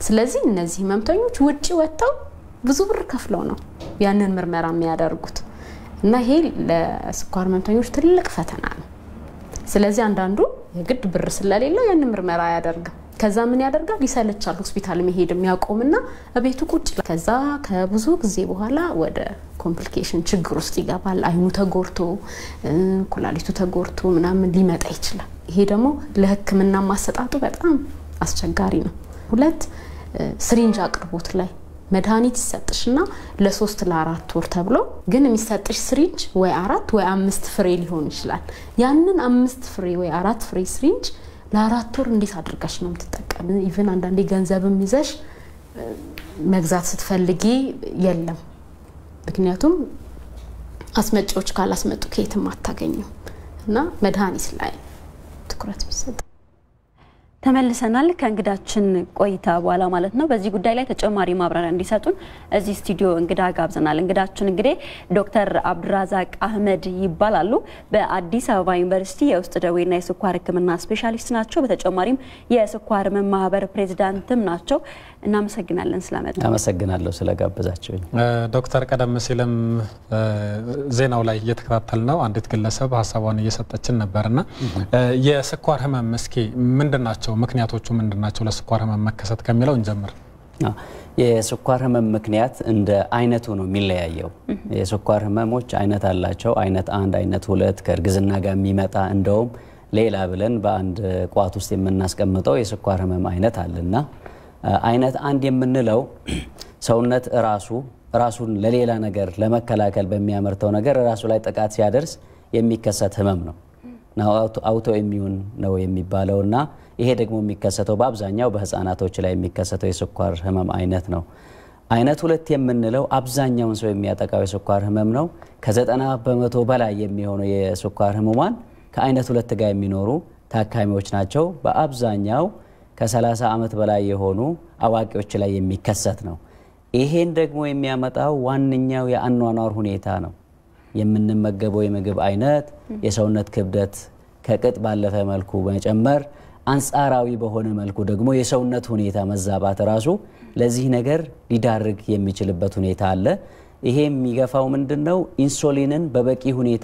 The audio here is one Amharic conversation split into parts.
ስለዚህ እነዚህ ህመምተኞች ውጭ ወጥተው ብዙ ብር ከፍለው ነው ያንን ምርመራ የሚያደርጉት እና ይሄ ለስኳር ህመምተኞች ትልቅ ፈተና ነው። ስለዚህ አንዳንዱ የግድ ብር ስለሌለው ያንን ምርመራ አያደርግም። ከዛ ምን ያደርጋል? ይሰለቻል። ሆስፒታል መሄድ የሚያቆምና ቤቱ ቁጭ ከዛ ከብዙ ጊዜ በኋላ ወደ ኮምፕሊኬሽን ችግር ውስጥ ይገባል። አይኑ ተጎርቶ ኩላሊቱ ተጎርቶ ምናምን ሊመጣ ይችላል። ይሄ ደግሞ ለህክምና ማሰጣጡ በጣም አስቸጋሪ ነው። ሁለት ስሪንጅ አቅርቦት ላይ መድኃኒት ይሰጥሽና ለሶስት ለአራት ወር ተብሎ ግን የሚሰጥሽ ስሪንጅ ወይ አራት ወይ አምስት ፍሬ ሊሆን ይችላል። ያንን አምስት ፍሬ ወይ አራት ፍሬ ስሪንጅ ለአራት ወር እንዴት አድርገሽ ነው የምትጠቀም? ኢቭን አንዳንዴ ገንዘብም ይዘሽ መግዛት ስትፈልጊ የለም። ምክንያቱም አስመጪዎች ካላስመጡ ከየትም አታገኙም እና መድኃኒት ላይ ትኩረት ቢሰጥ ተመልሰናል ከእንግዳችን ቆይታ በኋላ ማለት ነው። በዚህ ጉዳይ ላይ ተጨማሪ ማብራሪያ እንዲሰጡን እዚህ ስቱዲዮ እንግዳ ጋብዘናል። እንግዳችን እንግዲህ ዶክተር አብዱራዛቅ አህመድ ይባላሉ። በአዲስ አበባ ዩኒቨርሲቲ የውስጥ ደዌና የስኳር ሕክምና ስፔሻሊስት ናቸው። በተጨማሪም የስኳር ህመም ማህበር ፕሬዚዳንትም ናቸው። እናመሰግናለን ስለመጡ። አመሰግናለሁ ስለጋበዛችሁኝ። ዶክተር ቀደም ሲልም ዜናው ላይ እየተከታተል ነው አንዲት ግለሰብ ሀሳቧን እየሰጠችን ነበርና የስኳር ህመም እስኪ ምንድን ናቸው ምክንያቶቹ ምንድን ናቸው? ለስኳር ህመም መከሰት ከሚለው እንጀምር። የስኳር ህመም ምክንያት እንደ አይነቱ ነው የሚለያየው። የስኳር ህመሞች አይነት አላቸው። አይነት አንድ፣ አይነት ሁለት ከእርግዝና ጋር የሚመጣ እንደውም ሌላ ብለን በአንድ ቋት ውስጥ የምናስቀምጠው የስኳር ህመም አይነት አለና አይነት አንድ የምንለው ሰውነት ራሱ ራሱን ለሌላ ነገር ለመከላከል በሚያመርተው ነገር ራሱ ላይ ጥቃት ሲያደርስ የሚከሰት ህመም ነው። አውቶ ኢሚዩን ነው የሚባለው እና ይሄ ደግሞ የሚከሰተው በአብዛኛው በህፃናቶች ላይ የሚከሰተው የስኳር ህመም አይነት ነው። አይነት ሁለት የምንለው አብዛኛውን ሰው የሚያጠቃው የስኳር ህመም ነው። ከዘጠና በመቶ በላይ የሚሆኑ የስኳር ህሙማን ከአይነት ሁለት ጋር የሚኖሩ ታካሚዎች ናቸው። በአብዛኛው ከ30 ዓመት በላይ የሆኑ አዋቂዎች ላይ የሚከሰት ነው። ይሄን ደግሞ የሚያመጣው ዋነኛው የአኗኗር ሁኔታ ነው። የምንመገበው የምግብ አይነት፣ የሰውነት ክብደት ከቅጥ ባለፈ መልኩ መጨመር፣ አንጻራዊ በሆነ መልኩ ደግሞ የሰውነት ሁኔታ መዛባት ራሱ ለዚህ ነገር ሊዳርግ የሚችልበት ሁኔታ አለ። ይሄ የሚገፋው ምንድን ነው? ኢንሱሊንን በበቂ ሁኔታ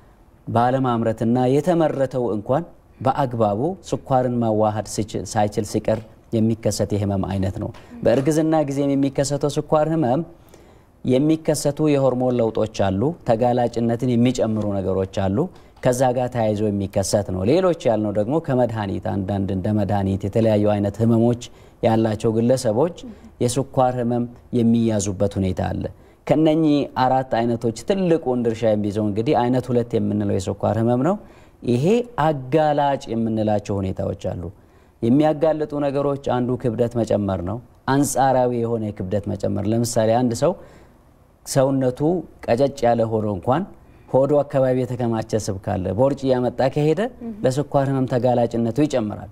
ባለማምረትና የተመረተው እንኳን በአግባቡ ስኳርን ማዋሃድ ሳይችል ሲቀር የሚከሰት የህመም አይነት ነው። በእርግዝና ጊዜም የሚከሰተው ስኳር ህመም የሚከሰቱ የሆርሞን ለውጦች አሉ። ተጋላጭነትን የሚጨምሩ ነገሮች አሉ። ከዛ ጋር ተያይዞ የሚከሰት ነው። ሌሎች ያልነው ደግሞ ከመድኃኒት አንዳንድ እንደ መድኃኒት የተለያዩ አይነት ህመሞች ያላቸው ግለሰቦች የስኳር ህመም የሚያዙበት ሁኔታ አለ። ከነኚህ አራት አይነቶች ትልቁን ድርሻ የሚይዘው እንግዲህ አይነት ሁለት የምንለው የስኳር ህመም ነው። ይሄ አጋላጭ የምንላቸው ሁኔታዎች አሉ። የሚያጋልጡ ነገሮች አንዱ ክብደት መጨመር ነው። አንጻራዊ የሆነ የክብደት መጨመር ለምሳሌ አንድ ሰው ሰውነቱ ቀጨጭ ያለ ሆኖ እንኳን ሆዶ አካባቢ የተከማቸ ስብ ካለ ቦርጭ እያመጣ ከሄደ ለስኳር ህመም ተጋላጭነቱ ይጨምራል።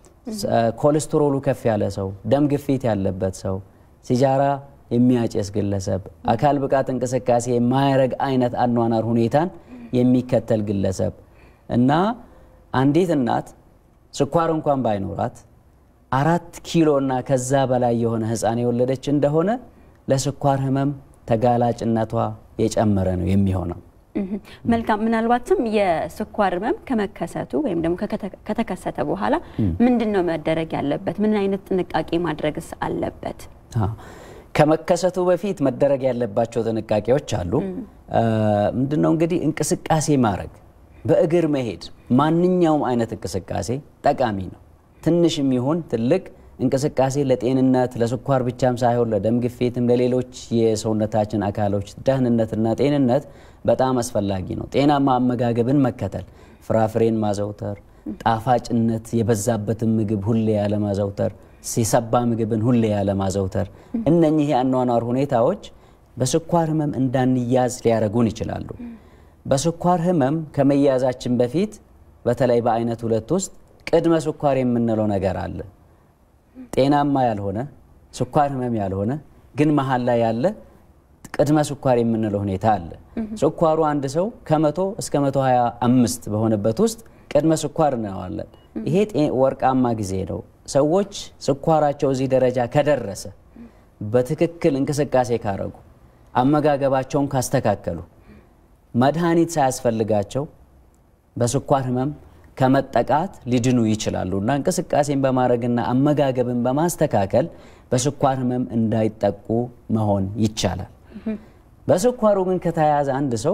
ኮሌስትሮሉ ከፍ ያለ ሰው፣ ደም ግፊት ያለበት ሰው፣ ሲጃራ የሚያጨስ ግለሰብ፣ አካል ብቃት እንቅስቃሴ የማያረግ አይነት አኗኗር ሁኔታን የሚከተል ግለሰብ እና አንዲት እናት ስኳር እንኳን ባይኖራት አራት ኪሎ እና ከዛ በላይ የሆነ ህፃን የወለደች እንደሆነ ለስኳር ህመም ተጋላጭነቷ የጨመረ ነው የሚሆነው። መልካም። ምናልባትም የስኳር ህመም ከመከሰቱ ወይም ደግሞ ከተከሰተ በኋላ ምንድን ነው መደረግ ያለበት? ምን አይነት ጥንቃቄ ማድረግስ አለበት? ከመከሰቱ በፊት መደረግ ያለባቸው ጥንቃቄዎች አሉ። ምንድነው እንግዲህ እንቅስቃሴ ማድረግ፣ በእግር መሄድ፣ ማንኛውም አይነት እንቅስቃሴ ጠቃሚ ነው። ትንሽም ይሁን ትልቅ እንቅስቃሴ ለጤንነት ለስኳር ብቻም ሳይሆን ለደም ግፊትም ለሌሎች የሰውነታችን አካሎች ደህንነትና ጤንነት በጣም አስፈላጊ ነው። ጤናማ አመጋገብን መከተል፣ ፍራፍሬን ማዘውተር፣ ጣፋጭነት የበዛበትን ምግብ ሁሌ ያለማዘውተር፣ የሰባ ምግብን ሁሌ ያለማዘውተር፣ እነኚህ የአኗኗር ሁኔታዎች በስኳር ህመም እንዳንያዝ ሊያደርጉን ይችላሉ። በስኳር ህመም ከመያዛችን በፊት በተለይ በአይነት ሁለት ውስጥ ቅድመ ስኳር የምንለው ነገር አለ። ጤናማ ያልሆነ ስኳር ህመም ያልሆነ ግን መሀል ላይ ያለ ቅድመ ስኳር የምንለው ሁኔታ አለ። ስኳሩ አንድ ሰው ከመቶ እስከ መቶ ሀያ አምስት በሆነበት ውስጥ ቅድመ ስኳር እንለዋለን። ይሄ ወርቃማ ጊዜ ነው። ሰዎች ስኳራቸው እዚህ ደረጃ ከደረሰ በትክክል እንቅስቃሴ ካረጉ አመጋገባቸውን ካስተካከሉ መድኃኒት ሳያስፈልጋቸው በስኳር ህመም ከመጠቃት ሊድኑ ይችላሉ እና እንቅስቃሴን በማድረግና አመጋገብን በማስተካከል በስኳር ህመም እንዳይጠቁ መሆን ይቻላል። በስኳሩ ግን ከተያያዘ አንድ ሰው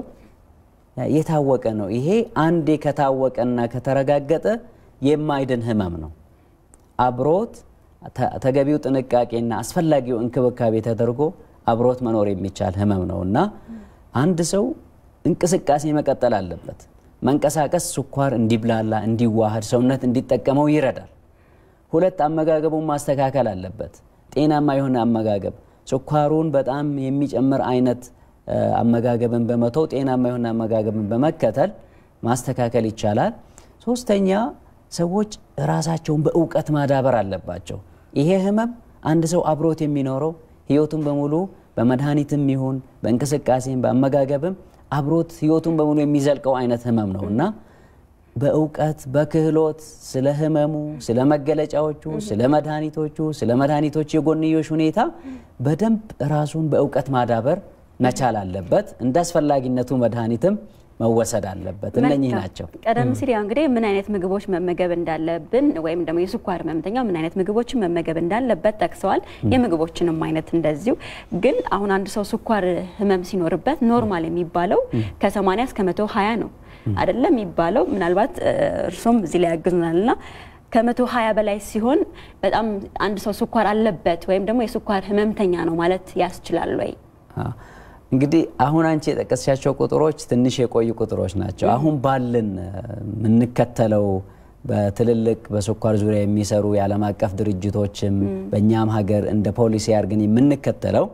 የታወቀ ነው። ይሄ አንዴ ከታወቀና ከተረጋገጠ የማይድን ህመም ነው። አብሮት ተገቢው ጥንቃቄና አስፈላጊው እንክብካቤ ተደርጎ አብሮት መኖር የሚቻል ህመም ነው እና አንድ ሰው እንቅስቃሴ መቀጠል አለበት። መንቀሳቀስ ስኳር እንዲብላላ እንዲዋሃድ ሰውነት እንዲጠቀመው ይረዳል። ሁለት አመጋገቡን ማስተካከል አለበት። ጤናማ የሆነ አመጋገብ ስኳሩን በጣም የሚጨምር አይነት አመጋገብን በመተው ጤናማ የሆነ አመጋገብን በመከተል ማስተካከል ይቻላል። ሶስተኛ ሰዎች ራሳቸውን በእውቀት ማዳበር አለባቸው። ይሄ ህመም አንድ ሰው አብሮት የሚኖረው ህይወቱን በሙሉ በመድኃኒትም ይሁን በእንቅስቃሴም በአመጋገብም አብሮት ህይወቱን በሙሉ የሚዘልቀው አይነት ህመም ነው እና በእውቀት በክህሎት ስለ ህመሙ፣ ስለ መገለጫዎቹ፣ ስለ መድኃኒቶቹ፣ ስለ መድኃኒቶች የጎንዮሽ ሁኔታ በደንብ ራሱን በእውቀት ማዳበር መቻል አለበት። እንደ አስፈላጊነቱ መድኃኒትም መወሰድ አለበት። እነኚህ ናቸው። ቀደም ሲል ያው እንግዲህ ምን አይነት ምግቦች መመገብ እንዳለብን ወይም ደግሞ የስኳር ህመምተኛው ምን አይነት ምግቦችን መመገብ እንዳለበት ጠቅሰዋል። የምግቦችንም አይነት እንደዚሁ። ግን አሁን አንድ ሰው ስኳር ህመም ሲኖርበት ኖርማል የሚባለው ከ80 እስከ 120 ነው አይደለም የሚባለው። ምናልባት እርሶም እዚህ ላይ ያግዙናል ና ከመቶ ሀያ በላይ ሲሆን በጣም አንድ ሰው ስኳር አለበት ወይም ደግሞ የስኳር ህመምተኛ ነው ማለት ያስችላል ወይ? እንግዲህ አሁን አንቺ የጠቀስሻቸው ቁጥሮች ትንሽ የቆዩ ቁጥሮች ናቸው። አሁን ባልን የምንከተለው በትልልቅ በስኳር ዙሪያ የሚሰሩ የዓለም አቀፍ ድርጅቶችም በእኛም ሀገር እንደ ፖሊሲ አድርገን የምንከተለው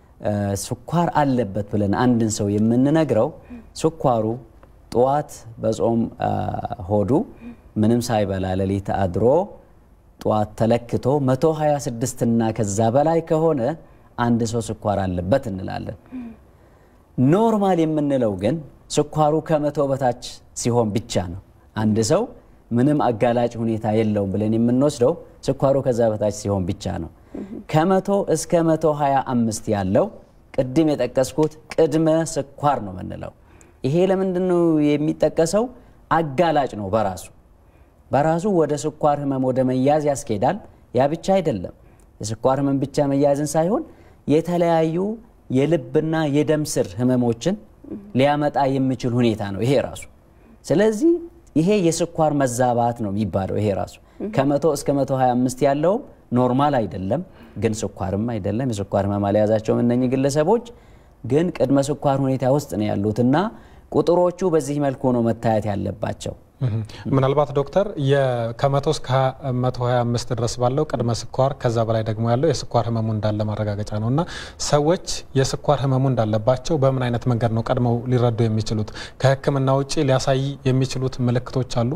ስኳር አለበት ብለን አንድን ሰው የምንነግረው ስኳሩ ጠዋት በጾም ሆዱ ምንም ሳይበላ ሌሊት አድሮ ጠዋት ተለክቶ 126 እና ከዛ በላይ ከሆነ አንድ ሰው ስኳር አለበት እንላለን። ኖርማል የምንለው ግን ስኳሩ ከመቶ በታች ሲሆን ብቻ ነው። አንድ ሰው ምንም አጋላጭ ሁኔታ የለውም ብለን የምንወስደው ስኳሩ ከዛ በታች ሲሆን ብቻ ነው። ከመቶ እስከ መቶ ሀያ አምስት ያለው ቅድም የጠቀስኩት ቅድመ ስኳር ነው የምንለው። ይሄ ለምንድን ነው የሚጠቀሰው? አጋላጭ ነው በራሱ በራሱ ወደ ስኳር ህመም ወደ መያዝ ያስኬዳል። ያ ብቻ አይደለም። የስኳር ህመም ብቻ መያዝን ሳይሆን የተለያዩ የልብና የደም ስር ህመሞችን ሊያመጣ የሚችል ሁኔታ ነው ይሄ ራሱ። ስለዚህ ይሄ የስኳር መዛባት ነው የሚባለው ይሄ ራሱ። ከመቶ እስከ መቶ 25 ያለውም ኖርማል አይደለም፣ ግን ስኳርም አይደለም። የስኳር ህመም አልያዛቸውም እነኚህ ግለሰቦች ግን ቅድመ ስኳር ሁኔታ ውስጥ ነው ያሉትና ቁጥሮቹ በዚህ መልኩ ነው መታየት ያለባቸው። ምናልባት ዶክተር ከመቶ እስከ 125 ድረስ ባለው ቅድመ ስኳር ከዛ በላይ ደግሞ ያለው የስኳር ህመሙ እንዳለ ማረጋገጫ ነው እና ሰዎች የስኳር ህመሙ እንዳለባቸው በምን አይነት መንገድ ነው ቀድመው ሊረዱ የሚችሉት? ከህክምና ውጭ ሊያሳይ የሚችሉት ምልክቶች አሉ?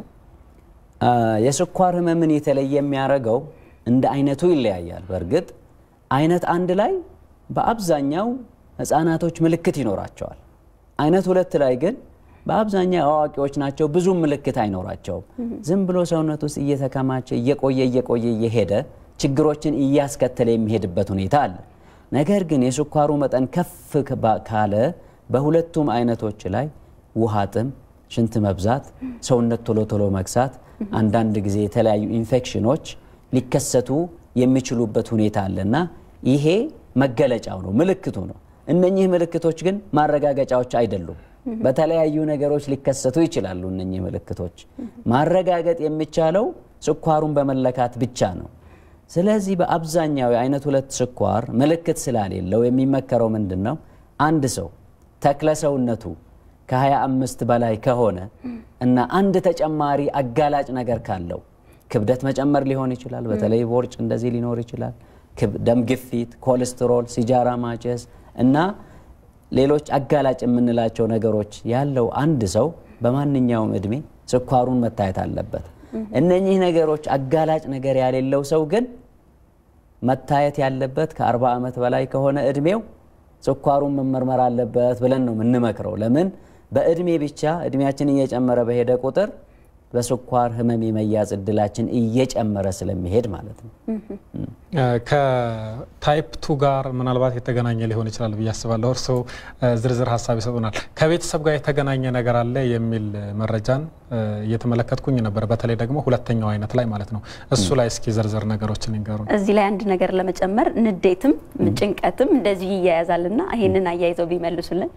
የስኳር ህመምን የተለየ የሚያደርገው እንደ አይነቱ ይለያያል። በእርግጥ አይነት አንድ ላይ በአብዛኛው ህፃናቶች ምልክት ይኖራቸዋል። አይነት ሁለት ላይ ግን በአብዛኛው አዋቂዎች ናቸው። ብዙም ምልክት አይኖራቸውም። ዝም ብሎ ሰውነት ውስጥ እየተከማቸ እየቆየ እየቆየ እየሄደ ችግሮችን እያስከተለ የሚሄድበት ሁኔታ አለ። ነገር ግን የስኳሩ መጠን ከፍ ካለ በሁለቱም አይነቶች ላይ ውሃ ጥም፣ ሽንት መብዛት፣ ሰውነት ቶሎ ቶሎ መግሳት፣ አንዳንድ ጊዜ የተለያዩ ኢንፌክሽኖች ሊከሰቱ የሚችሉበት ሁኔታ አለና ይሄ መገለጫው ነው፣ ምልክቱ ነው። እነኚህ ምልክቶች ግን ማረጋገጫዎች አይደሉም። በተለያዩ ነገሮች ሊከሰቱ ይችላሉ። እነኚህ ምልክቶች ማረጋገጥ የሚቻለው ስኳሩን በመለካት ብቻ ነው። ስለዚህ በአብዛኛው የአይነት ሁለት ስኳር ምልክት ስላሌለው የሚመከረው ምንድን ነው? አንድ ሰው ተክለ ሰውነቱ ከ25 በላይ ከሆነ እና አንድ ተጨማሪ አጋላጭ ነገር ካለው ክብደት መጨመር ሊሆን ይችላል። በተለይ ቦርጭ እንደዚህ ሊኖር ይችላል። ደም ግፊት፣ ኮሌስትሮል፣ ሲጃራ ማጨስ እና ሌሎች አጋላጭ የምንላቸው ነገሮች ያለው አንድ ሰው በማንኛውም እድሜ ስኳሩን መታየት አለበት። እነኚህ ነገሮች አጋላጭ ነገር ያሌለው ሰው ግን መታየት ያለበት ከ40 ዓመት በላይ ከሆነ እድሜው ስኳሩን መመርመር አለበት ብለን ነው የምንመክረው። ለምን በእድሜ ብቻ እድሜያችን እየጨመረ በሄደ ቁጥር በስኳር ህመም የመያዝ እድላችን እየጨመረ ስለሚሄድ ማለት ነው። ከታይፕ ቱ ጋር ምናልባት የተገናኘ ሊሆን ይችላል ብዬ አስባለሁ። እርስዎ ዝርዝር ሀሳብ ይሰጡናል። ከቤተሰብ ጋር የተገናኘ ነገር አለ የሚል መረጃን እየተመለከትኩኝ ነበር። በተለይ ደግሞ ሁለተኛው አይነት ላይ ማለት ነው። እሱ ላይ እስኪ ዝርዝር ነገሮችን ይንገሩን። እዚህ ላይ አንድ ነገር ለመጨመር ንዴትም ጭንቀትም እንደዚሁ ይያያዛልና ይሄንን አያይዘው ቢመልሱልን።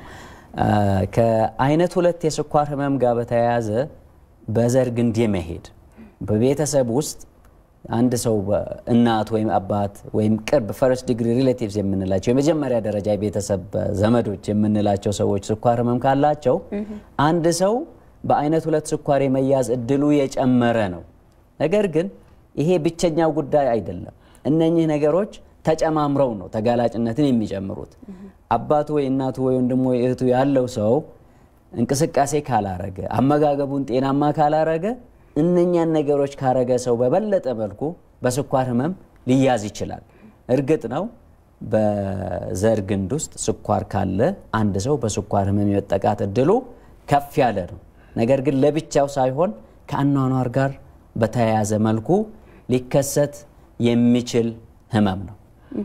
ከአይነት ሁለት የስኳር ህመም ጋር በተያያዘ በዘር ግንድ የመሄድ በቤተሰብ ውስጥ አንድ ሰው እናት ወይም አባት ወይም ቅርብ ፈርስት ዲግሪ ሪሌቲቭስ የምንላቸው የመጀመሪያ ደረጃ የቤተሰብ ዘመዶች የምንላቸው ሰዎች ስኳር ህመም ካላቸው አንድ ሰው በአይነት ሁለት ስኳር የመያዝ እድሉ የጨመረ ነው። ነገር ግን ይሄ ብቸኛው ጉዳይ አይደለም። እነኚህ ነገሮች ተጨማምረው ነው ተጋላጭነትን የሚጨምሩት። አባቱ ወይ እናቱ ወይ ወንድሙ ወይ እህቱ ያለው ሰው እንቅስቃሴ ካላረገ፣ አመጋገቡን ጤናማ ካላረገ እነኛን ነገሮች ካረገ ሰው በበለጠ መልኩ በስኳር ህመም ሊያዝ ይችላል። እርግጥ ነው በዘር ግንድ ውስጥ ስኳር ካለ አንድ ሰው በስኳር ህመም የመጠቃት እድሉ ከፍ ያለ ነው። ነገር ግን ለብቻው ሳይሆን ከአኗኗር ጋር በተያያዘ መልኩ ሊከሰት የሚችል ህመም ነው።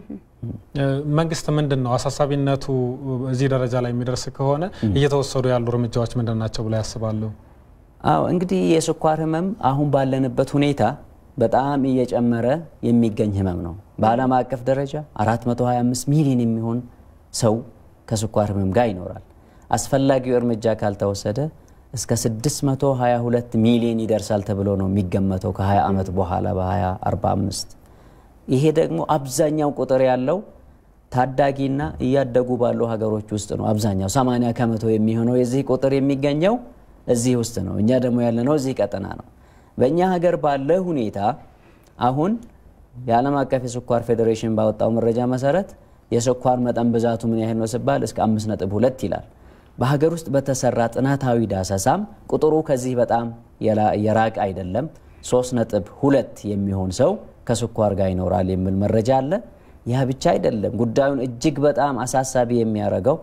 መንግስት ምንድን ነው አሳሳቢነቱ እዚህ ደረጃ ላይ የሚደርስ ከሆነ እየተወሰዱ ያሉ እርምጃዎች ምንድን ናቸው ብለው ያስባሉ? አዎ እንግዲህ የስኳር ህመም አሁን ባለንበት ሁኔታ በጣም እየጨመረ የሚገኝ ህመም ነው። በዓለም አቀፍ ደረጃ 425 ሚሊዮን የሚሆን ሰው ከስኳር ህመም ጋር ይኖራል። አስፈላጊው እርምጃ ካልተወሰደ እስከ 622 ሚሊዮን ይደርሳል ተብሎ ነው የሚገመተው ከ20 ዓመት በኋላ በ2045 ይሄ ደግሞ አብዛኛው ቁጥር ያለው ታዳጊና እያደጉ ባሉ ሀገሮች ውስጥ ነው። አብዛኛው 80 ከመቶ የሚሆነው የዚህ ቁጥር የሚገኘው እዚህ ውስጥ ነው። እኛ ደግሞ ያለነው እዚህ ቀጠና ነው። በእኛ ሀገር ባለ ሁኔታ አሁን የዓለም አቀፍ የስኳር ፌዴሬሽን ባወጣው መረጃ መሰረት የስኳር መጠን ብዛቱ ምን ያህል ነው ሲባል እስከ 5.2 ይላል። በሀገር ውስጥ በተሰራ ጥናታዊ ዳሰሳም ቁጥሩ ከዚህ በጣም የራቅ አይደለም። 3.2 የሚሆን ሰው ከስኳር ጋር ይኖራል የሚል መረጃ አለ። ያ ብቻ አይደለም። ጉዳዩን እጅግ በጣም አሳሳቢ የሚያደርገው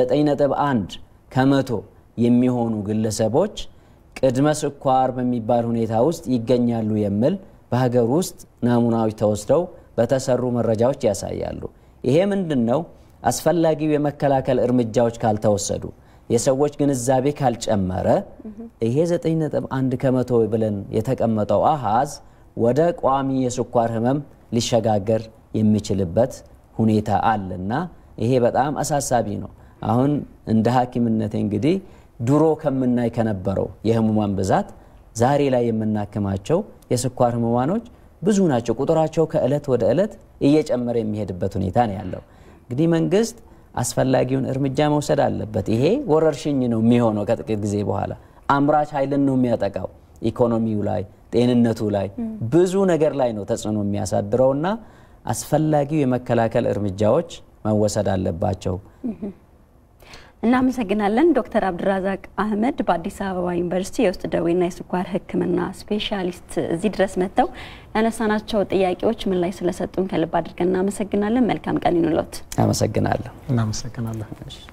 9.1 ከመቶ የሚሆኑ ግለሰቦች ቅድመ ስኳር በሚባል ሁኔታ ውስጥ ይገኛሉ የሚል በሀገር ውስጥ ናሙናዎች ተወስደው በተሰሩ መረጃዎች ያሳያሉ። ይሄ ምንድን ነው? አስፈላጊው የመከላከል እርምጃዎች ካልተወሰዱ፣ የሰዎች ግንዛቤ ካልጨመረ ይሄ 9.1 ከመቶ ብለን የተቀመጠው አሃዝ ወደ ቋሚ የስኳር ህመም ሊሸጋገር የሚችልበት ሁኔታ አለና ይሄ በጣም አሳሳቢ ነው። አሁን እንደ ሐኪምነት እንግዲህ ድሮ ከምናይ ከነበረው የህሙማን ብዛት ዛሬ ላይ የምናክማቸው የስኳር ህሙማኖች ብዙ ናቸው። ቁጥራቸው ከእለት ወደ እለት እየጨመረ የሚሄድበት ሁኔታ ነው ያለው። እንግዲህ መንግስት አስፈላጊውን እርምጃ መውሰድ አለበት። ይሄ ወረርሽኝ ነው የሚሆነው ከጥቂት ጊዜ በኋላ አምራች ኃይልን ነው የሚያጠቃው። ኢኮኖሚው ላይ፣ ጤንነቱ ላይ ብዙ ነገር ላይ ነው ተጽዕኖ የሚያሳድረው እና አስፈላጊው የመከላከል እርምጃዎች መወሰድ አለባቸው። እናመሰግናለን ዶክተር አብድራዛቅ አህመድ በአዲስ አበባ ዩኒቨርሲቲ የውስጥ ደዌና የስኳር ሕክምና ስፔሻሊስት እዚህ ድረስ መጥተው ያነሳናቸው ጥያቄዎች ምን ላይ ስለሰጡን ከልብ አድርገን እናመሰግናለን። መልካም ቀን ይኑሎት። አመሰግናለሁ። እናመሰግናለን።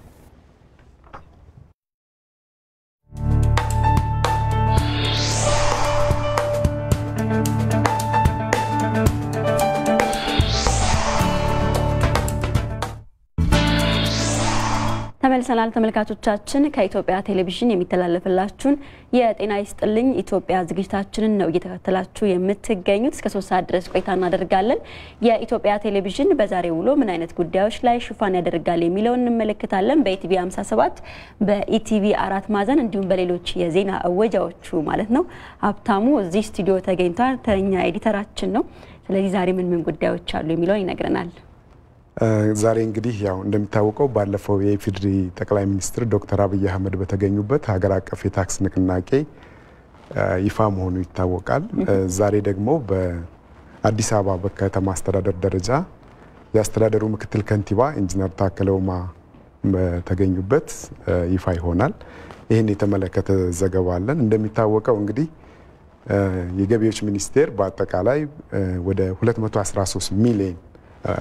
ተመልሰናል ተመልካቾቻችን። ከኢትዮጵያ ቴሌቪዥን የሚተላለፍላችሁን የጤና ይስጥልኝ ኢትዮጵያ ዝግጅታችንን ነው እየተከታተላችሁ የምትገኙት። እስከ ሶስት ሰዓት ድረስ ቆይታ እናደርጋለን። የኢትዮጵያ ቴሌቪዥን በዛሬ ውሎ ምን አይነት ጉዳዮች ላይ ሽፋን ያደርጋል የሚለውን እንመለከታለን። በኢቲቪ 57 በኢቲቪ አራት ማዕዘን እንዲሁም በሌሎች የዜና እወጃዎቹ ማለት ነው። ሀብታሙ እዚህ ስቱዲዮ ተገኝቷል። ተኛ ኤዲተራችን ነው። ስለዚህ ዛሬ ምን ምን ጉዳዮች አሉ የሚለውን ይነግረናል። ዛሬ እንግዲህ ያው እንደሚታወቀው ባለፈው የኢፌዴሪ ጠቅላይ ሚኒስትር ዶክተር አብይ አህመድ በተገኙበት ሀገር አቀፍ የታክስ ንቅናቄ ይፋ መሆኑ ይታወቃል። ዛሬ ደግሞ በአዲስ አበባ በከተማ አስተዳደር ደረጃ የአስተዳደሩ ምክትል ከንቲባ ኢንጂነር ታከለ ኡማ በተገኙበት ይፋ ይሆናል። ይህን የተመለከተ ዘገባ አለን። እንደሚታወቀው እንግዲህ የገቢዎች ሚኒስቴር በአጠቃላይ ወደ 213 ሚሊዮን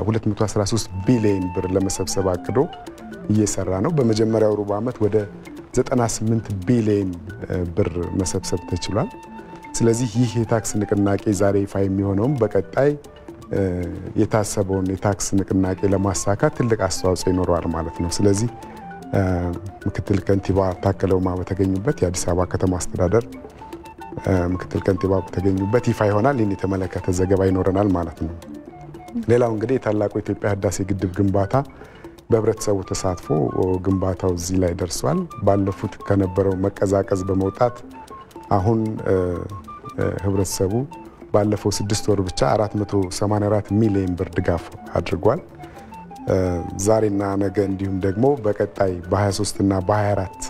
213 ቢሊዮን ብር ለመሰብሰብ አቅዶ እየሰራ ነው። በመጀመሪያው ሩብ ዓመት ወደ 98 ቢሊዮን ብር መሰብሰብ ተችሏል። ስለዚህ ይህ የታክስ ንቅናቄ ዛሬ ይፋ የሚሆነውም በቀጣይ የታሰበውን የታክስ ንቅናቄ ለማሳካት ትልቅ አስተዋጽኦ ይኖረዋል ማለት ነው። ስለዚህ ምክትል ከንቲባ ታከለ ኡማ በተገኙበት የአዲስ አበባ ከተማ አስተዳደር ምክትል ከንቲባ በተገኙበት ይፋ ይሆናል። ይህን የተመለከተ ዘገባ ይኖረናል ማለት ነው። ሌላው እንግዲህ የታላቁ የኢትዮጵያ ህዳሴ ግድብ ግንባታ በህብረተሰቡ ተሳትፎ ግንባታው እዚህ ላይ ደርሷል። ባለፉት ከነበረው መቀዛቀዝ በመውጣት አሁን ህብረተሰቡ ባለፈው ስድስት ወር ብቻ 484 ሚሊዮን ብር ድጋፍ አድርጓል። ዛሬና ነገ እንዲሁም ደግሞ በቀጣይ በ23 እና በ24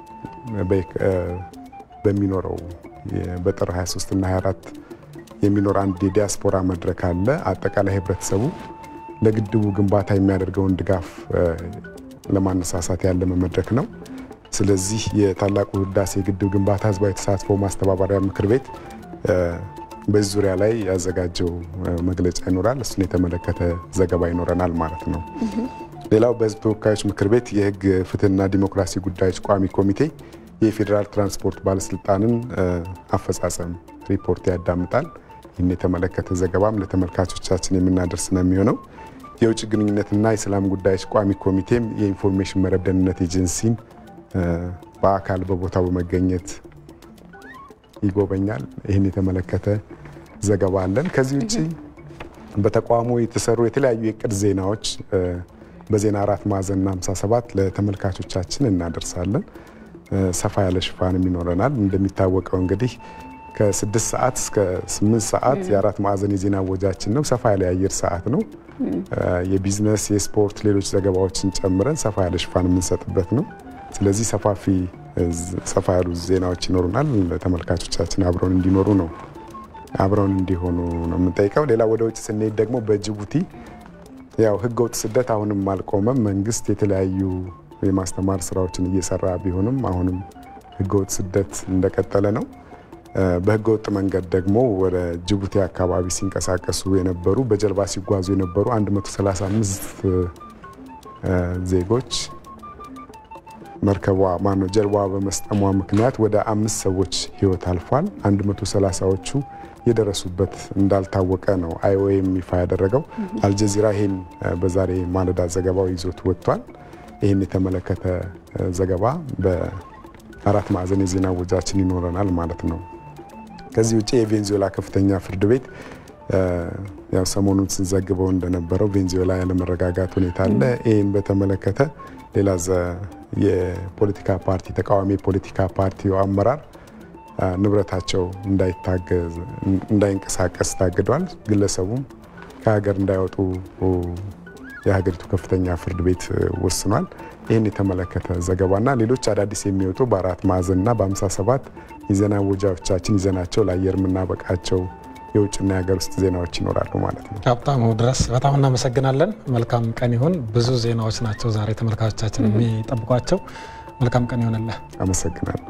በሚኖረው በጥር 23 እና 24 የሚኖር አንድ የዲያስፖራ መድረክ አለ። አጠቃላይ ህብረተሰቡ ለግድቡ ግንባታ የሚያደርገውን ድጋፍ ለማነሳሳት ያለመ መድረክ ነው። ስለዚህ የታላቁ ህዳሴ ግድብ ግንባታ ህዝባዊ ተሳትፎ ማስተባበሪያ ምክር ቤት በዚህ ዙሪያ ላይ ያዘጋጀው መግለጫ ይኖራል። እሱን የተመለከተ ዘገባ ይኖረናል ማለት ነው። ሌላው በህዝብ ተወካዮች ምክር ቤት የህግ ፍትህና ዲሞክራሲ ጉዳዮች ቋሚ ኮሚቴ የፌዴራል ትራንስፖርት ባለስልጣንን አፈጻጸም ሪፖርት ያዳምጣል። ይህን የተመለከተ ዘገባም ለተመልካቾቻችን የምናደርስ ነው የሚሆነው። የውጭ ግንኙነትና የሰላም ጉዳዮች ቋሚ ኮሚቴም የኢንፎርሜሽን መረብ ደህንነት ኤጀንሲን በአካል በቦታው በመገኘት ይጎበኛል። ይህን የተመለከተ ዘገባ አለን። ከዚህ ውጭ በተቋሙ የተሰሩ የተለያዩ የቅድ ዜናዎች በዜና አራት ማዕዘንና 57 ለተመልካቾቻችን እናደርሳለን። ሰፋ ያለ ሽፋንም ይኖረናል። እንደሚታወቀው እንግዲህ ከስድስት ሰዓት እስከ ስምንት ሰዓት የአራት ማዕዘን የዜና ወጃችን ነው። ሰፋ ያለ የአየር ሰዓት ነው። የቢዝነስ፣ የስፖርት፣ ሌሎች ዘገባዎችን ጨምረን ሰፋ ያለ ሽፋን የምንሰጥበት ነው። ስለዚህ ሰፋፊ ሰፋ ያሉ ዜናዎች ይኖሩናል። ተመልካቾቻችን አብረውን እንዲኖሩ ነው አብረውን እንዲሆኑ ነው የምንጠይቀው። ሌላ ወደ ውጭ ስንሄድ ደግሞ በጅቡቲ ያው ህገወጥ ስደት አሁንም አልቆመም። መንግስት የተለያዩ የማስተማር ስራዎችን እየሰራ ቢሆንም አሁንም ህገወጥ ስደት እንደቀጠለ ነው። በህገወጥ መንገድ ደግሞ ወደ ጅቡቲ አካባቢ ሲንቀሳቀሱ የነበሩ በጀልባ ሲጓዙ የነበሩ 135 ዜጎች መርከቧ ማነው ጀልባዋ በመስጠሟ ምክንያት ወደ አምስት ሰዎች ህይወት አልፏል። 130ዎቹ የደረሱበት እንዳልታወቀ ነው አይኦኤም ይፋ ያደረገው። አልጀዚራ ይህን በዛሬ ማለዳ ዘገባው ይዞት ወጥቷል። ይህን የተመለከተ ዘገባ በአራት ማዕዘን የዜና ወጃችን ይኖረናል ማለት ነው። ከዚህ ውጭ የቬንዙዌላ ከፍተኛ ፍርድ ቤት ያው ሰሞኑን ስንዘግበው እንደነበረው ቬንዙዌላ ያለመረጋጋት ሁኔታ አለ። ይህን በተመለከተ ሌላ የፖለቲካ ፓርቲ ተቃዋሚ የፖለቲካ ፓርቲው አመራር ንብረታቸው እንዳይንቀሳቀስ ታግዷል። ግለሰቡም ከሀገር እንዳይወጡ የሀገሪቱ ከፍተኛ ፍርድ ቤት ወስኗል። ይህን የተመለከተ ዘገባና ሌሎች አዳዲስ የሚወጡ በአራት ማዕዘንና በ57 የዜና ወጃዎቻችን ይዘናቸው ለአየር የምናበቃቸው የውጭና የሀገር ውስጥ ዜናዎች ይኖራሉ ማለት ነው። ሀብታሙ ድረስ በጣም እናመሰግናለን። መልካም ቀን ይሁን። ብዙ ዜናዎች ናቸው ዛሬ ተመልካቾቻችን የሚጠብቋቸው። መልካም ቀን ይሆንልህ። አመሰግናለሁ።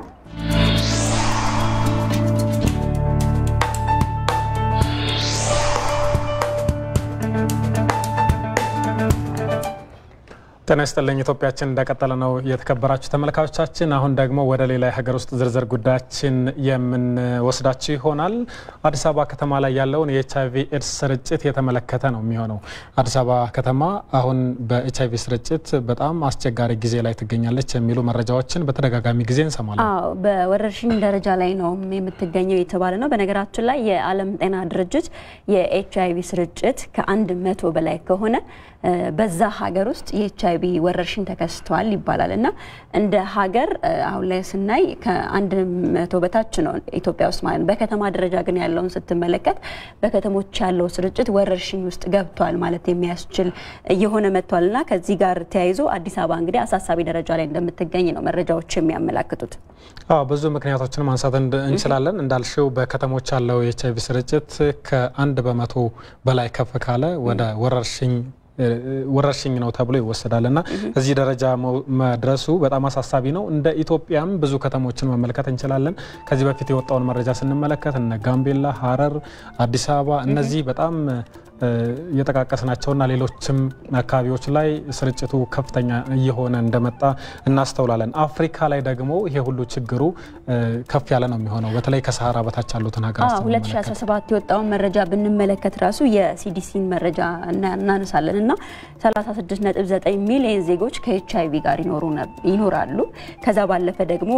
ጤና ይስጥልኝ። ኢትዮጵያችን እንደቀጠለ ነው። የተከበራችሁ ተመልካቾቻችን፣ አሁን ደግሞ ወደ ሌላ የሀገር ውስጥ ዝርዝር ጉዳያችን የምንወስዳችሁ ይሆናል። አዲስ አበባ ከተማ ላይ ያለውን የኤች አይቪ ኤድስ ስርጭት የተመለከተ ነው የሚሆነው። አዲስ አበባ ከተማ አሁን በኤች አይቪ ስርጭት በጣም አስቸጋሪ ጊዜ ላይ ትገኛለች የሚሉ መረጃዎችን በተደጋጋሚ ጊዜ እንሰማለን። አዎ በወረርሽኝ ደረጃ ላይ ነው የምትገኘው የተባለ ነው። በነገራችን ላይ የዓለም ጤና ድርጅት የኤች አይቪ ስርጭት ከአንድ መቶ በላይ ከሆነ በዛ ሀገር ውስጥ የኤች አይቪ ወረርሽኝ ተከስቷል ይባላል እና እንደ ሀገር አሁን ላይ ስናይ ከአንድ መቶ በታች ነው ኢትዮጵያ ውስጥ ማለት ነው። በከተማ ደረጃ ግን ያለውን ስትመለከት በከተሞች ያለው ስርጭት ወረርሽኝ ውስጥ ገብቷል ማለት የሚያስችል እየሆነ መጥቷል እና ከዚህ ጋር ተያይዞ አዲስ አበባ እንግዲህ አሳሳቢ ደረጃ ላይ እንደምትገኝ ነው መረጃዎች የሚያመላክቱት። አዎ ብዙ ምክንያቶችን ማንሳት እንችላለን። እንዳልሽው በከተሞች ያለው የኤች አይቪ ስርጭት ከአንድ በመቶ በላይ ከፍ ካለ ወደ ወረርሽኝ ወረርሽኝ ነው ተብሎ ይወሰዳል እና እዚህ ደረጃ መድረሱ በጣም አሳሳቢ ነው። እንደ ኢትዮጵያም ብዙ ከተሞችን መመልከት እንችላለን። ከዚህ በፊት የወጣውን መረጃ ስንመለከት እነ ጋምቤላ፣ ሐረር፣ አዲስ አበባ እነዚህ በጣም የጠቃቀስናቸውና ሌሎችም አካባቢዎች ላይ ስርጭቱ ከፍተኛ እየሆነ እንደመጣ እናስተውላለን። አፍሪካ ላይ ደግሞ ይሄ ሁሉ ችግሩ ከፍ ያለ ነው የሚሆነው በተለይ ከሰሃራ በታች ያሉትን ሀገራት 2017 የወጣውን መረጃ ብንመለከት ራሱ የሲዲሲን መረጃ እናነሳለን እና 36.9 ሚሊዮን ዜጎች ከኤች አይቪ ጋር ይኖራሉ። ከዛ ባለፈ ደግሞ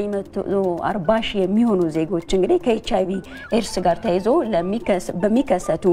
940 ሺህ የሚሆኑ ዜጎች እንግዲህ ከኤች አይቪ ኤድስ ጋር ተያይዞ በሚከሰቱ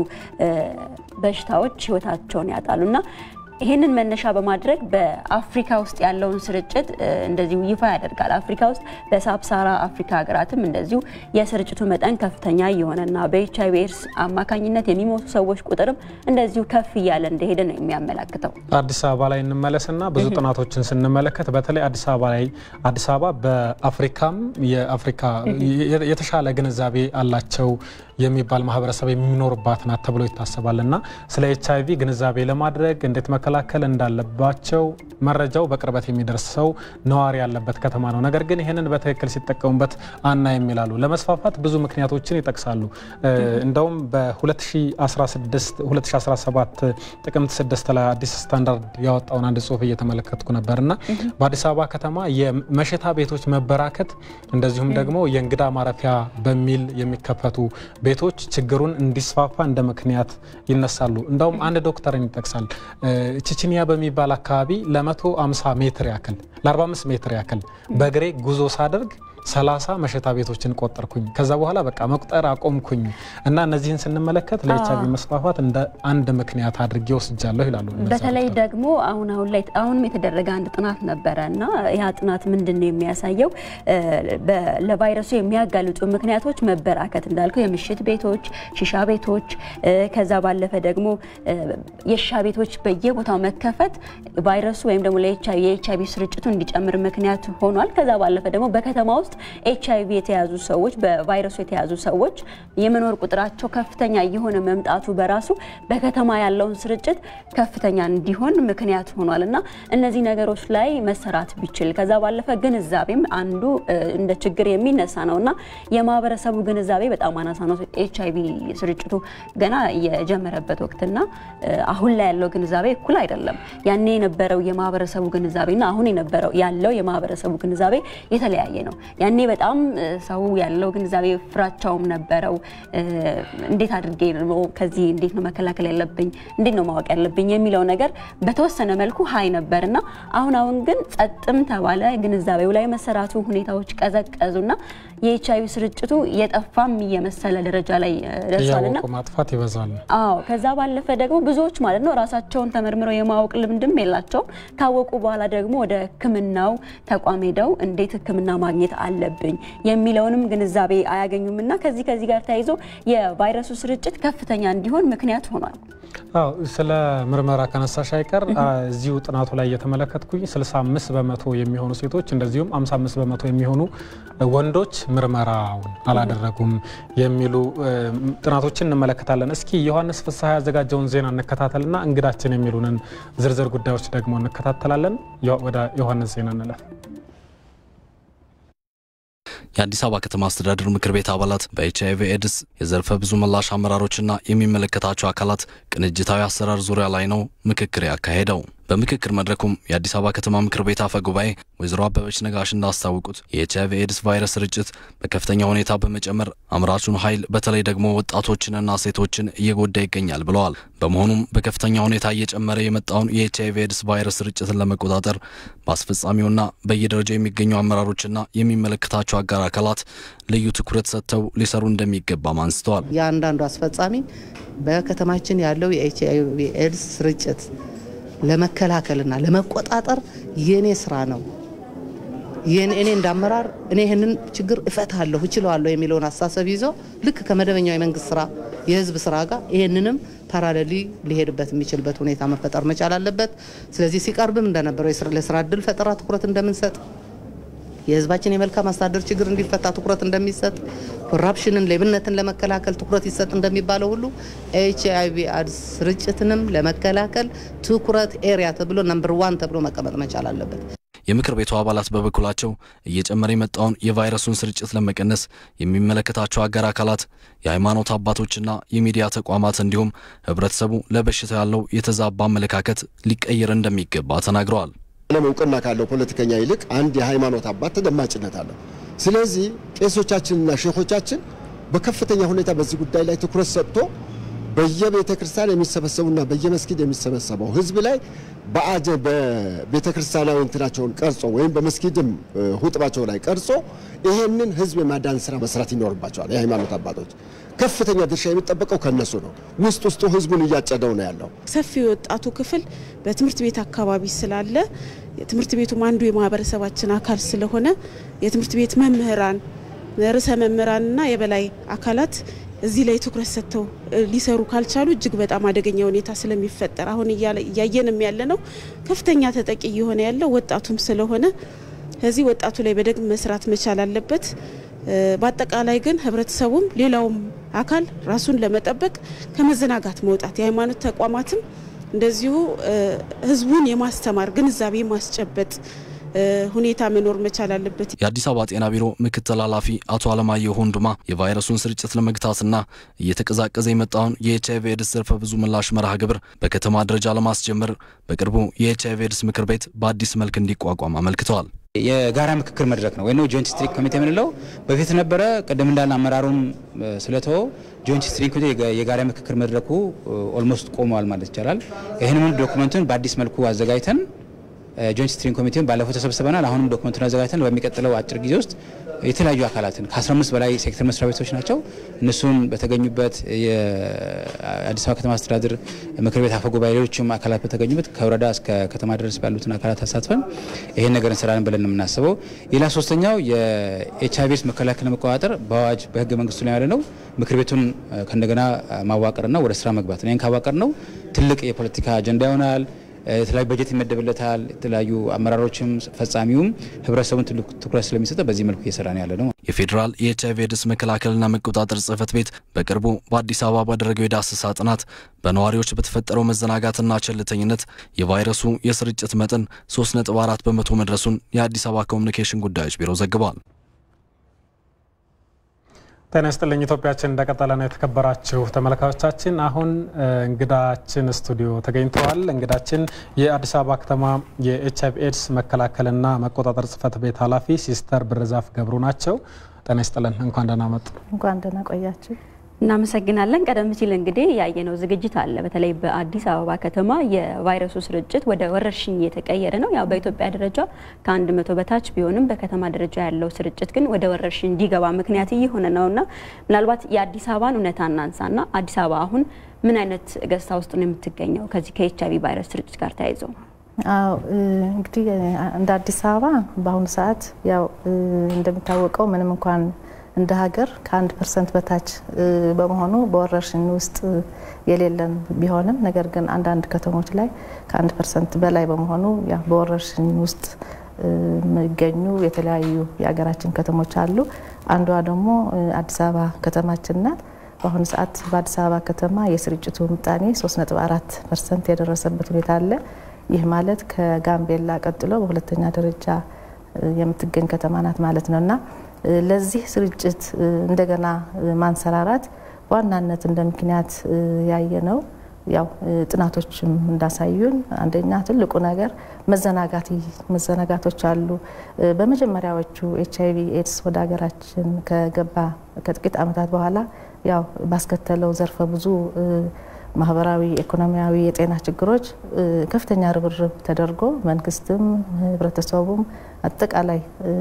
በሽታዎች ህይወታቸውን ያጣሉ እና ይህንን መነሻ በማድረግ በአፍሪካ ውስጥ ያለውን ስርጭት እንደዚሁ ይፋ ያደርጋል። አፍሪካ ውስጥ በሳብሳራ አፍሪካ ሀገራትም እንደዚሁ የስርጭቱ መጠን ከፍተኛ እየሆነና በኤች አይቪ ኤድስ አማካኝነት የሚሞቱ ሰዎች ቁጥርም እንደዚሁ ከፍ እያለ እንደሄደ ነው የሚያመላክተው። አዲስ አበባ ላይ እንመለስና ብዙ ጥናቶችን ስንመለከት በተለይ አዲስ አበባ ላይ አዲስ አበባ በአፍሪካም የአፍሪካ የተሻለ ግንዛቤ አላቸው የሚባል ማህበረሰብ የሚኖርባት ናት ተብሎ ይታሰባል እና ስለ ኤች አይቪ ግንዛቤ ለማድረግ እንዴት መከላከል እንዳለባቸው መረጃው በቅርበት የሚደርስ ሰው ነዋሪ ያለበት ከተማ ነው። ነገር ግን ይህንን በትክክል ሲጠቀሙበት አናይም ይላሉ። ለመስፋፋት ብዙ ምክንያቶችን ይጠቅሳሉ። እንደውም በ2016 2017 ጥቅምት 6 ላይ አዲስ ስታንዳርድ ያወጣውን አንድ ጽሁፍ እየተመለከትኩ ነበር እና በአዲስ አበባ ከተማ የመሸታ ቤቶች መበራከት እንደዚሁም ደግሞ የእንግዳ ማረፊያ በሚል የሚከፈቱ ቤቶች ችግሩን እንዲስፋፋ እንደ ምክንያት ይነሳሉ። እንደውም አንድ ዶክተርን ይጠቅሳል። ቺችኒያ በሚባል አካባቢ ለ150 ሜትር ያክል ለ45 ሜትር ያክል በእግሬ ጉዞ ሳደርግ ሰላሳ መሸታ ቤቶችን ቆጠርኩኝ። ከዛ በኋላ በቃ መቁጠር አቆምኩኝ እና እነዚህን ስንመለከት ለኤች አይቪ መስፋፋት እንደ አንድ ምክንያት አድርጌ ወስጃለሁ ይላሉ። በተለይ ደግሞ አሁን አሁን ላይ አሁንም የተደረገ አንድ ጥናት ነበረ እና ያ ጥናት ምንድን ነው የሚያሳየው ለቫይረሱ የሚያጋልጡ ምክንያቶች መበራከት እንዳልከው የምሽት ቤቶች፣ ሺሻ ቤቶች ከዛ ባለፈ ደግሞ የሺሻ ቤቶች በየቦታው መከፈት ቫይረሱ ወይም ደግሞ የኤች አይቪ ስርጭቱ እንዲጨምር ምክንያት ሆኗል። ከዛ ባለፈ ደግሞ በከተማ ውስጥ ኤች አይቪ የተያዙ ሰዎች በቫይረሱ የተያዙ ሰዎች የመኖር ቁጥራቸው ከፍተኛ እየሆነ መምጣቱ በራሱ በከተማ ያለውን ስርጭት ከፍተኛ እንዲሆን ምክንያት ሆኗል እና እነዚህ ነገሮች ላይ መሰራት ቢችል ከዛ ባለፈ ግንዛቤም አንዱ እንደ ችግር የሚነሳ ነው እና የማህበረሰቡ ግንዛቤ በጣም አናሳ ነው። ኤች አይቪ ስርጭቱ ገና የጀመረበት ወቅትና አሁን ላይ ያለው ግንዛቤ እኩል አይደለም። ያኔ የነበረው የማህበረሰቡ ግንዛቤና አሁን የነበረው ያለው የማህበረሰቡ ግንዛቤ የተለያየ ነው። ያኔ በጣም ሰው ያለው ግንዛቤ ፍራቻውም ነበረው። እንዴት አድርጌ ነው ከዚህ እንዴት ነው መከላከል ያለብኝ እንዴት ነው ማወቅ ያለብኝ የሚለው ነገር በተወሰነ መልኩ ሀይ ነበርና አሁን አሁን ግን ጸጥም ተባለ ግንዛቤው ላይ መሰራቱ ሁኔታዎች ቀዘቀዙና የኤች አይቪ ስርጭቱ የጠፋም እየመሰለ ደረጃ ላይ ደርሷልና እያወቁ ማጥፋት ይበዛል። አዎ ከዛ ባለፈ ደግሞ ብዙዎች ማለት ነው ራሳቸውን ተመርምረው የማወቅ ልምድም የላቸውም። ካወቁ በኋላ ደግሞ ወደ ሕክምናው ተቋም ሄደው እንዴት ሕክምና ማግኘት አለብኝ የሚለውንም ግንዛቤ አያገኙም እና ከዚህ ከዚህ ጋር ተያይዞ የቫይረሱ ስርጭት ከፍተኛ እንዲሆን ምክንያት ሆኗል። አዎ ስለ ምርመራ ከነሳሽ አይቀር እዚሁ ጥናቱ ላይ እየተመለከትኩኝ 65 በመቶ የሚሆኑ ሴቶች እንደዚሁም 55 በመቶ የሚሆኑ ወንዶች ምርመራውን አላደረጉም የሚሉ ጥናቶችን እንመለከታለን። እስኪ ዮሐንስ ፍስሐ ያዘጋጀውን ዜና እንከታተልና እንግዳችን የሚሉንን ዝርዝር ጉዳዮች ደግሞ እንከታተላለን። ወደ ዮሐንስ ዜና እንለፍ። የአዲስ አበባ ከተማ አስተዳደር ምክር ቤት አባላት በኤች አይቪ ኤድስ የዘርፈ ብዙ ምላሽ አመራሮችና የሚመለከታቸው አካላት ቅንጅታዊ አሰራር ዙሪያ ላይ ነው ምክክር ያካሄደው። በምክክር መድረኩም የአዲስ አበባ ከተማ ምክር ቤት አፈ ጉባኤ ወይዘሮ አበበች ነጋሽ እንዳስታወቁት የኤች አይቪ ኤድስ ቫይረስ ስርጭት በከፍተኛ ሁኔታ በመጨመር አምራቹን ኃይል በተለይ ደግሞ ወጣቶችንና ሴቶችን እየጎዳ ይገኛል ብለዋል። በመሆኑም በከፍተኛ ሁኔታ እየጨመረ የመጣውን የኤች አይቪ ኤድስ ቫይረስ ስርጭትን ለመቆጣጠር በአስፈጻሚውና በየደረጃው የሚገኙ አመራሮችና የሚመለከታቸው አጋር አካላት ልዩ ትኩረት ሰጥተው ሊሰሩ እንደሚገባም አንስተዋል። የአንዳንዱ አስፈጻሚ በከተማችን ያለው የኤች አይቪ ኤድስ ስርጭት ለመከላከልና ለመቆጣጠር የኔ ስራ ነው። እኔ እንዳመራር እኔ ይህንን ችግር እፈታለሁ እችለዋለሁ የሚለውን አስተሳሰብ ይዞ ልክ ከመደበኛው የመንግስት ስራ የህዝብ ስራ ጋር ይህንንም ፓራሌሊ ሊሄድበት የሚችልበት ሁኔታ መፈጠር መቻል አለበት። ስለዚህ ሲቀርብም እንደነበረው ለስራ እድል ፈጠራ ትኩረት እንደምንሰጥ የህዝባችን የመልካም አስተዳደር ችግር እንዲፈታ ትኩረት እንደሚሰጥ ኮራፕሽንን፣ ሌብነትን ለመከላከል ትኩረት ይሰጥ እንደሚባለው ሁሉ ኤች አይቪ ኤድስ ስርጭትንም ለመከላከል ትኩረት ኤሪያ ተብሎ ነምበር ዋን ተብሎ መቀመጥ መቻል አለበት። የምክር ቤቱ አባላት በበኩላቸው እየጨመረ የመጣውን የቫይረሱን ስርጭት ለመቀነስ የሚመለከታቸው አጋር አካላት፣ የሃይማኖት አባቶችና የሚዲያ ተቋማት እንዲሁም ህብረተሰቡ ለበሽታው ያለው የተዛባ አመለካከት ሊቀየር እንደሚገባ ተናግረዋል። ዓለም እውቅና ካለው ፖለቲከኛ ይልቅ አንድ የሃይማኖት አባት ተደማጭነት አለው። ስለዚህ ቄሶቻችንና ሼኾቻችን በከፍተኛ ሁኔታ በዚህ ጉዳይ ላይ ትኩረት ሰጥቶ በየቤተ ክርስቲያን የሚሰበሰቡና በየመስጊድ የሚሰበሰበው ህዝብ ላይ በአጀ በቤተ ክርስቲያናዊ እንትናቸውን ቀርጾ ወይም በመስጊድም ሁጥባቸው ላይ ቀርጾ ይሄንን ህዝብ የማዳን ስራ መስራት ይኖርባቸዋል። የሃይማኖት አባቶች ከፍተኛ ድርሻ የሚጠበቀው ከነሱ ነው። ውስጥ ውስጡ ህዝቡን እያጨደው ነው ያለው። ሰፊ የወጣቱ ክፍል በትምህርት ቤት አካባቢ ስላለ የትምህርት ቤቱም አንዱ የማህበረሰባችን አካል ስለሆነ የትምህርት ቤት መምህራን፣ ርዕሰ መምህራንና የበላይ አካላት እዚህ ላይ ትኩረት ሰጥተው ሊሰሩ ካልቻሉ እጅግ በጣም አደገኛ ሁኔታ ስለሚፈጠር አሁን እያየንም ያለ ነው። ከፍተኛ ተጠቂ እየሆነ ያለው ወጣቱም ስለሆነ ከዚህ ወጣቱ ላይ በደንብ መስራት መቻል አለበት። በአጠቃላይ ግን ህብረተሰቡም ሌላውም አካል ራሱን ለመጠበቅ ከመዘናጋት መውጣት የሃይማኖት ተቋማትም እንደዚሁ ህዝቡን የማስተማር ግንዛቤ ማስጨበጥ ሁኔታ መኖር መቻል አለበት። የአዲስ አበባ ጤና ቢሮ ምክትል ኃላፊ አቶ አለማየሁ ሁንዱማ የቫይረሱን ስርጭት ለመግታትና እየተቀዛቀዘ የመጣውን የኤች አይቪ ኤድስ ዘርፈ ብዙ ምላሽ መርሃ ግብር በከተማ ደረጃ ለማስጀመር በቅርቡ የኤች አይቪ ኤድስ ምክር ቤት በአዲስ መልክ እንዲቋቋም አመልክተዋል። የጋራ ምክክር መድረክ ነው ወይ ጆይንት ስትሪንግ ኮሚቴ የምንለው በፊት ነበረ። ቅድም እንዳለ አመራሩም ስለተወው ጆይንት ስትሪንግ ኮሚቴ የጋራ ምክክር መድረኩ ኦልሞስት ቆመዋል ማለት ይቻላል። ይህንን ዶክመንቱን በአዲስ መልኩ አዘጋጅተን ጆይንት ስትሪንግ ኮሚቴውን ባለፈው ተሰብስበናል። አሁንም ዶክመንቱን አዘጋጅተን በሚቀጥለው አጭር ጊዜ ውስጥ የተለያዩ አካላትን ከ15 በላይ ሴክተር መስሪያ ቤቶች ናቸው። እነሱን በተገኙበት የአዲስ አበባ ከተማ አስተዳደር ምክር ቤት አፈ ጉባኤ፣ ሌሎችም አካላት በተገኙበት ከወረዳ እስከ ከተማ ድረስ ባሉትን አካላት አሳትፈን ይህን ነገር እንሰራለን ብለን የምናስበው። ሌላ ሶስተኛው የኤች አይቪ ኤድስ መከላከል ለመቆጣጠር በአዋጅ በህገ መንግስቱ ላይ ያለ ነው። ምክር ቤቱን ከእንደገና ማዋቀርና ወደ ስራ መግባት ነው። ይህን ካዋቀር ነው ትልቅ የፖለቲካ አጀንዳ ይሆናል። የተለያዩ በጀት ይመደብለታል። የተለያዩ አመራሮችም ፈጻሚውም ህብረተሰቡን ትልቅ ትኩረት ስለሚሰጠ በዚህ መልኩ እየሰራ ነው ያለ ነው። የፌዴራል የኤች አይቪ ኤድስ መከላከልና መቆጣጠር ጽህፈት ቤት በቅርቡ በአዲስ አበባ ባደረገው የዳሰሳ ጥናት በነዋሪዎች በተፈጠረው መዘናጋትና ቸልተኝነት የቫይረሱ የስርጭት መጠን 3.4 በመቶ መድረሱን የአዲስ አበባ ኮሚኒኬሽን ጉዳዮች ቢሮ ዘግቧል። ጤና ይስጥልኝ ኢትዮጵያችን እንደቀጠለ ነው። የተከበራችሁ ተመልካቾቻችን አሁን እንግዳችን ስቱዲዮ ተገኝተዋል። እንግዳችን የአዲስ አበባ ከተማ የኤች አይቪ ኤድስ መከላከልና መቆጣጠር ጽህፈት ቤት ኃላፊ ሲስተር ብርዛፍ ገብሩ ናቸው። ጤና ይስጥልን፣ እንኳን ደህና መጡ። እንኳን ደህና ቆያችሁ። እናመሰግናለን። ቀደም ሲል እንግዲህ ያየነው ዝግጅት አለ። በተለይ በአዲስ አበባ ከተማ የቫይረሱ ስርጭት ወደ ወረርሽኝ እየተቀየረ ነው። ያው በኢትዮጵያ ደረጃ ከአንድ መቶ በታች ቢሆንም በከተማ ደረጃ ያለው ስርጭት ግን ወደ ወረርሽኝ እንዲገባ ምክንያት እየሆነ ነውና ምናልባት የአዲስ አበባን እውነታ እናንሳና አዲስ አበባ አሁን ምን አይነት ገጽታ ውስጥ ነው የምትገኘው ከዚህ ከኤች አይቪ ቫይረስ ስርጭት ጋር ተያይዞ? አዎ እንግዲህ እንደ አዲስ አበባ በአሁኑ ሰዓት ያው እንደሚታወቀው ምንም እንኳን እንደ ሀገር ከአንድ ፐርሰንት በታች በመሆኑ በወረርሽኝ ውስጥ የሌለን ቢሆንም ነገር ግን አንዳንድ ከተሞች ላይ ከአንድ ፐርሰንት በላይ በመሆኑ በወረርሽኝ ውስጥ የሚገኙ የተለያዩ የሀገራችን ከተሞች አሉ። አንዷ ደግሞ አዲስ አበባ ከተማችን ናት። በአሁኑ ሰዓት በአዲስ አበባ ከተማ የስርጭቱ ምጣኔ 3.4 ፐርሰንት የደረሰበት ሁኔታ አለ። ይህ ማለት ከጋምቤላ ቀጥሎ በሁለተኛ ደረጃ የምትገኝ ከተማ ናት ማለት ነው እና ለዚህ ስርጭት እንደገና ማንሰራራት በዋናነት እንደ ምክንያት ያየ ነው። ያው ጥናቶችም እንዳሳዩን አንደኛ ትልቁ ነገር መዘናጋት መዘናጋቶች አሉ። በመጀመሪያዎቹ ኤች አይቪ ኤድስ ወደ ሀገራችን ከገባ ከጥቂት ዓመታት በኋላ ያው ባስከተለው ዘርፈ ብዙ ማህበራዊ፣ ኢኮኖሚያዊ፣ የጤና ችግሮች ከፍተኛ ርብርብ ተደርጎ መንግስትም ህብረተሰቡም አጠቃላይ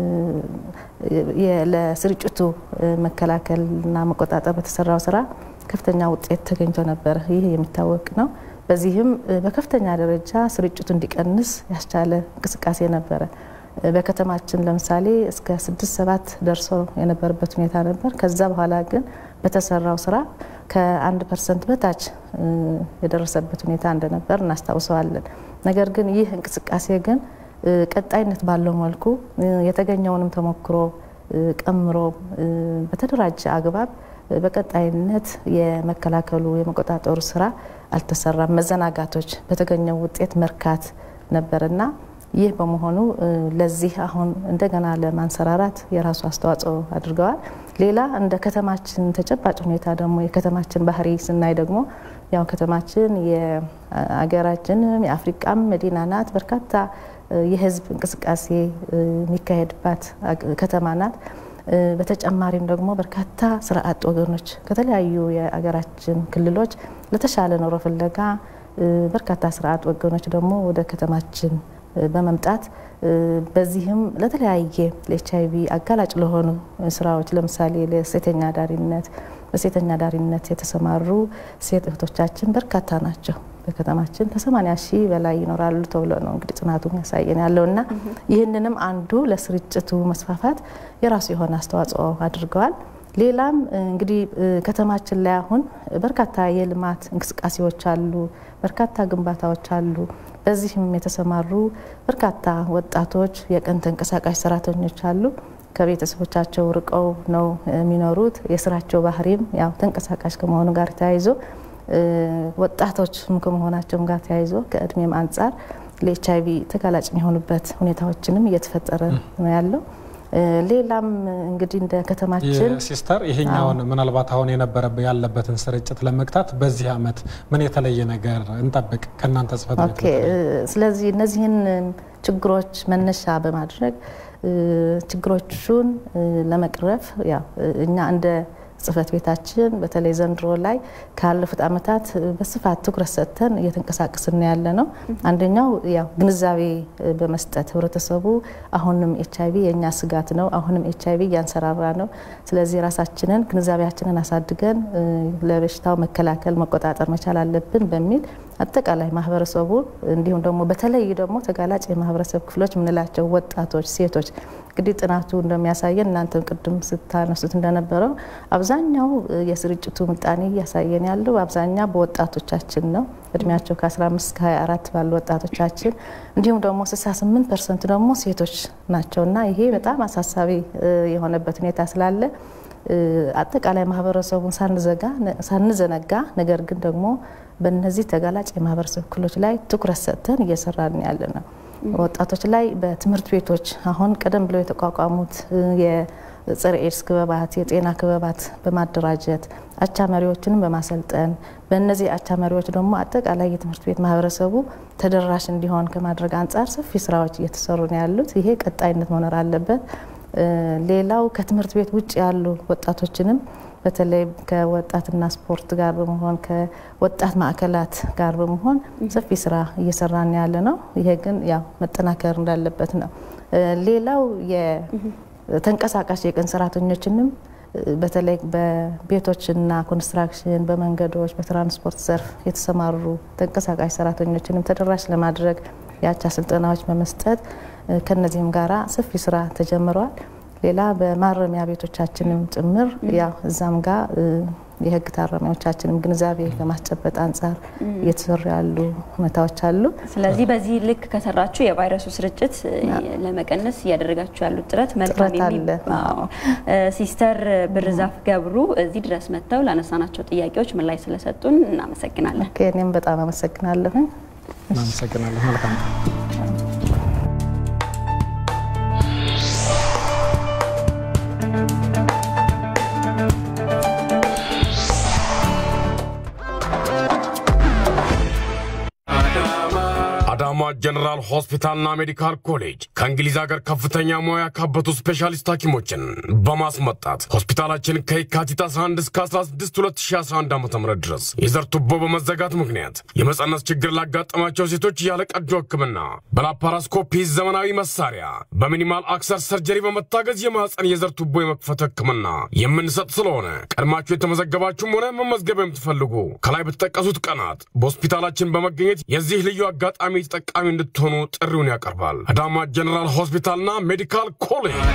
ለስርጭቱ መከላከልና መቆጣጠር በተሰራው ስራ ከፍተኛ ውጤት ተገኝቶ ነበረ። ይህ የሚታወቅ ነው። በዚህም በከፍተኛ ደረጃ ስርጭቱ እንዲቀንስ ያስቻለ እንቅስቃሴ ነበረ። በከተማችን ለምሳሌ እስከ ስድስት ሰባት ደርሶ የነበረበት ሁኔታ ነበር። ከዛ በኋላ ግን በተሰራው ስራ ከአንድ ፐርሰንት በታች የደረሰበት ሁኔታ እንደነበር እናስታውሰዋለን። ነገር ግን ይህ እንቅስቃሴ ግን ቀጣይነት ባለው መልኩ የተገኘውንም ተሞክሮ ቀምሮ በተደራጀ አግባብ በቀጣይነት የመከላከሉ የመቆጣጠሩ ስራ አልተሰራም። መዘናጋቶች በተገኘው ውጤት መርካት ነበርና ይህ በመሆኑ ለዚህ አሁን እንደገና ለማንሰራራት የራሱ አስተዋጽኦ አድርገዋል። ሌላ እንደ ከተማችን ተጨባጭ ሁኔታ ደግሞ የከተማችን ባህሪ ስናይ ደግሞ ያው ከተማችን የአገራችንም የአፍሪቃም መዲና ናት። በርካታ የህዝብ እንቅስቃሴ የሚካሄድባት ከተማ ናት። በተጨማሪም ደግሞ በርካታ ስራ አጥ ወገኖች ከተለያዩ የአገራችን ክልሎች ለተሻለ ኑሮ ፍለጋ በርካታ ስራ አጥ ወገኖች ደግሞ ወደ ከተማችን በመምጣት በዚህም ለተለያየ ለኤች አይቪ አጋላጭ ለሆኑ ስራዎች ለምሳሌ ለሴተኛ ዳሪነት በሴተኛ ዳሪነት የተሰማሩ ሴት እህቶቻችን በርካታ ናቸው። በከተማችን ከ80 ሺህ በላይ ይኖራሉ ተብሎ ነው እንግዲህ ጥናቱ ያሳየን ያለው እና ይህንንም አንዱ ለስርጭቱ መስፋፋት የራሱ የሆነ አስተዋጽኦ አድርገዋል። ሌላም እንግዲህ ከተማችን ላይ አሁን በርካታ የልማት እንቅስቃሴዎች አሉ፣ በርካታ ግንባታዎች አሉ። በዚህም የተሰማሩ በርካታ ወጣቶች የቀን ተንቀሳቃሽ ሰራተኞች አሉ። ከቤተሰቦቻቸው ርቀው ነው የሚኖሩት። የስራቸው ባህሪም ያው ተንቀሳቃሽ ከመሆኑ ጋር ተያይዞ ወጣቶች ከመሆናቸውም ጋር ተያይዞ ከእድሜም አንጻር ለኤች አይቪ ተጋላጭ የሚሆኑበት ሁኔታዎችንም እየተፈጠረ ነው ያለው። ሌላም እንግዲህ እንደ ከተማችን ሲስተር ይሄኛውን ምናልባት አሁን የነበረ ያለበትን ስርጭት ለመግታት በዚህ አመት ምን የተለየ ነገር እንጠብቅ ከእናንተ ጽሕፈት ቤት? ስለዚህ እነዚህን ችግሮች መነሻ በማድረግ ችግሮቹን ለመቅረፍ ያው እኛ እንደ ጽህፈት ቤታችን በተለይ ዘንድሮ ላይ ካለፉት አመታት በስፋት ትኩረት ሰጥተን እየተንቀሳቀስን ያለ ነው። አንደኛው ያው ግንዛቤ በመስጠት ህብረተሰቡ አሁንም ኤች አይቪ የእኛ ስጋት ነው፣ አሁንም ኤች አይቪ እያንሰራራ ነው። ስለዚህ ራሳችንን ግንዛቤያችንን አሳድገን ለበሽታው መከላከል መቆጣጠር መቻል አለብን በሚል አጠቃላይ ማህበረሰቡ እንዲሁም ደግሞ በተለይ ደግሞ ተጋላጭ የማህበረሰብ ክፍሎች የምንላቸው ወጣቶች፣ ሴቶች እንግዲህ ጥናቱ እንደሚያሳየን እናንተም ቅድም ስታነሱት እንደነበረው አብዛኛው የስርጭቱ ምጣኔ እያሳየን ያለው አብዛኛው በወጣቶቻችን ነው። እድሜያቸው ከ15 እስከ 24 ባሉ ወጣቶቻችን እንዲሁም ደግሞ 68 ፐርሰንት ደግሞ ሴቶች ናቸው እና ይሄ በጣም አሳሳቢ የሆነበት ሁኔታ ስላለ አጠቃላይ ማህበረሰቡን ሳንዘነጋ ነገር ግን ደግሞ በእነዚህ ተጋላጭ የማህበረሰብ ክፍሎች ላይ ትኩረት ሰጥተን እየሰራን ያለ ነው። ወጣቶች ላይ በትምህርት ቤቶች አሁን ቀደም ብለው የተቋቋሙት የጸረ ኤድስ ክበባት፣ የጤና ክበባት በማደራጀት አቻ መሪዎችንም በማሰልጠን በእነዚህ አቻ መሪዎች ደግሞ አጠቃላይ የትምህርት ቤት ማህበረሰቡ ተደራሽ እንዲሆን ከማድረግ አንጻር ሰፊ ስራዎች እየተሰሩ ነው ያሉት። ይሄ ቀጣይነት መኖር አለበት። ሌላው ከትምህርት ቤት ውጭ ያሉ ወጣቶችንም በተለይ ከወጣትና ስፖርት ጋር በመሆን ከወጣት ማዕከላት ጋር በመሆን ሰፊ ስራ እየሰራን ያለ ነው። ይሄ ግን ያው መጠናከር እንዳለበት ነው። ሌላው የተንቀሳቃሽ የቀን ሰራተኞችንም በተለይ በቤቶችና ኮንስትራክሽን፣ በመንገዶች፣ በትራንስፖርት ዘርፍ የተሰማሩ ተንቀሳቃሽ ሰራተኞችንም ተደራሽ ለማድረግ የአቻ ስልጠናዎች በመስጠት ከነዚህም ጋራ ሰፊ ስራ ተጀምረዋል። ሌላ በማረሚያ ቤቶቻችንም ጭምር ያው እዛም ጋር የህግ ታራሚዎቻችንም ግንዛቤ ከማስጨበጥ አንጻር እየተሰሩ ያሉ ሁኔታዎች አሉ። ስለዚህ በዚህ ልክ ከሰራችሁ የቫይረሱ ስርጭት ለመቀነስ እያደረጋችሁ ያሉት ጥረት መልካም ሲስተር ብርዛፍ ገብሩ እዚህ ድረስ መጥተው ላነሳናቸው ጥያቄዎች ምላሽ ስለሰጡን እናመሰግናለን። እኔም በጣም አመሰግናለሁኝ። እናመሰግናለን። መልካም አዳማ ጀነራል ሆስፒታልና ሜዲካል ኮሌጅ ከእንግሊዝ ሀገር ከፍተኛ ሙያ ያካበቱ ስፔሻሊስት ሐኪሞችን በማስመጣት ሆስፒታላችን ከየካቲት 11 እስከ 16 2011 ዓ ም ድረስ የዘር ቱቦ በመዘጋት ምክንያት የመጸነስ ችግር ላጋጠማቸው ሴቶች ያለ ቀዶ ሕክምና በላፓራስኮፒ ዘመናዊ መሳሪያ በሚኒማል አክሰር ሰርጀሪ በመታገዝ የማህፀን የዘር ቱቦ የመክፈት ሕክምና የምንሰጥ ስለሆነ ቀድማችሁ የተመዘገባችሁም ሆነ መመዝገብ የምትፈልጉ ከላይ በተጠቀሱት ቀናት በሆስፒታላችን በመገኘት የዚህ ልዩ አጋጣሚ ተጠቃሚ እንድትሆኑ ጥሪውን ያቀርባል። አዳማ ጀነራል ሆስፒታልና ሜዲካል ኮሌጅ።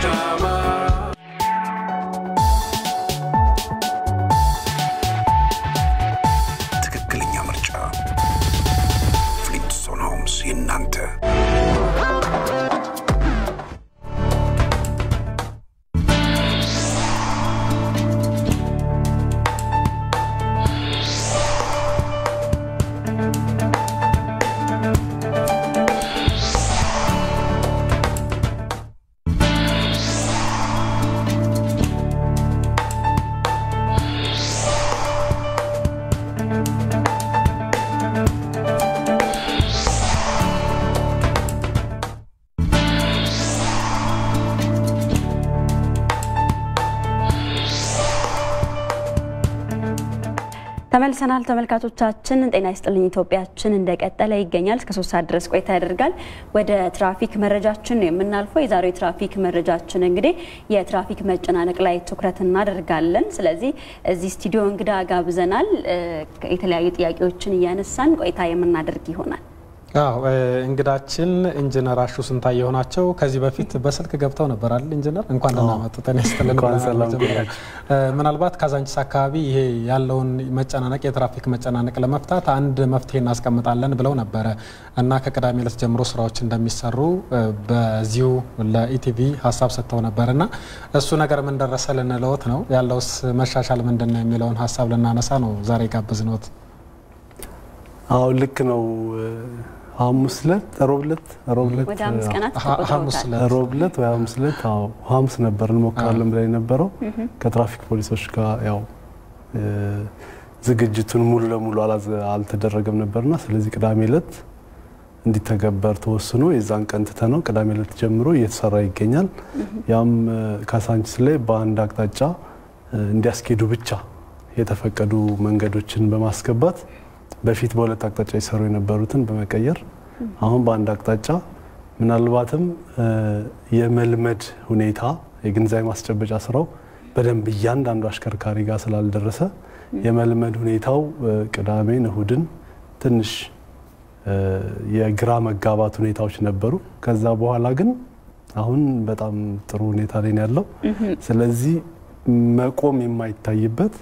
ትክክለኛ ምርጫ ፍሊንትስቶን ሆምስ የእናንተ ተመልሰናል ተመልካቾቻችን። ጤና ይስጥልኝ ኢትዮጵያችን እንደቀጠለ ይገኛል። እስከ ሶስት ሰዓት ድረስ ቆይታ ያደርጋል። ወደ ትራፊክ መረጃችን ነው የምናልፈው። የዛሬው የትራፊክ መረጃችን እንግዲህ የትራፊክ መጨናነቅ ላይ ትኩረት እናደርጋለን። ስለዚህ እዚህ ስቱዲዮ እንግዳ ጋብዘናል። የተለያዩ ጥያቄዎችን እያነሳን ቆይታ የምናደርግ ይሆናል። አዎ እንግዳችን ኢንጂነር አሹ ስንታየሁ ናቸው። ከዚህ በፊት በስልክ ገብተው ነበር አይደል ኢንጂነር? እንኳን ደህና መጡ። ጤና ይስጥልን። ምናልባት ካዛንቺስ አካባቢ ይሄ ያለውን መጨናነቅ የትራፊክ መጨናነቅ ለመፍታት አንድ መፍትሄ እናስቀምጣለን ብለው ነበረ እና ከቅዳሜ ዕለት ጀምሮ ስራዎች እንደሚሰሩ በዚሁ ለኢቲቪ ሀሳብ ሰጥተው ነበር እና እሱ ነገር ምን ደረሰ ልንለዎት ነው ያለውስ መሻሻል ምንድን ነው የሚለውን ሀሳብ ልናነሳ ነው ዛሬ ጋብዝነዎት። አዎ ልክ ነው። ሐሙስ ዕለት ሮብ ዕለት ሮብ ዕለት ወደ አምስት ቀናት ሮብ ዕለት ወይ ሐሙስ ዕለት አዎ ሐሙስ ነበር እንሞክራለን ብለን የነበረው ከትራፊክ ፖሊሶች ጋር ያው ዝግጅቱን ሙሉ ለሙሉ አልተደረገም ነበርና ስለዚህ ቅዳሜ ዕለት እንዲተገበር ተወስኖ የዛን ቀን ትተነው ቅዳሜ ዕለት ጀምሮ እየተሰራ ይገኛል። ያም ካሳንቺስ ላይ በአንድ አቅጣጫ እንዲያስኬዱ ብቻ የተፈቀዱ መንገዶችን በማስገባት በፊት በሁለት አቅጣጫ ይሰሩ የነበሩትን በመቀየር አሁን በአንድ አቅጣጫ ምናልባትም የመልመድ ሁኔታ የግንዛቤ ማስጨበጫ ስራው በደንብ እያንዳንዱ አሽከርካሪ ጋር ስላልደረሰ የመልመድ ሁኔታው ቅዳሜን፣ እሁድን ትንሽ የግራ መጋባት ሁኔታዎች ነበሩ። ከዛ በኋላ ግን አሁን በጣም ጥሩ ሁኔታ ላይ ነው ያለው። ስለዚህ መቆም የማይታይበት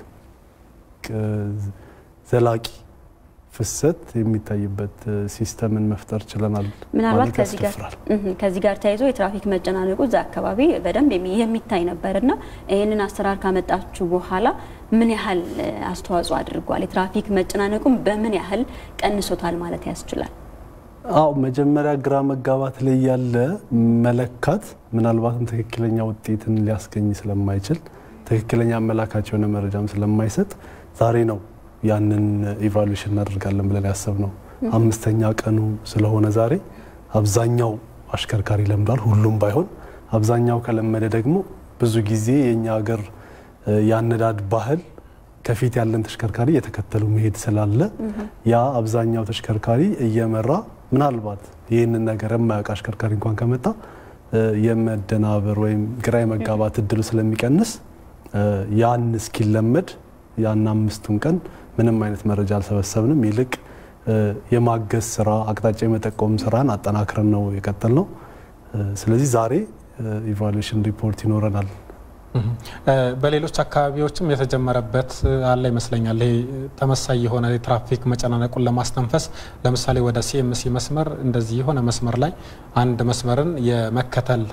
ዘላቂ ፍሰት የሚታይበት ሲስተምን መፍጠር ችለናል። ምናልባት ከዚህ ጋር ተያይዞ የትራፊክ መጨናነቁ እዛ አካባቢ በደንብ የሚታይ ነበር እና ይህንን አሰራር ካመጣችሁ በኋላ ምን ያህል አስተዋጽኦ አድርጓል? የትራፊክ መጨናነቁም በምን ያህል ቀንሶታል ማለት ያስችላል? አው መጀመሪያ ግራ መጋባት ላይ ያለ መለካት ምናልባትም ትክክለኛ ውጤትን ሊያስገኝ ስለማይችል ትክክለኛ አመላካች የሆነ መረጃም ስለማይሰጥ ዛሬ ነው ያንን ኢቫሉዌሽን እናደርጋለን ብለን ያሰብ ነው። አምስተኛ ቀኑ ስለሆነ ዛሬ አብዛኛው አሽከርካሪ ለምዷል። ሁሉም ባይሆን አብዛኛው ከለመደ ደግሞ ብዙ ጊዜ የእኛ ሀገር የአነዳድ ባህል ከፊት ያለን ተሽከርካሪ እየተከተሉ መሄድ ስላለ ያ አብዛኛው ተሽከርካሪ እየመራ ምናልባት ይህንን ነገር የማያውቅ አሽከርካሪ እንኳን ከመጣ የመደናበር ወይም ግራ የመጋባት እድሉ ስለሚቀንስ ያን እስኪለመድ ያን አምስቱን ቀን ምንም አይነት መረጃ አልሰበሰብንም። ይልቅ የማገዝ ስራ፣ አቅጣጫ የመጠቆም ስራን አጠናክረን ነው የቀጠል ነው። ስለዚህ ዛሬ ኢቫሉዌሽን ሪፖርት ይኖረናል። በሌሎች አካባቢዎችም የተጀመረበት አለ ይመስለኛል። ይሄ ተመሳይ የሆነ የትራፊክ መጨናነቁን ለማስተንፈስ ለምሳሌ ወደ ሲኤምሲ መስመር እንደዚህ የሆነ መስመር ላይ አንድ መስመርን የመከተል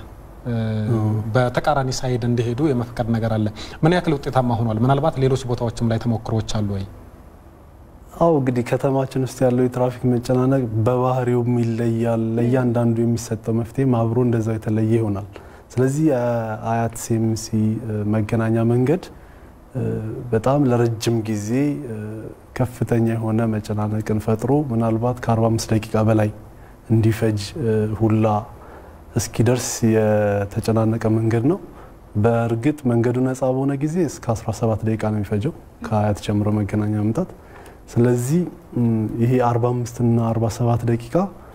በተቃራኒ ሳይድ እንዲሄዱ የመፍቀድ ነገር አለ። ምን ያክል ውጤታማ ሆኗል? ምናልባት ሌሎች ቦታዎችም ላይ ተሞክሮዎች አሉ ወይ? አው እንግዲህ ከተማችን ውስጥ ያለው የትራፊክ መጨናነቅ በባህሪውም ይለያል። ለእያንዳንዱ የሚሰጠው መፍትሄም አብሮ እንደዛው የተለየ ይሆናል። ስለዚህ አያት ሲኤምሲ መገናኛ መንገድ በጣም ለረጅም ጊዜ ከፍተኛ የሆነ መጨናነቅን ፈጥሮ ምናልባት ከ45 ደቂቃ በላይ እንዲፈጅ ሁላ እስኪደርስ የተጨናነቀ መንገድ ነው። በእርግጥ መንገዱ ነፃ በሆነ ጊዜ እስከ 17 ደቂቃ ነው የሚፈጀው ከአያት ጀምሮ መገናኛ መምጣት። ስለዚህ ይሄ 45 እና 47 ደቂቃ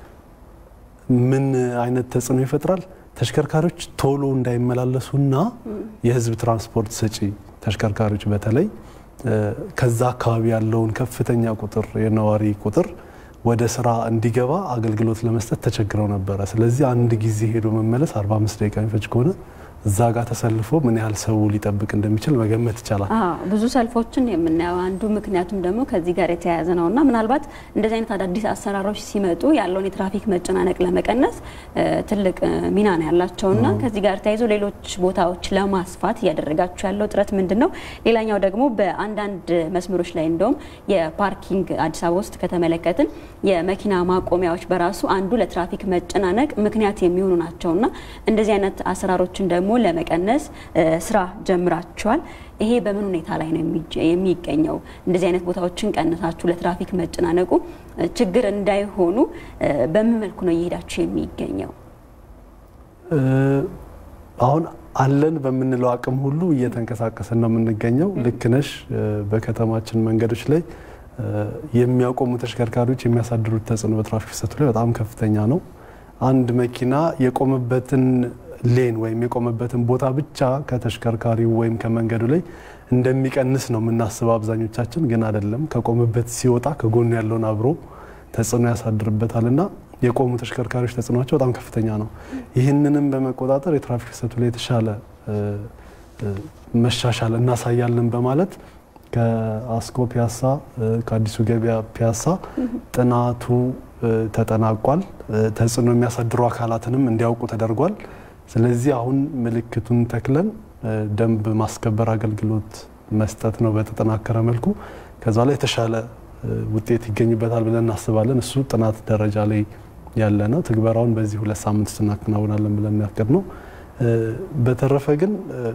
ምን አይነት ተጽዕኖ ይፈጥራል? ተሽከርካሪዎች ቶሎ እንዳይመላለሱና የህዝብ ትራንስፖርት ሰጪ ተሽከርካሪዎች በተለይ ከዛ አካባቢ ያለውን ከፍተኛ ቁጥር የነዋሪ ቁጥር ወደ ስራ እንዲገባ አገልግሎት ለመስጠት ተቸግረው ነበረ። ስለዚህ አንድ ጊዜ ሄዶ መመለስ 45 ደቂቃ የሚፈጅ ከሆነ እዛ ጋር ተሰልፎ ምን ያህል ሰው ሊጠብቅ እንደሚችል መገመት ይቻላል። ብዙ ሰልፎችን የምናየው አንዱ ምክንያቱም ደግሞ ከዚህ ጋር የተያያዘ ነው እና ምናልባት እንደዚህ አይነት አዳዲስ አሰራሮች ሲመጡ ያለውን የትራፊክ መጨናነቅ ለመቀነስ ትልቅ ሚና ነው ያላቸው እና ከዚህ ጋር ተያይዞ ሌሎች ቦታዎች ለማስፋት እያደረጋችሁ ያለው ጥረት ምንድን ነው? ሌላኛው ደግሞ በአንዳንድ መስመሮች ላይ እንደውም የፓርኪንግ አዲስ አበባ ውስጥ ከተመለከትን የመኪና ማቆሚያዎች በራሱ አንዱ ለትራፊክ መጨናነቅ ምክንያት የሚሆኑ ናቸው እና እንደዚህ አይነት አሰራሮችን ደግሞ ለመቀነስ ስራ ጀምራችኋል። ይሄ በምን ሁኔታ ላይ ነው የሚገኘው? እንደዚህ አይነት ቦታዎችን ቀንሳችሁ ለትራፊክ መጨናነቁ ችግር እንዳይሆኑ በምን መልኩ ነው እየሄዳችሁ የሚገኘው? አሁን አለን በምንለው አቅም ሁሉ እየተንቀሳቀስን ነው የምንገኘው። ልክ ነሽ። በከተማችን መንገዶች ላይ የሚያቆሙ ተሽከርካሪዎች የሚያሳድሩት ተጽዕኖ በትራፊክ ፍሰቱ ላይ በጣም ከፍተኛ ነው። አንድ መኪና የቆመበትን ሌን ወይም የቆመበትን ቦታ ብቻ ከተሽከርካሪው ወይም ከመንገዱ ላይ እንደሚቀንስ ነው የምናስበው አብዛኞቻችን፣ ግን አይደለም። ከቆመበት ሲወጣ ከጎኑ ያለውን አብሮ ተጽዕኖ ያሳድርበታል እና የቆሙ ተሽከርካሪዎች ተጽዕኖቸው በጣም ከፍተኛ ነው። ይህንንም በመቆጣጠር የትራፊክ ፍሰቱ ላይ የተሻለ መሻሻል እናሳያለን በማለት ከአስኮ ፒያሳ ከአዲሱ ገበያ ፒያሳ ጥናቱ ተጠናቋል። ተጽዕኖ የሚያሳድሩ አካላትንም እንዲያውቁ ተደርጓል። ስለዚህ አሁን ምልክቱን ተክለን ደንብ ማስከበር አገልግሎት መስጠት ነው በተጠናከረ መልኩ። ከዛ ላይ የተሻለ ውጤት ይገኝበታል ብለን እናስባለን። እሱ ጥናት ደረጃ ላይ ያለ ነው። ትግበራውን በዚህ ሁለት ሳምንት ውስጥ እናከናውናለን ብለን ያቀድ ነው። በተረፈ ግን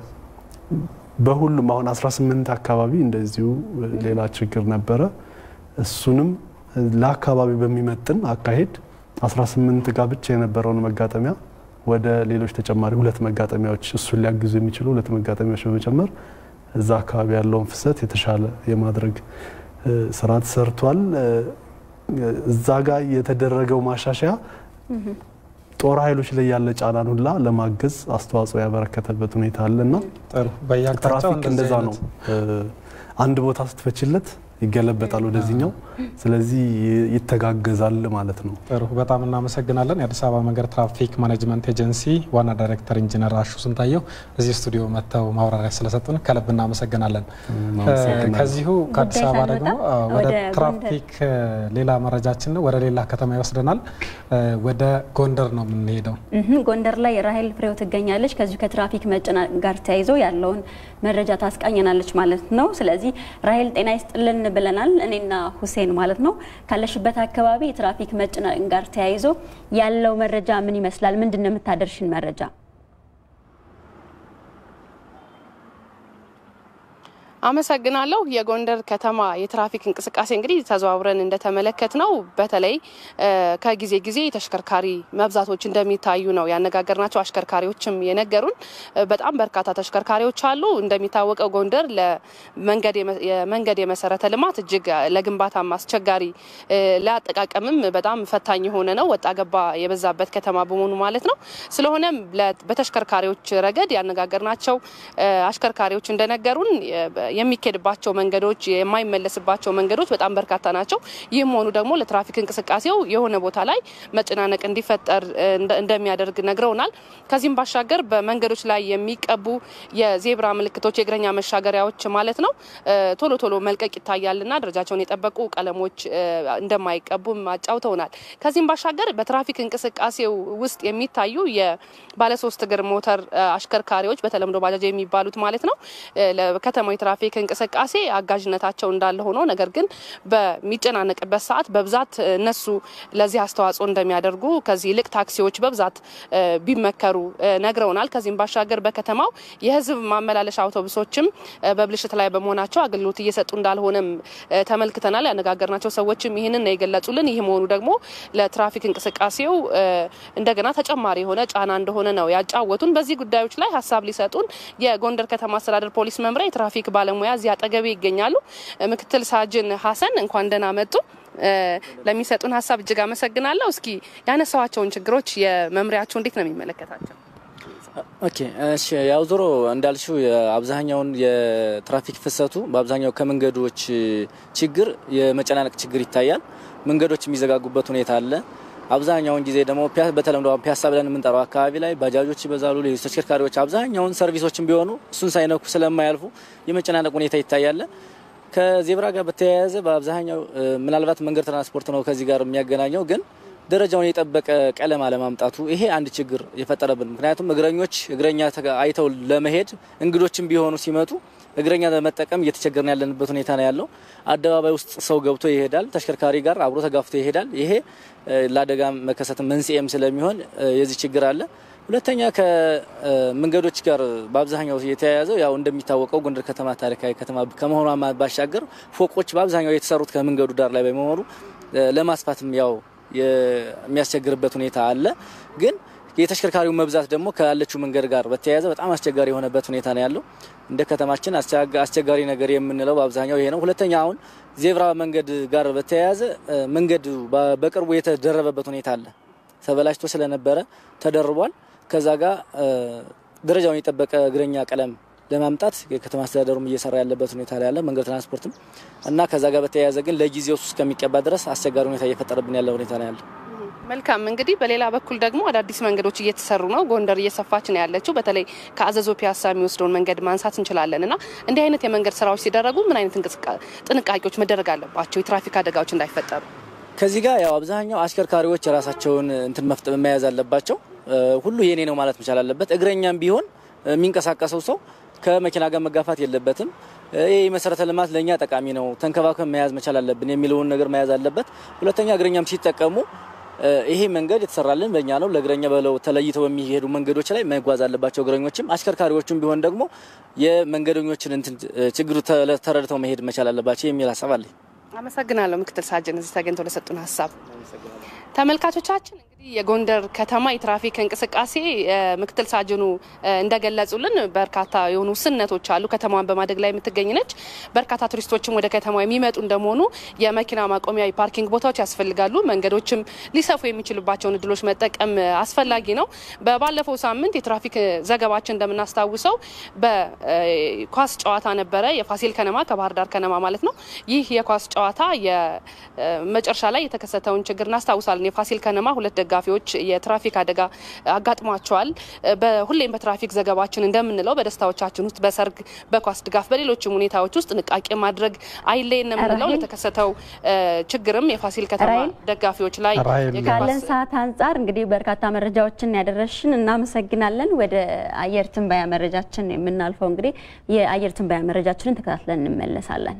በሁሉም አሁን 18 አካባቢ እንደዚሁ ሌላ ችግር ነበረ። እሱንም ለአካባቢ በሚመጥን አካሄድ 18 ጋር ብቻ የነበረውን መጋጠሚያ ወደ ሌሎች ተጨማሪ ሁለት መጋጠሚያዎች እሱን ሊያግዙ የሚችሉ ሁለት መጋጠሚያዎች በመጨመር እዛ አካባቢ ያለውን ፍሰት የተሻለ የማድረግ ስራ ተሰርቷል። እዛ ጋር የተደረገው ማሻሻያ ጦር ኃይሎች ላይ ያለ ጫናን ሁላ ለማገዝ አስተዋጽኦ ያበረከተበት ሁኔታ አለና ትራፊክ እንደዛ ነው። አንድ ቦታ ስትፈችለት ይገለበጣል ወደዚህኛው። ስለዚህ ይተጋገዛል ማለት ነው። ጥሩ፣ በጣም እናመሰግናለን። የአዲስ አበባ መንገድ ትራፊክ ማኔጅመንት ኤጀንሲ ዋና ዳይሬክተር ኢንጂነር አሹ ስንታየው እዚህ ስቱዲዮ መጥተው ማብራሪያ ስለሰጡን ከልብ እናመሰግናለን። ከዚሁ ከአዲስ አበባ ደግሞ ወደ ትራፊክ ሌላ መረጃችን ነው፣ ወደ ሌላ ከተማ ይወስደናል። ወደ ጎንደር ነው የምንሄደው። ጎንደር ላይ ራሄል ፍሬው ትገኛለች። ከዚሁ ከትራፊክ መጨናነቅ ጋር ተያይዞ ያለውን መረጃ ታስቃኘናለች ማለት ነው። ስለዚህ ራሄል ጤና ይስጥልን ብለናል እኔና ሁሴን ማለት ነው። ካለሽበት አካባቢ የትራፊክ መጨናነቅ ጋር ተያይዞ ያለው መረጃ ምን ይመስላል? ምንድን ነው የምታደርሽን መረጃ? አመሰግናለሁ። የጎንደር ከተማ የትራፊክ እንቅስቃሴ እንግዲህ ተዘዋውረን እንደተመለከት ነው በተለይ ከጊዜ ጊዜ ተሽከርካሪ መብዛቶች እንደሚታዩ ነው ያነጋገርናቸው አሽከርካሪዎችም የነገሩን። በጣም በርካታ ተሽከርካሪዎች አሉ። እንደሚታወቀው ጎንደር የመንገድ የመሰረተ ልማት እጅግ ለግንባታም አስቸጋሪ ለአጠቃቀምም በጣም ፈታኝ የሆነ ነው፣ ወጣ ገባ የበዛበት ከተማ በመሆኑ ማለት ነው። ስለሆነም በተሽከርካሪዎች ረገድ ያነጋገርናቸው አሽከርካሪዎች እንደነገሩን የሚኬድባቸው መንገዶች የማይመለስባቸው መንገዶች በጣም በርካታ ናቸው። ይህም ሆኑ ደግሞ ለትራፊክ እንቅስቃሴው የሆነ ቦታ ላይ መጨናነቅ እንዲፈጠር እንደሚያደርግ ነግረውናል። ከዚህም ባሻገር በመንገዶች ላይ የሚቀቡ የዜብራ ምልክቶች፣ የእግረኛ መሻገሪያዎች ማለት ነው ቶሎ ቶሎ መልቀቅ ይታያልና ደረጃቸውን የጠበቁ ቀለሞች እንደማይቀቡም አጫውተውናል። ከዚህም ባሻገር በትራፊክ እንቅስቃሴው ውስጥ የሚታዩ የባለሶስት እግር ሞተር አሽከርካሪዎች በተለምዶ ባጃጅ የሚባሉት ማለት ነው ከተማው የትራፊክ እንቅስቃሴ አጋዥነታቸው እንዳለ ሆኖ ነገር ግን በሚጨናነቅበት ሰዓት በብዛት እነሱ ለዚህ አስተዋጽኦ እንደሚያደርጉ ከዚህ ይልቅ ታክሲዎች በብዛት ቢመከሩ ነግረውናል። ከዚህም ባሻገር በከተማው የሕዝብ ማመላለሻ አውቶቡሶችም በብልሽት ላይ በመሆናቸው አገልግሎት እየሰጡ እንዳልሆነም ተመልክተናል። ያነጋገርናቸው ሰዎችም ይህንን ነው የገለጹልን። ይህ መሆኑ ደግሞ ለትራፊክ እንቅስቃሴው እንደገና ተጨማሪ የሆነ ጫና እንደሆነ ነው ያጫወቱን። በዚህ ጉዳዮች ላይ ሀሳብ ሊሰጡን የጎንደር ከተማ አስተዳደር ፖሊስ መምሪያ የትራፊክ ባለሙያ እዚህ አጠገቤ ይገኛሉ። ምክትል ሳጅን ሀሰን እንኳን ደህና መጡ። ለሚሰጡን ሀሳብ እጅግ አመሰግናለሁ። እስኪ ያነሳዋቸውን ችግሮች የመምሪያቸው እንዴት ነው የሚመለከታቸው? ኦኬ እሺ፣ ያው ዞሮ እንዳልሽው አብዛኛውን የትራፊክ ፍሰቱ በአብዛኛው ከመንገዶች ችግር የመጨናነቅ ችግር ይታያል። መንገዶች የሚዘጋጉበት ሁኔታ አለ። አብዛኛውን ጊዜ ደግሞ በተለምዶ ፒያሳ ብለን የምንጠራው አካባቢ ላይ ባጃጆች ይበዛሉ። ሌሎች ተሽከርካሪዎች አብዛኛውን ሰርቪሶችን ቢሆኑ እሱን ሳይነኩ ስለማያልፉ የመጨናነቅ ሁኔታ ይታያል። ከዜብራ ጋር በተያያዘ በአብዛኛው ምናልባት መንገድ ትራንስፖርት ነው ከዚህ ጋር የሚያገናኘው ግን ደረጃውን የጠበቀ ቀለም አለማምጣቱ ይሄ አንድ ችግር የፈጠረብን። ምክንያቱም እግረኞች እግረኛ አይተው ለመሄድ እንግዶችም ቢሆኑ ሲመጡ እግረኛ ለመጠቀም እየተቸገርን ያለንበት ሁኔታ ነው ያለው። አደባባይ ውስጥ ሰው ገብቶ ይሄዳል፣ ተሽከርካሪ ጋር አብሮ ተጋፍቶ ይሄዳል። ይሄ ለአደጋ መከሰት መንስኤም ስለሚሆን የዚህ ችግር አለ። ሁለተኛ ከመንገዶች ጋር በአብዛኛው የተያያዘው ያው እንደሚታወቀው ጎንደር ከተማ ታሪካዊ ከተማ ከመሆኗ ባሻገር ፎቆች በአብዛኛው የተሰሩት ከመንገዱ ዳር ላይ በመሆኑ ለማስፋትም ያው የሚያስቸግርበት ሁኔታ አለ። ግን የተሽከርካሪው መብዛት ደግሞ ካለችው መንገድ ጋር በተያያዘ በጣም አስቸጋሪ የሆነበት ሁኔታ ነው ያለው። እንደ ከተማችን አስቸጋሪ ነገር የምንለው በአብዛኛው ይሄ ነው። ሁለተኛ አሁን ዜብራ መንገድ ጋር በተያያዘ መንገድ በቅርቡ የተደረበበት ሁኔታ አለ። ተበላሽቶ ስለነበረ ተደርቧል። ከዛ ጋር ደረጃውን የጠበቀ እግረኛ ቀለም ለማምጣት የከተማ አስተዳደሩም እየሰራ ያለበት ሁኔታ ላይ ያለ መንገድ ትራንስፖርትም እና ከዛ ጋር በተያያዘ ግን ለጊዜው እሱ እስከሚቀባ ድረስ አስቸጋሪ ሁኔታ እየፈጠረብን ያለ ሁኔታ ነው ያለው። መልካም እንግዲህ በሌላ በኩል ደግሞ አዳዲስ መንገዶች እየተሰሩ ነው። ጎንደር እየሰፋች ነው ያለችው። በተለይ ከአዘዞ ፒያሳ የሚወስደውን መንገድ ማንሳት እንችላለን እና እንዲህ አይነት የመንገድ ስራዎች ሲደረጉ ምን አይነት ጥንቃቄዎች መደረግ አለባቸው የትራፊክ አደጋዎች እንዳይፈጠሩ? ከዚህ ጋር ያው አብዛኛው አሽከርካሪዎች የራሳቸውን እንትን መፍጠ መያዝ አለባቸው። ሁሉ የኔ ነው ማለት መቻል አለበት። እግረኛም ቢሆን የሚንቀሳቀሰው ሰው ከመኪና ጋር መጋፋት የለበትም። ይህ መሰረተ ልማት ለእኛ ጠቃሚ ነው፣ ተንከባክበን መያዝ መቻል አለብን የሚለውን ነገር መያዝ አለበት። ሁለተኛ እግረኛም ሲጠቀሙ ይሄ መንገድ የተሰራልን በእኛ ነው፣ ለእግረኛ ብለው ተለይተው በሚሄዱ መንገዶች ላይ መጓዝ አለባቸው። እግረኞችም አሽከርካሪዎችም ቢሆን ደግሞ የመንገደኞችን እንትን ችግሩ ተረድተው መሄድ መቻል አለባቸው የሚል ሀሳብ አለኝ። አመሰግናለሁ ምክትል ሳጅን እዚህ ተገኝተው ለሰጡን ሀሳብ። ተመልካቾቻችን እንግዲህ የጎንደር ከተማ የትራፊክ እንቅስቃሴ ምክትል ሳጅኑ እንደገለጹልን በርካታ የሆኑ ውስንነቶች አሉ። ከተማዋን በማደግ ላይ የምትገኝ ነች። በርካታ ቱሪስቶችም ወደ ከተማ የሚመጡ እንደመሆኑ የመኪና ማቆሚያ የፓርኪንግ ቦታዎች ያስፈልጋሉ። መንገዶችም ሊሰፉ የሚችሉባቸውን እድሎች መጠቀም አስፈላጊ ነው። በባለፈው ሳምንት የትራፊክ ዘገባችን እንደምናስታውሰው በኳስ ጨዋታ ነበረ፣ የፋሲል ከነማ ከባህር ዳር ከነማ ማለት ነው። ይህ የኳስ ጨዋታ የመጨረሻ ላይ የተከሰተውን ችግር እናስታውሳለን። የፋሲል ከነማ ሁለት ደጋፊዎች የትራፊክ አደጋ አጋጥሟቸዋል። ሁሌም በትራፊክ ዘገባችን እንደምንለው በደስታዎቻችን ውስጥ በሰርግ፣ በኳስ ድጋፍ፣ በሌሎችም ሁኔታዎች ውስጥ ጥንቃቄ ማድረግ አይለየን የምንለው ለተከሰተው ችግርም የፋሲል ከተማ ደጋፊዎች ላይ ካለን ሰዓት አንጻር እንግዲህ በርካታ መረጃዎችን ያደረሽን እናመሰግናለን። ወደ አየር ትንበያ መረጃችን የምናልፈው እንግዲህ የአየር ትንበያ መረጃችንን ተከታትለን እንመለሳለን።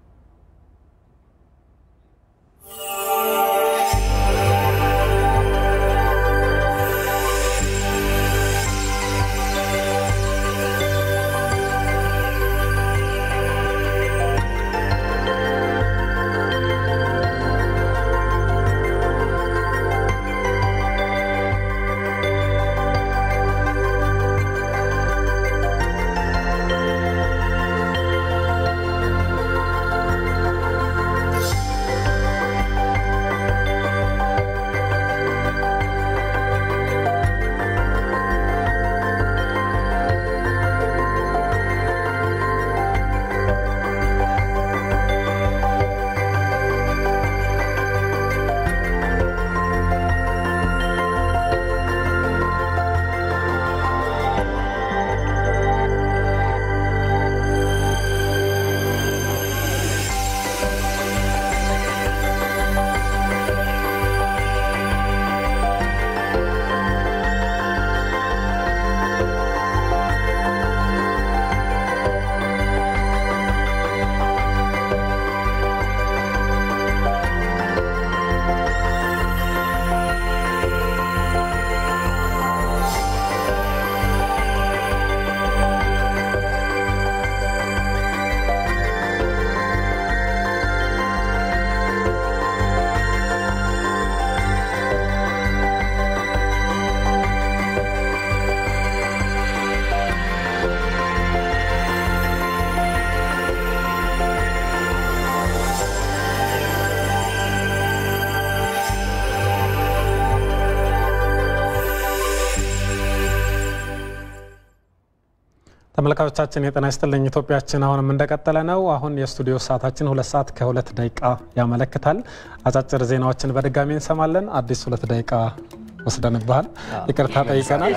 ተመልካቾቻችን የጤና ይስጥልኝ ኢትዮጵያችን አሁንም እንደቀጠለ ነው። አሁን የስቱዲዮ ሰዓታችን ሁለት ሰዓት ከሁለት ደቂቃ ያመለክታል። አጫጭር ዜናዎችን በድጋሚ እንሰማለን። አዲስ ሁለት ደቂቃ ወስደንብሃል፣ ይቅርታ ጠይቀናል።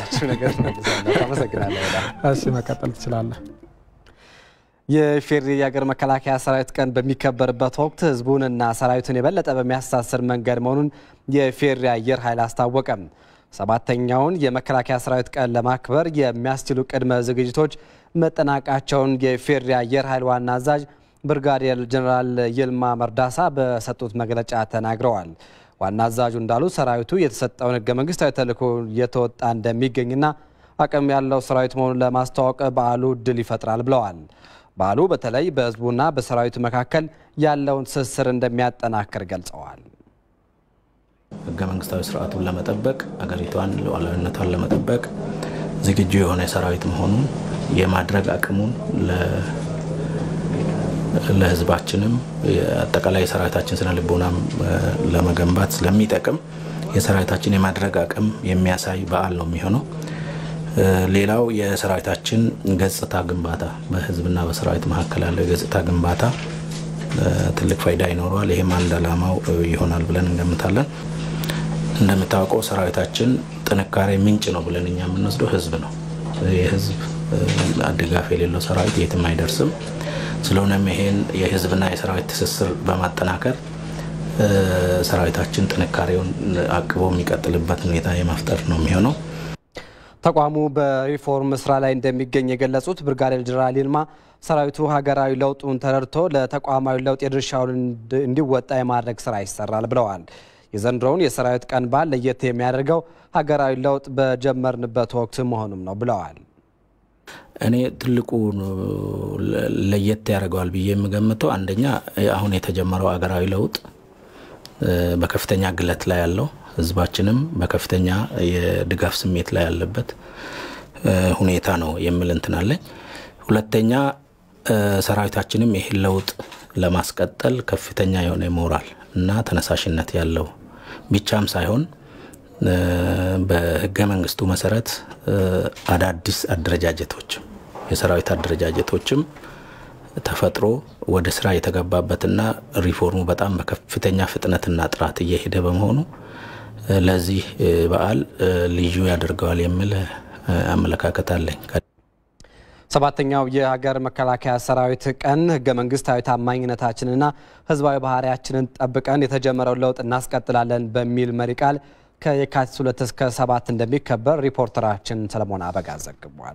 እሺ መቀጠል ትችላለህ። የኢፌዴሪ የሀገር መከላከያ ሰራዊት ቀን በሚከበርበት ወቅት ህዝቡንና ሰራዊቱን የበለጠ በሚያስተሳስር መንገድ መሆኑን የኢፌዴሪ አየር ኃይል አስታወቀም። ሰባተኛውን የመከላከያ ሰራዊት ቀን ለማክበር የሚያስችሉ ቅድመ ዝግጅቶች መጠናቃቸውን የኢፌዴሪ አየር ኃይል ዋና አዛዥ ብርጋዴር ጀኔራል ይልማ መርዳሳ በሰጡት መግለጫ ተናግረዋል። ዋና አዛዡ እንዳሉት ሰራዊቱ የተሰጠውን ህገ መንግስታዊ ተልዕኮ እየተወጣ እንደሚገኝና አቅም ያለው ሰራዊት መሆኑን ለማስተዋወቅ በዓሉ እድል ይፈጥራል ብለዋል። በዓሉ በተለይ በህዝቡና በሰራዊቱ መካከል ያለውን ትስስር እንደሚያጠናክር ገልጸዋል። ህገ መንግስታዊ ስርዓቱን ለመጠበቅ አገሪቷን ሉዓላዊነቷን ለመጠበቅ ዝግጁ የሆነ ሰራዊት መሆኑን የማድረግ አቅሙን ለህዝባችንም አጠቃላይ የሰራዊታችን ስነ ልቦናም ለመገንባት ስለሚጠቅም የሰራዊታችን የማድረግ አቅም የሚያሳይ በዓል ነው የሚሆነው። ሌላው የሰራዊታችን ገጽታ ግንባታ በህዝብና በሰራዊት መካከል ያለው የገጽታ ግንባታ ትልቅ ፋይዳ ይኖረዋል። ይህም አንድ ዓላማው ይሆናል ብለን እንገምታለን። እንደምታውቀው ሰራዊታችን ጥንካሬ ምንጭ ነው ብለን እኛ የምንወስደው ህዝብ ነው። የህዝብ ድጋፍ የሌለው ሰራዊት የትም አይደርስም። ስለሆነም ይሄን የህዝብና የሰራዊት ትስስር በማጠናከር ሰራዊታችን ጥንካሬውን አቅቦ የሚቀጥልበት ሁኔታ የመፍጠር ነው የሚሆነው። ተቋሙ በሪፎርም ስራ ላይ እንደሚገኝ የገለጹት ብርጋዴር ጄኔራል ይልማ ሰራዊቱ ሀገራዊ ለውጡን ተረድቶ ለተቋማዊ ለውጥ የድርሻውን እንዲወጣ የማድረግ ስራ ይሰራል ብለዋል። የዘንድሮውን የሰራዊት ቀን በዓል ለየት የሚያደርገው ሀገራዊ ለውጥ በጀመርንበት ወቅት መሆኑም ነው ብለዋል። እኔ ትልቁ ለየት ያደርገዋል ብዬ የምገምተው አንደኛ አሁን የተጀመረው ሀገራዊ ለውጥ በከፍተኛ ግለት ላይ ያለው ህዝባችንም በከፍተኛ የድጋፍ ስሜት ላይ ያለበት ሁኔታ ነው የሚል እንትን አለኝ። ሁለተኛ ሰራዊታችንም ይህን ለውጥ ለማስቀጠል ከፍተኛ የሆነ ሞራል እና ተነሳሽነት ያለው ብቻም ሳይሆን በህገ መንግስቱ መሰረት አዳዲስ አደረጃጀቶችም የሰራዊት አደረጃጀቶችም ተፈጥሮ ወደ ስራ የተገባበትና ሪፎርሙ በጣም በከፍተኛ ፍጥነትና ጥራት እየሄደ በመሆኑ ለዚህ በዓል ልዩ ያደርገዋል የሚል አመለካከት አለኝ። ሰባተኛው የሀገር መከላከያ ሰራዊት ቀን ህገ መንግስታዊ ታማኝነታችንና ህዝባዊ ባህሪያችንን ጠብቀን የተጀመረው ለውጥ እናስቀጥላለን በሚል መሪ ቃል ከየካቲት ሁለት እስከ ሰባት እንደሚከበር ሪፖርተራችን ሰለሞን አበጋዝ ዘግቧል።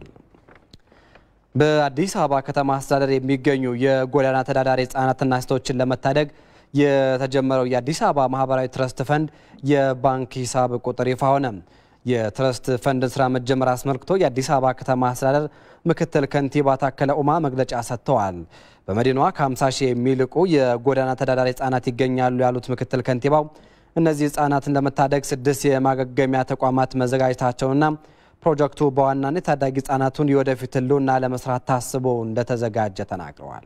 በአዲስ አበባ ከተማ አስተዳደር የሚገኙ የጎዳና ተዳዳሪ ህጻናትና ሴቶችን ለመታደግ የተጀመረው የአዲስ አበባ ማህበራዊ ትረስት ፈንድ የባንክ ሂሳብ ቁጥር ይፋ ሆነ። የትረስት ፈንድን ስራ መጀመር አስመልክቶ የአዲስ አበባ ከተማ አስተዳደር ምክትል ከንቲባ ታከለ ኡማ መግለጫ ሰጥተዋል። በመዲናዋ ከ50 ሺህ የሚልቁ የጎዳና ተዳዳሪ ህጻናት ይገኛሉ ያሉት ምክትል ከንቲባው እነዚህ ህጻናትን ለመታደግ ስድስት የማገገሚያ ተቋማት መዘጋጀታቸውና ፕሮጀክቱ በዋናነት ታዳጊ ህጻናቱን የወደፊት ህልውና ለመስራት ታስቦ እንደተዘጋጀ ተናግረዋል።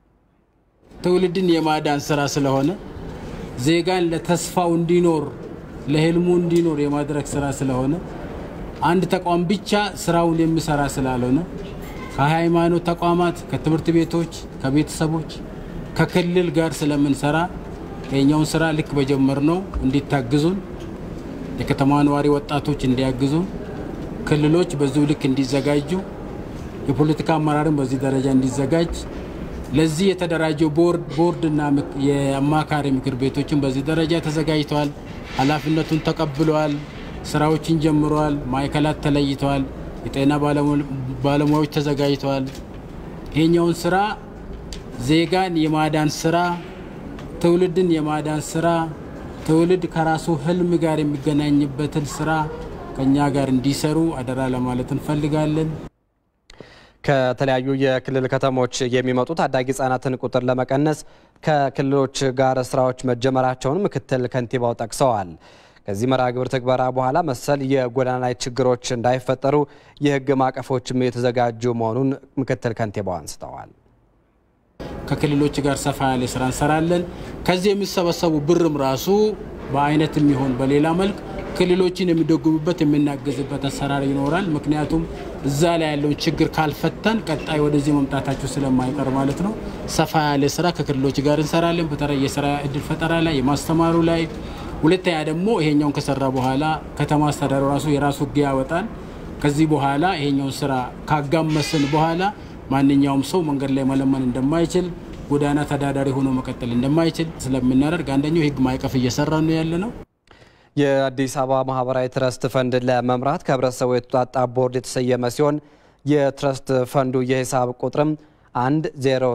ትውልድን የማዳን ስራ ስለሆነ ዜጋን ለተስፋው እንዲኖር ለህልሙ እንዲኖር የማድረግ ስራ ስለሆነ አንድ ተቋም ብቻ ስራውን የሚሰራ ስላልሆነ ከሃይማኖት ተቋማት፣ ከትምህርት ቤቶች፣ ከቤተሰቦች፣ ከክልል ጋር ስለምንሰራ የኛውን ስራ ልክ በጀመርነው እንዲታግዙን የከተማ ነዋሪ ወጣቶች እንዲያግዙን ክልሎች በዚሁ ልክ እንዲዘጋጁ የፖለቲካ አመራርን በዚህ ደረጃ እንዲዘጋጅ ለዚህ የተደራጀው ቦርድና የአማካሪ ምክር ቤቶችን በዚህ ደረጃ ተዘጋጅተዋል። ኃላፊነቱን ተቀብለዋል። ስራዎችን ጀምረዋል። ማዕከላት ተለይተዋል። የጤና ባለሙያዎች ተዘጋጅተዋል። ይሄኛውን ስራ ዜጋን የማዳን ስራ፣ ትውልድን የማዳን ስራ፣ ትውልድ ከራሱ ህልም ጋር የሚገናኝበትን ስራ ከኛ ጋር እንዲሰሩ አደራ ለማለት እንፈልጋለን። ከተለያዩ የክልል ከተሞች የሚመጡ ታዳጊ ህጻናትን ቁጥር ለመቀነስ ከክልሎች ጋር ስራዎች መጀመራቸውን ምክትል ከንቲባው ጠቅሰዋል። ከዚህ መርሃ ግብር ትግበራ በኋላ መሰል የጎዳና ላይ ችግሮች እንዳይፈጠሩ የህግ ማዕቀፎችም የተዘጋጁ መሆኑን ምክትል ከንቲባው አንስተዋል። ከክልሎች ጋር ሰፋ ያለ ስራ እንሰራለን። ከዚህ የሚሰበሰቡ ብርም ራሱ በአይነት የሚሆን በሌላ መልክ ክልሎችን የሚደጉሙበት የምናገዝበት አሰራር ይኖራል። ምክንያቱም እዛ ላይ ያለውን ችግር ካልፈታን ቀጣይ ወደዚህ መምጣታቸው ስለማይቀር ማለት ነው። ሰፋ ያለ ስራ ከክልሎች ጋር እንሰራለን። በተለይ የስራ እድል ፈጠራ ላይ፣ የማስተማሩ ላይ። ሁለተኛ ደግሞ ይሄኛውን ከሰራ በኋላ ከተማ አስተዳደሩ ራሱ የራሱ ህግ ያወጣል። ከዚህ በኋላ ይሄኛውን ስራ ካጋመስን በኋላ ማንኛውም ሰው መንገድ ላይ መለመን እንደማይችል ጎዳና ተዳዳሪ ሆኖ መቀጠል እንደማይችል ስለምናደርግ አንደኛው የህግ ማዕቀፍ እየሰራ ነው ያለ ነው። የአዲስ አበባ ማህበራዊ ትረስት ፈንድ ለመምራት ከህብረተሰቡ የተውጣጣ ቦርድ የተሰየመ ሲሆን የትረስት ፈንዱ የሂሳብ ቁጥርም 1 000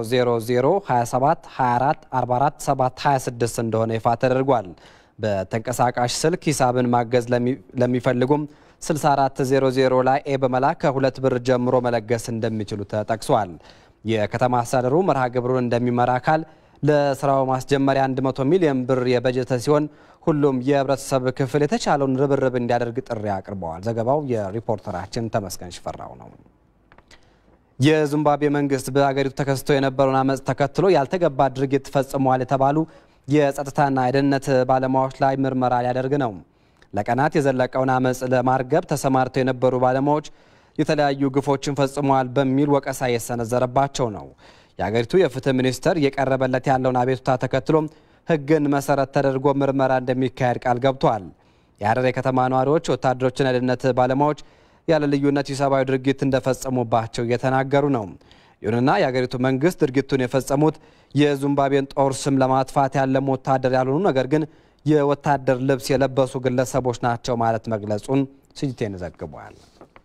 27 24 44 7 26 እንደሆነ ይፋ ተደርጓል። በተንቀሳቃሽ ስልክ ሂሳብን ማገዝ ለሚፈልጉም 6400 ላይ ኤ በመላክ ከሁለት ብር ጀምሮ መለገስ እንደሚችሉ ተጠቅሷል። የከተማ አስተዳደሩ መርሃ ግብሩን እንደሚመራ አካል ለስራው ማስጀመሪያ 100 ሚሊዮን ብር የበጀተ ሲሆን ሁሉም የህብረተሰብ ክፍል የተቻለውን ርብርብ እንዲያደርግ ጥሪ አቅርበዋል። ዘገባው የሪፖርተራችን ተመስገን ሽፈራው ነው። የዚምባብዌ መንግስት በአገሪቱ ተከስቶ የነበረውን አመፅ ተከትሎ ያልተገባ ድርጊት ፈጽመዋል የተባሉ የጸጥታና የደህንነት ባለሙያዎች ላይ ምርመራ ሊያደርግ ነው። ለቀናት የዘለቀውን አመፅ ለማርገብ ተሰማርተው የነበሩ ባለሙያዎች የተለያዩ ግፎችን ፈጽመዋል በሚል ወቀሳ የሰነዘረባቸው ነው። የአገሪቱ የፍትህ ሚኒስቴር እየቀረበለት ያለውን አቤቱታ ተከትሎ ህግን መሰረት ተደርጎ ምርመራ እንደሚካሄድ ቃል ገብቷል። የሀረር የከተማ ነዋሪዎች ወታደሮችና የደህንነት ባለሙያዎች ያለ ልዩነት ኢሰብአዊ ድርጊት እንደፈጸሙባቸው እየተናገሩ ነው። ይሁንና የአገሪቱ መንግስት ድርጊቱን የፈጸሙት የዚምባብዌን ጦር ስም ለማጥፋት ያለሙ ወታደር ያልሆኑ ነገር ግን የወታደር ልብስ የለበሱ ግለሰቦች ናቸው ማለት መግለጹን ስጅቴን ዘግቧል።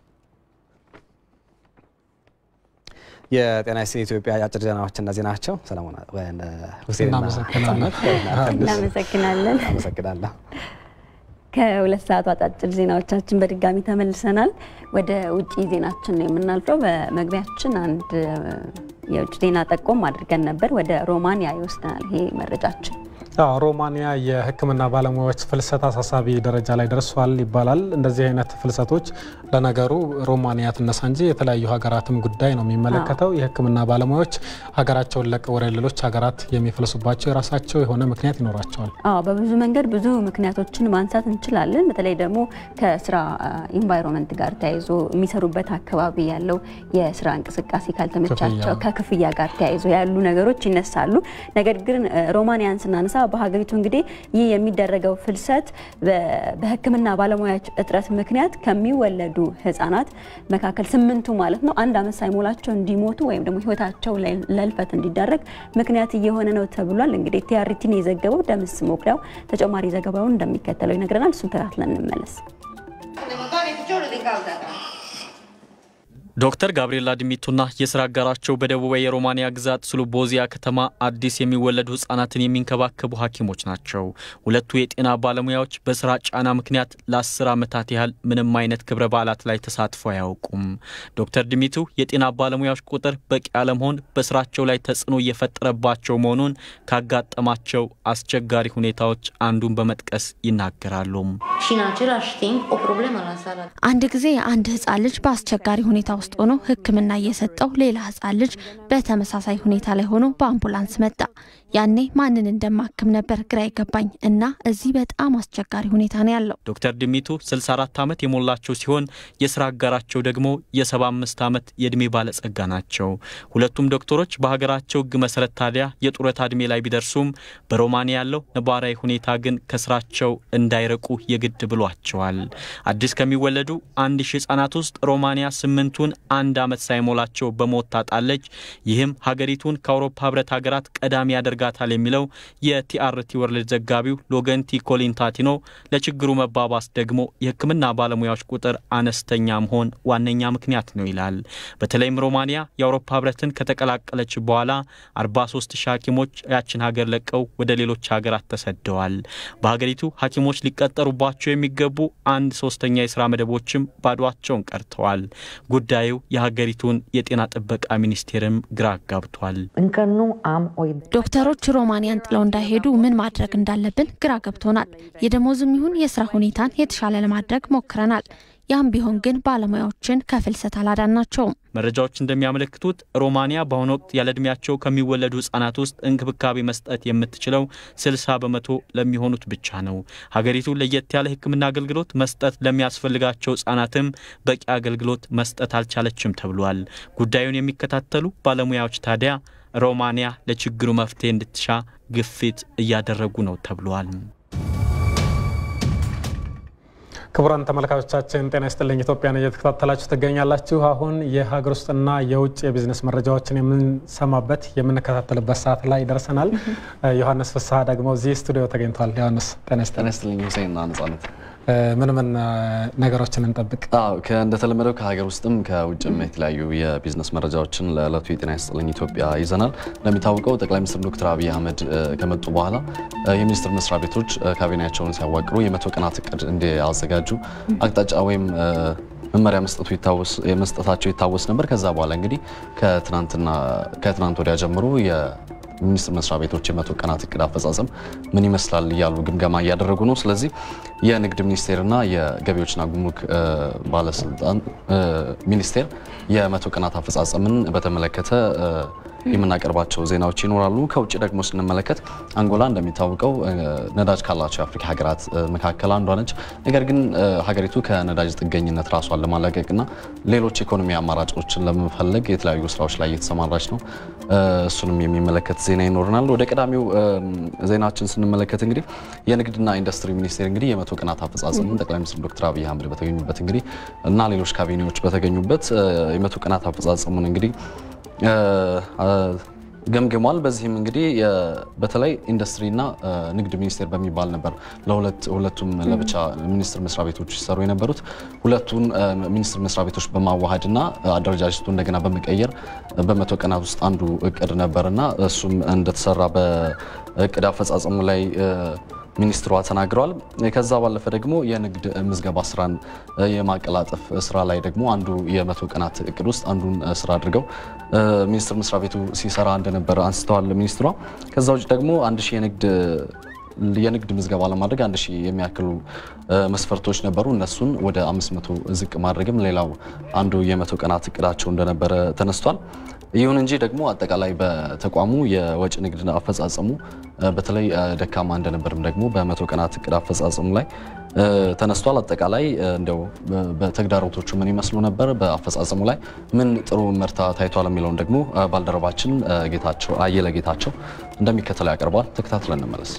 የጤና ስን ኢትዮጵያ አጭር ዜናዎች እነዚህ ናቸው። ሰለሞን ሁሴንና እናመሰግናለን። አመሰግናለሁ። ከሁለት ሰዓቱ አጫጭር ዜናዎቻችን በድጋሚ ተመልሰናል። ወደ ውጭ ዜናችን ነው የምናልፈው። በመግቢያችን አንድ የውጭ ዜና ጠቆም አድርገን ነበር። ወደ ሮማንያ ይወስደናል ይሄ መረጃችን። ሮማንያ የሕክምና ባለሙያዎች ፍልሰት አሳሳቢ ደረጃ ላይ ደርሷል ይባላል። እንደዚህ አይነት ፍልሰቶች ለነገሩ ሮማንያ ትነሳ እንጂ የተለያዩ ሀገራትም ጉዳይ ነው የሚመለከተው። የሕክምና ባለሙያዎች ሀገራቸውን ለቀው ወደ ሌሎች ሀገራት የሚፈልሱባቸው የራሳቸው የሆነ ምክንያት ይኖራቸዋል። አዎ በብዙ መንገድ ብዙ ምክንያቶችን ማንሳት እንችላለን። በተለይ ደግሞ ከስራ ኢንቫይሮንመንት ጋር ተያይዞ የሚሰሩበት አካባቢ ያለው የስራ እንቅስቃሴ ካልተመቻቸው ከክፍያ ጋር ተያይዞ ያሉ ነገሮች ይነሳሉ። ነገር ግን ሮማንያን ስናነሳ በሀገሪቱ እንግዲህ ይህ የሚደረገው ፍልሰት በህክምና ባለሙያዎች እጥረት ምክንያት ከሚወለዱ ህጻናት መካከል ስምንቱ ማለት ነው አንድ አመት ሳይሞላቸው እንዲሞቱ ወይም ደግሞ ህይወታቸው ለልፈት እንዲዳረግ ምክንያት እየሆነ ነው ተብሏል። እንግዲህ ቲአርቲን የዘገበው ደምስ ሞክዳው ተጨማሪ ዘገባውን እንደሚከተለው ይነግረናል። እሱን ተከታትለን እንመለስ። ዶክተር ጋብሪኤላ ዲሚቱና የስራ አጋራቸው በደቡባዊ የሮማንያ ግዛት ስሉቦዚያ ከተማ አዲስ የሚወለዱ ህጻናትን የሚንከባከቡ ሐኪሞች ናቸው። ሁለቱ የጤና ባለሙያዎች በስራ ጫና ምክንያት ለአስር ዓመታት ያህል ምንም አይነት ክብረ በዓላት ላይ ተሳትፎ አያውቁም። ዶክተር ዲሚቱ የጤና ባለሙያዎች ቁጥር በቂ አለመሆን በስራቸው ላይ ተጽዕኖ እየፈጠረባቸው መሆኑን ካጋጠማቸው አስቸጋሪ ሁኔታዎች አንዱን በመጥቀስ ይናገራሉ። አንድ ጊዜ አንድ ህጻን ልጅ በአስቸጋሪ ሁኔታ ውስጥ ሆኖ ሕክምና እየሰጠው ሌላ ህጻን ልጅ በተመሳሳይ ሁኔታ ላይ ሆኖ በአምቡላንስ መጣ። ያኔ ማንን እንደማክም ነበር ግራ ይገባኝ እና እዚህ በጣም አስቸጋሪ ሁኔታ ነው ያለው። ዶክተር ድሚቱ 64 ዓመት የሞላቸው ሲሆን የስራ አጋራቸው ደግሞ የ75 ዓመት የእድሜ ባለጸጋ ናቸው። ሁለቱም ዶክተሮች በሀገራቸው ህግ መሰረት ታዲያ የጡረታ እድሜ ላይ ቢደርሱም በሮማኒያ ያለው ነባራዊ ሁኔታ ግን ከስራቸው እንዳይረቁ የግድ ብሏቸዋል። አዲስ ከሚወለዱ አንድ ሺህ ህጻናት ውስጥ ሮማኒያ ስምንቱን አንድ ዓመት ሳይሞላቸው በሞት ታጣለች። ይህም ሀገሪቱን ከአውሮፓ ህብረት ሀገራት ቀዳሚ ያደርጋታል የሚለው የቲአርቲ ወርልድ ዘጋቢው ሎገንቲ ኮሊንታቲኖ ለችግሩ መባባስ ደግሞ የህክምና ባለሙያዎች ቁጥር አነስተኛ መሆን ዋነኛ ምክንያት ነው ይላል። በተለይም ሮማኒያ የአውሮፓ ህብረትን ከተቀላቀለች በኋላ 43 ሺህ ሐኪሞች ያችን ሀገር ለቀው ወደ ሌሎች ሀገራት ተሰደዋል። በሀገሪቱ ሐኪሞች ሊቀጠሩባቸው የሚገቡ አንድ ሶስተኛ የስራ መደቦችም ባዷቸውን ቀርተዋል። ጉዳዩ የሀገሪቱን የጤና ጥበቃ ሚኒስቴርም ግራ አጋብቷል። ዶክተሮች ሮማንያን ጥለው እንዳይሄዱ ምን ማድረግ እንዳለብን ግራ ገብቶናል። የደሞዝም ይሁን የስራ ሁኔታን የተሻለ ለማድረግ ሞክረናል። ያም ቢሆን ግን ባለሙያዎችን ከፍልሰት አላዳናቸውም። መረጃዎች እንደሚያመለክቱት ሮማኒያ በአሁኑ ወቅት ያለ ዕድሜያቸው ከሚወለዱ ህጻናት ውስጥ እንክብካቤ መስጠት የምትችለው 60 በመቶ ለሚሆኑት ብቻ ነው። ሀገሪቱ ለየት ያለ ሕክምና አገልግሎት መስጠት ለሚያስፈልጋቸው ህጻናትም በቂ አገልግሎት መስጠት አልቻለችም ተብሏል። ጉዳዩን የሚከታተሉ ባለሙያዎች ታዲያ ሮማኒያ ለችግሩ መፍትሄ እንድትሻ ግፊት እያደረጉ ነው ተብሏል። ክቡራን ተመልካቾቻችን ጤና ይስጥልኝ። ኢትዮጵያን እየተከታተላችሁ ትገኛላችሁ። አሁን የሀገር ውስጥና የውጭ የቢዝነስ መረጃዎችን የምንሰማበት የምንከታተልበት ሰዓት ላይ ደርሰናል። ዮሐንስ ፍስሐ ደግሞ እዚህ ስቱዲዮ ተገኝቷል። ዮሐንስ ጤና ይስጥልኝ። ሁሴንና ነጻነት ምን ምን ነገሮችን እንጠብቅ? እንደተለመደው ከሀገር ውስጥም ከውጭም የተለያዩ የቢዝነስ መረጃዎችን ለዕለቱ የጤና ይስጥልኝ ኢትዮጵያ ይዘናል። እንደሚታወቀው ጠቅላይ ሚኒስትር ዶክተር አብይ አህመድ ከመጡ በኋላ የሚኒስትር መስሪያ ቤቶች ካቢኔያቸውን ሲያዋቅሩ የመቶ ቀናት እቅድ እንዲያዘጋጁ አቅጣጫ ወይም መመሪያ መስጠቱ መስጠታቸው ይታወስ ነበር። ከዛ በኋላ እንግዲህ ከትናንትና ከትናንት ወዲያ ጀምሮ ሚኒስቴር መስሪያ ቤቶች የመቶ ቀናት እቅድ አፈጻጸም ምን ይመስላል እያሉ ግምገማ እያደረጉ ነው። ስለዚህ የንግድ ሚኒስቴርና የገቢዎችና ጉምሩክ ባለስልጣን ሚኒስቴር የመቶ ቀናት አፈጻጸምን በተመለከተ የምናቀርባቸው ዜናዎች ይኖራሉ። ከውጭ ደግሞ ስንመለከት አንጎላ እንደሚታወቀው ነዳጅ ካላቸው የአፍሪካ ሀገራት መካከል አንዷ ነች። ነገር ግን ሀገሪቱ ከነዳጅ ጥገኝነት ራሷን ለማላቀቅና ሌሎች ኢኮኖሚ አማራጮችን ለመፈለግ የተለያዩ ስራዎች ላይ እየተሰማራች ነው። እሱንም የሚመለከት ዜና ይኖረናል። ወደ ቀዳሚው ዜናችን ስንመለከት እንግዲህ የንግድና ኢንዱስትሪ ሚኒስቴር እንግዲህ የመቶ ቀናት አፈጻጸሙን ጠቅላይ ሚኒስትር ዶክተር አብይ አህመድ በተገኙበት እንግዲህ እና ሌሎች ካቢኔዎች በተገኙበት የመቶ ቀናት አፈጻጸሙን እንግዲህ ገምግሟል። በዚህም እንግዲህ በተለይ ኢንዱስትሪና ንግድ ሚኒስቴር በሚባል ነበር ለሁለቱም ለብቻ ሚኒስቴር መስሪያ ቤቶች ሲሰሩ የነበሩት። ሁለቱን ሚኒስቴር መስሪያ ቤቶች በማዋሃድና አደረጃጀቱ እንደገና በመቀየር በመቶ ቀናት ውስጥ አንዱ እቅድ ነበርና እሱም እንደተሰራ በእቅድ አፈጻጸሙ ላይ ሚኒስትሯ ተናግረዋል። ከዛ ባለፈ ደግሞ የንግድ ምዝገባ ስራን የማቀላጠፍ ስራ ላይ ደግሞ አንዱ የመቶ ቀናት እቅድ ውስጥ አንዱን ስራ አድርገው ሚኒስቴር መስሪያ ቤቱ ሲሰራ እንደነበረ አንስተዋል ሚኒስትሯ። ከዛ ውጭ ደግሞ አንድ ሺህ የንግድ የንግድ ምዝገባ ለማድረግ አንድ ሺህ የሚያክሉ መስፈርቶች ነበሩ። እነሱን ወደ 500 ዝቅ ማድረግም ሌላው አንዱ የመቶ ቀናት እቅዳቸው እንደነበረ ተነስቷል። ይሁን እንጂ ደግሞ አጠቃላይ በተቋሙ የወጪ ንግድ አፈጻጸሙ በተለይ ደካማ እንደነበርም ደግሞ በመቶ ቀናት እቅድ አፈጻጸሙ ላይ ተነስቷል። አጠቃላይ እንደው በተግዳሮቶቹ ምን ይመስሉ ነበር፣ በአፈጻጸሙ ላይ ምን ጥሩ መርታ ታይቷል የሚለውን ደግሞ ባልደረባችን ጌታቸው አየለ ጌታቸው እንደሚከተለው ያቀርባል። ተከታትለን እንመለስ።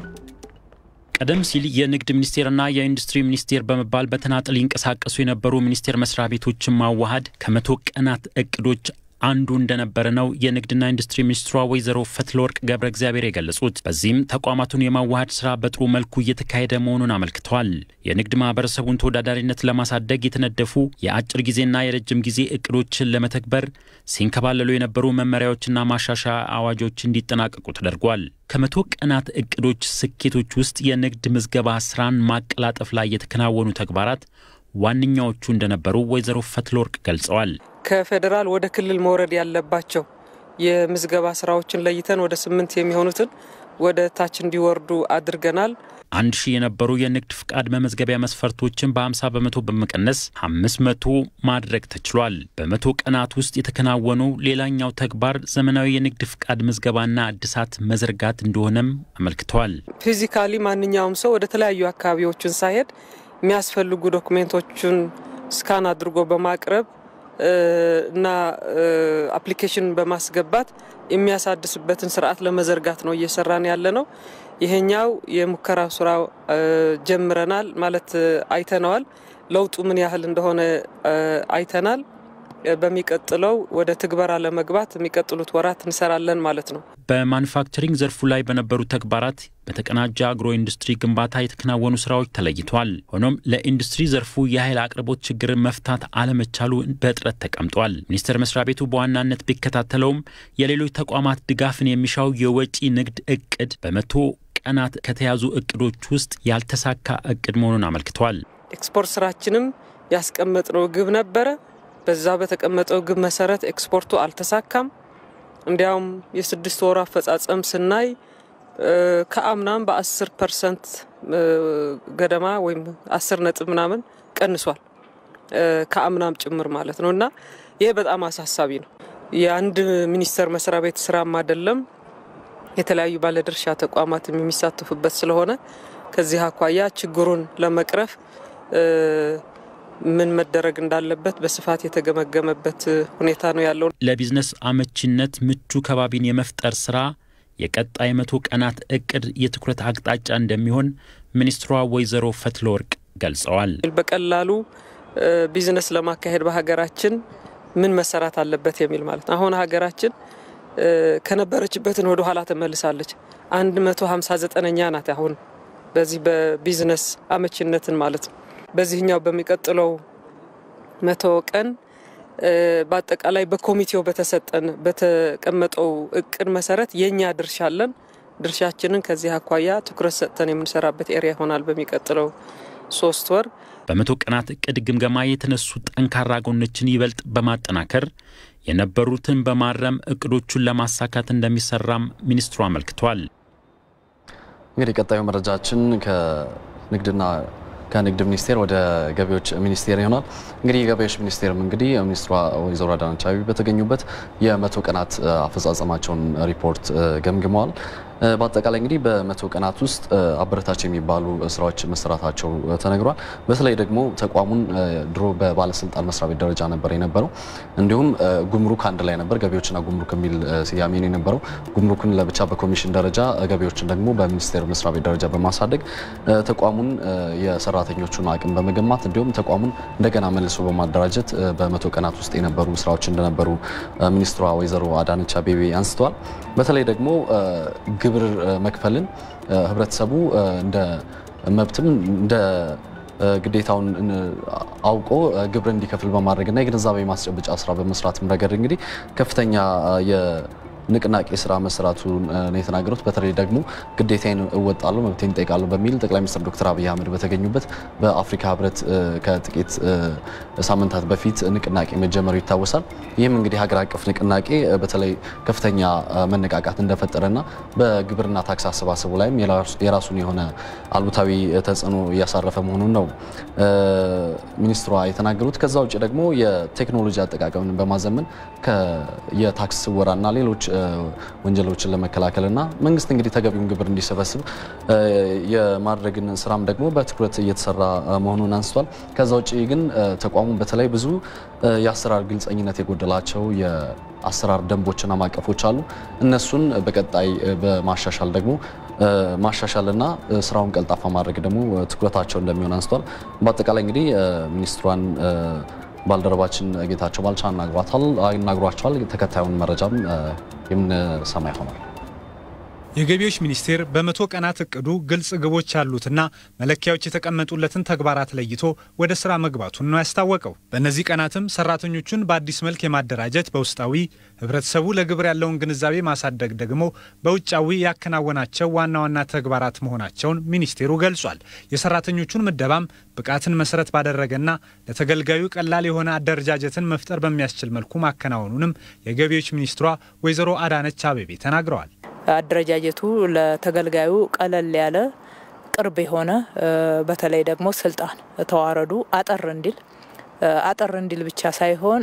ቀደም ሲል የንግድ ሚኒስቴርና የኢንዱስትሪ ሚኒስቴር በመባል በተናጠል ይንቀሳቀሱ የነበሩ ሚኒስቴር መስሪያ ቤቶችን ማዋሃድ ከመቶ ቀናት እቅዶች አንዱ እንደነበረ ነው የንግድና ኢንዱስትሪ ሚኒስትሯ ወይዘሮ ፈትለወርቅ ገብረ እግዚአብሔር የገለጹት። በዚህም ተቋማቱን የማዋሃድ ስራ በጥሩ መልኩ እየተካሄደ መሆኑን አመልክተዋል። የንግድ ማህበረሰቡን ተወዳዳሪነት ለማሳደግ የተነደፉ የአጭር ጊዜና የረጅም ጊዜ እቅዶችን ለመተግበር ሲንከባለሉ የነበሩ መመሪያዎችና ማሻሻያ አዋጆች እንዲጠናቀቁ ተደርጓል። ከመቶ ቀናት እቅዶች ስኬቶች ውስጥ የንግድ ምዝገባ ስራን ማቀላጠፍ ላይ የተከናወኑ ተግባራት ዋነኛዎቹ እንደነበሩ ወይዘሮ ፈትለወርቅ ገልጸዋል። ከፌዴራል ወደ ክልል መውረድ ያለባቸው የምዝገባ ስራዎችን ለይተን ወደ ስምንት የሚሆኑትን ወደ ታች እንዲወርዱ አድርገናል። አንድ ሺህ የነበሩ የንግድ ፍቃድ መመዝገቢያ መስፈርቶችን በ50 በመቶ በመቀነስ 500 ማድረግ ተችሏል። በመቶ ቀናት ውስጥ የተከናወኑ ሌላኛው ተግባር ዘመናዊ የንግድ ፍቃድ ምዝገባና እድሳት መዘርጋት እንደሆነም አመልክተዋል። ፊዚካሊ ማንኛውም ሰው ወደ ተለያዩ አካባቢዎችን ሳይሄድ የሚያስፈልጉ ዶክሜንቶቹን ስካን አድርጎ በማቅረብ እና አፕሊኬሽን በማስገባት የሚያሳድስበትን ስርዓት ለመዘርጋት ነው እየሰራን ያለ ነው። ይሄኛው የሙከራ ስራ ጀምረናል ማለት አይተነዋል። ለውጡ ምን ያህል እንደሆነ አይተናል። በሚቀጥለው ወደ ትግበራ ለመግባት የሚቀጥሉት ወራት እንሰራለን ማለት ነው። በማኑፋክቸሪንግ ዘርፉ ላይ በነበሩ ተግባራት በተቀናጀ አግሮ ኢንዱስትሪ ግንባታ የተከናወኑ ስራዎች ተለይተዋል። ሆኖም ለኢንዱስትሪ ዘርፉ የኃይል አቅርቦት ችግርን መፍታት አለመቻሉ በእጥረት ተቀምጧል። ሚኒስቴር መስሪያ ቤቱ በዋናነት ቢከታተለውም የሌሎች ተቋማት ድጋፍን የሚሻው የወጪ ንግድ እቅድ በመቶ ቀናት ከተያዙ እቅዶች ውስጥ ያልተሳካ እቅድ መሆኑን አመልክቷል። ኤክስፖርት ስራችንም ያስቀመጥነው ግብ ነበረ። በዛ በተቀመጠው ግብ መሰረት ኤክስፖርቱ አልተሳካም። እንዲያውም የስድስት ወሩ አፈጻጸም ስናይ ከአምናም በ10 ፐርሰንት ገደማ ወይም 10 ነጥብ ምናምን ቀንሷል ከአምናም ጭምር ማለት ነው እና ይሄ በጣም አሳሳቢ ነው። የአንድ ሚኒስቴር መስሪያ ቤት ስራም አይደለም፣ የተለያዩ ባለድርሻ ተቋማትም የሚሳተፉበት ስለሆነ ከዚህ አኳያ ችግሩን ለመቅረፍ ምን መደረግ እንዳለበት በስፋት የተገመገመበት ሁኔታ ነው ያለው። ለቢዝነስ አመቺነት ምቹ ከባቢን የመፍጠር ስራ የቀጣይ መቶ ቀናት እቅድ የትኩረት አቅጣጫ እንደሚሆን ሚኒስትሯ ወይዘሮ ፈትለወርቅ ገልጸዋል። በቀላሉ ቢዝነስ ለማካሄድ በሀገራችን ምን መሰራት አለበት የሚል ማለት ነው። አሁን ሀገራችን ከነበረችበትን ወደ ኋላ ተመልሳለች። 159ኛ ናት አሁን በዚህ በቢዝነስ አመቺነትን ማለት ነው። በዚህኛው በሚቀጥለው መቶ ቀን በአጠቃላይ በኮሚቴው በተሰጠን በተቀመጠው እቅድ መሰረት የእኛ ድርሻ አለን። ድርሻችንን ከዚህ አኳያ ትኩረት ሰጥተን የምንሰራበት ኤሪያ ይሆናል በሚቀጥለው ሶስት ወር። በመቶ ቀናት እቅድ ግምገማ የተነሱ ጠንካራ ጎኖችን ይበልጥ በማጠናከር የነበሩትን በማረም እቅዶቹን ለማሳካት እንደሚሰራም ሚኒስትሩ አመልክቷል። እንግዲህ ቀጣዩ መረጃችን ከንግድና ከንግድ ሚኒስቴር ወደ ገቢዎች ሚኒስቴር ይሆናል። እንግዲህ የገቢዎች ሚኒስቴርም እንግዲህ ሚኒስትሯ ወይዘሮ አዳነች አቤቤ በተገኙበት የመቶ ቀናት አፈጻጸማቸውን ሪፖርት ገምግመዋል። በአጠቃላይ እንግዲህ በመቶ ቀናት ውስጥ አበረታች የሚባሉ ስራዎች መሰራታቸው ተነግሯል። በተለይ ደግሞ ተቋሙን ድሮ በባለስልጣን መስሪያ ቤት ደረጃ ነበር የነበረው። እንዲሁም ጉምሩክ አንድ ላይ ነበር፣ ገቢዎችና ጉምሩክ የሚል ስያሜ ነው የነበረው። ጉምሩክን ለብቻ በኮሚሽን ደረጃ፣ ገቢዎችን ደግሞ በሚኒስቴር መስሪያ ቤት ደረጃ በማሳደግ ተቋሙን የሰራተኞቹን አቅም በመገንባት እንዲሁም ተቋሙን እንደገና መልሶ በማደራጀት በመቶ ቀናት ውስጥ የነበሩ ስራዎች እንደነበሩ ሚኒስትሯ ወይዘሮ አዳነች አቤቤ አንስተዋል። በተለይ ደግሞ ግብር መክፈልን ህብረተሰቡ እንደ መብትም እንደ ግዴታውን አውቆ ግብር እንዲከፍል በማድረግና የግንዛቤ ማስጨበጫ ስራ በመስራትም ረገድ እንግዲህ ከፍተኛ ንቅናቄ ስራ መሰራቱ ነው የተናገሩት። በተለይ ደግሞ ግዴታዬን እወጣለሁ መብቴን እጠይቃለሁ በሚል ጠቅላይ ሚኒስትር ዶክተር አብይ አህመድ በተገኙበት በአፍሪካ ህብረት ከጥቂት ሳምንታት በፊት ንቅናቄ መጀመሩ ይታወሳል። ይህም እንግዲህ ሀገር አቀፍ ንቅናቄ በተለይ ከፍተኛ መነቃቃት እንደፈጠረና በግብርና ታክስ አሰባሰቡ ላይም የራሱን የሆነ አሉታዊ ተጽዕኖ እያሳረፈ መሆኑን ነው ሚኒስትሯ የተናገሩት። ከዛ ውጭ ደግሞ የቴክኖሎጂ አጠቃቀምን በማዘመን የታክስ ስወራና ሌሎች ወንጀሎችን ለመከላከልና መንግስት እንግዲህ ተገቢውን ግብር እንዲሰበስብ የማድረግን ስራም ደግሞ በትኩረት እየተሰራ መሆኑን አንስቷል። ከዛ ውጭ ግን ተቋሙ በተለይ ብዙ የአሰራር ግልጸኝነት የጎደላቸው የአሰራር ደንቦችና ማቀፎች አሉ። እነሱን በቀጣይ በማሻሻል ደግሞ ማሻሻልና ስራውን ቀልጣፋ ማድረግ ደግሞ ትኩረታቸው እንደሚሆን አንስቷል። በአጠቃላይ እንግዲህ ሚኒስትሯን ባልደረባችን ጌታቸው ባልቻ አናግሯቸዋል። ተከታዩን መረጃም የምንሰማ ይሆናል። የገቢዎች ሚኒስቴር በመቶ ቀናት እቅዱ ግልጽ ግቦች ያሉትና መለኪያዎች የተቀመጡለትን ተግባራት ለይቶ ወደ ስራ መግባቱን ነው ያስታወቀው። በእነዚህ ቀናትም ሰራተኞቹን በአዲስ መልክ የማደራጀት በውስጣዊ ህብረተሰቡ ለግብር ያለውን ግንዛቤ ማሳደግ ደግሞ በውጫዊ ያከናወናቸው ዋና ዋና ተግባራት መሆናቸውን ሚኒስቴሩ ገልጿል። የሰራተኞቹን ምደባም ብቃትን መሰረት ባደረገና ለተገልጋዩ ቀላል የሆነ አደረጃጀትን መፍጠር በሚያስችል መልኩ ማከናወኑንም የገቢዎች ሚኒስትሯ ወይዘሮ አዳነች አቤቤ ተናግረዋል። አደረጃጀቱ ለተገልጋዩ ቀለል ያለ ቅርብ የሆነ በተለይ ደግሞ ስልጣን ተዋረዱ አጠር እንዲል አጠር እንዲል ብቻ ሳይሆን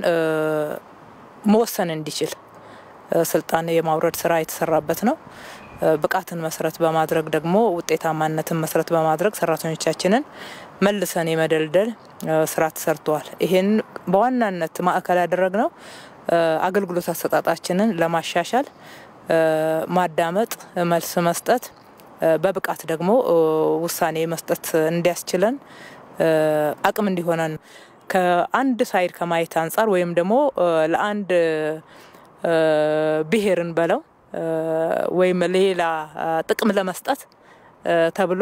መወሰን እንዲችል ስልጣን የማውረድ ስራ የተሰራበት ነው። ብቃትን መሰረት በማድረግ ደግሞ ውጤታማነትን መሰረት በማድረግ ሰራተኞቻችንን መልሰን የመደልደል ስራ ተሰርተዋል። ይህን በዋናነት ማዕከል ያደረግነው አገልግሎት አሰጣጣችንን ለማሻሻል ማዳመጥ፣ መልስ መስጠት፣ በብቃት ደግሞ ውሳኔ መስጠት እንዲያስችለን አቅም እንዲሆነን ከአንድ ሳይድ ከማየት አንጻር ወይም ደግሞ ለአንድ ብሔርን በለው ወይም ሌላ ጥቅም ለመስጠት ተብሎ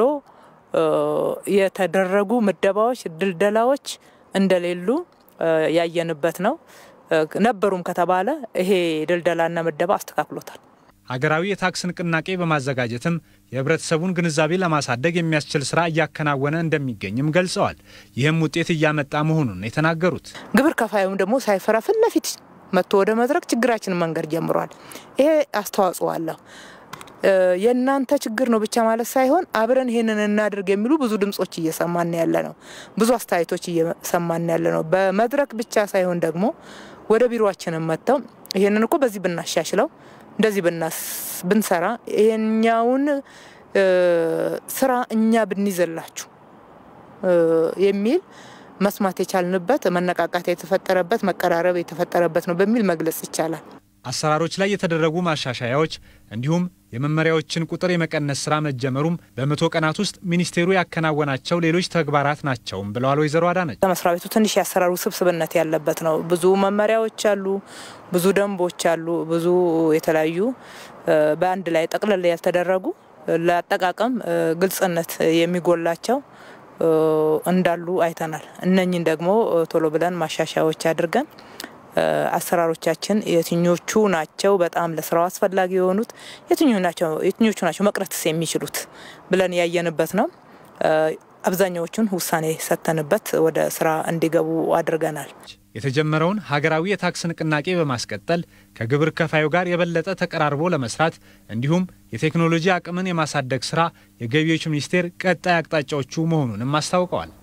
የተደረጉ ምደባዎች፣ ድልደላዎች እንደሌሉ ያየንበት ነው። ነበሩም ከተባለ ይሄ ድልደላና ምደባ አስተካክሎታል። ሀገራዊ የታክስ ንቅናቄ በማዘጋጀትም የህብረተሰቡን ግንዛቤ ለማሳደግ የሚያስችል ስራ እያከናወነ እንደሚገኝም ገልጸዋል። ይህም ውጤት እያመጣ መሆኑን የተናገሩት ግብር ከፋዩም ደግሞ ሳይፈራ ፊት ለፊት መጥቶ ወደ መድረክ ችግራችንን መንገድ ጀምሯል። ይሄ አስተዋጽኦ አለው። የእናንተ ችግር ነው ብቻ ማለት ሳይሆን አብረን ይሄንን እናድርግ የሚሉ ብዙ ድምጾች እየሰማን ያለ ነው። ብዙ አስተያየቶች እየሰማን ያለ ነው። በመድረክ ብቻ ሳይሆን ደግሞ ወደ ቢሮችንም መጥተው ይሄንን እኮ በዚህ ብናሻሽለው እንደዚህ ብንሰራ ይሄኛውን ስራ እኛ ብንይዘላችሁ የሚል መስማት የቻልንበት መነቃቃት የተፈጠረበት መቀራረብ የተፈጠረበት ነው በሚል መግለጽ ይቻላል። አሰራሮች ላይ የተደረጉ ማሻሻያዎች እንዲሁም የመመሪያዎችን ቁጥር የመቀነስ ስራ መጀመሩም በመቶ ቀናት ውስጥ ሚኒስቴሩ ያከናወናቸው ሌሎች ተግባራት ናቸውም ብለዋል ወይዘሮ አዳነች። መስሪያ ቤቱ ትንሽ የአሰራር ውስብስብነት ያለበት ነው። ብዙ መመሪያዎች አሉ፣ ብዙ ደንቦች አሉ፣ ብዙ የተለያዩ በአንድ ላይ ጠቅለል ያልተደረጉ ለአጠቃቀም ግልጽነት የሚጎላቸው እንዳሉ አይተናል። እነኝን ደግሞ ቶሎ ብለን ማሻሻያዎች አድርገን አሰራሮቻችን የትኞቹ ናቸው በጣም ለስራው አስፈላጊ የሆኑት የትኞቹ ናቸው መቅረትስ የሚችሉት ብለን ያየንበት ነው። አብዛኛዎቹን ውሳኔ ሰጥተንበት ወደ ስራ እንዲገቡ አድርገናል። የተጀመረውን ሀገራዊ የታክስ ንቅናቄ በማስቀጠል ከግብር ከፋዩ ጋር የበለጠ ተቀራርቦ ለመስራት እንዲሁም የቴክኖሎጂ አቅምን የማሳደግ ስራ የገቢዎች ሚኒስቴር ቀጣይ አቅጣጫዎቹ መሆኑንም አስታውቀዋል።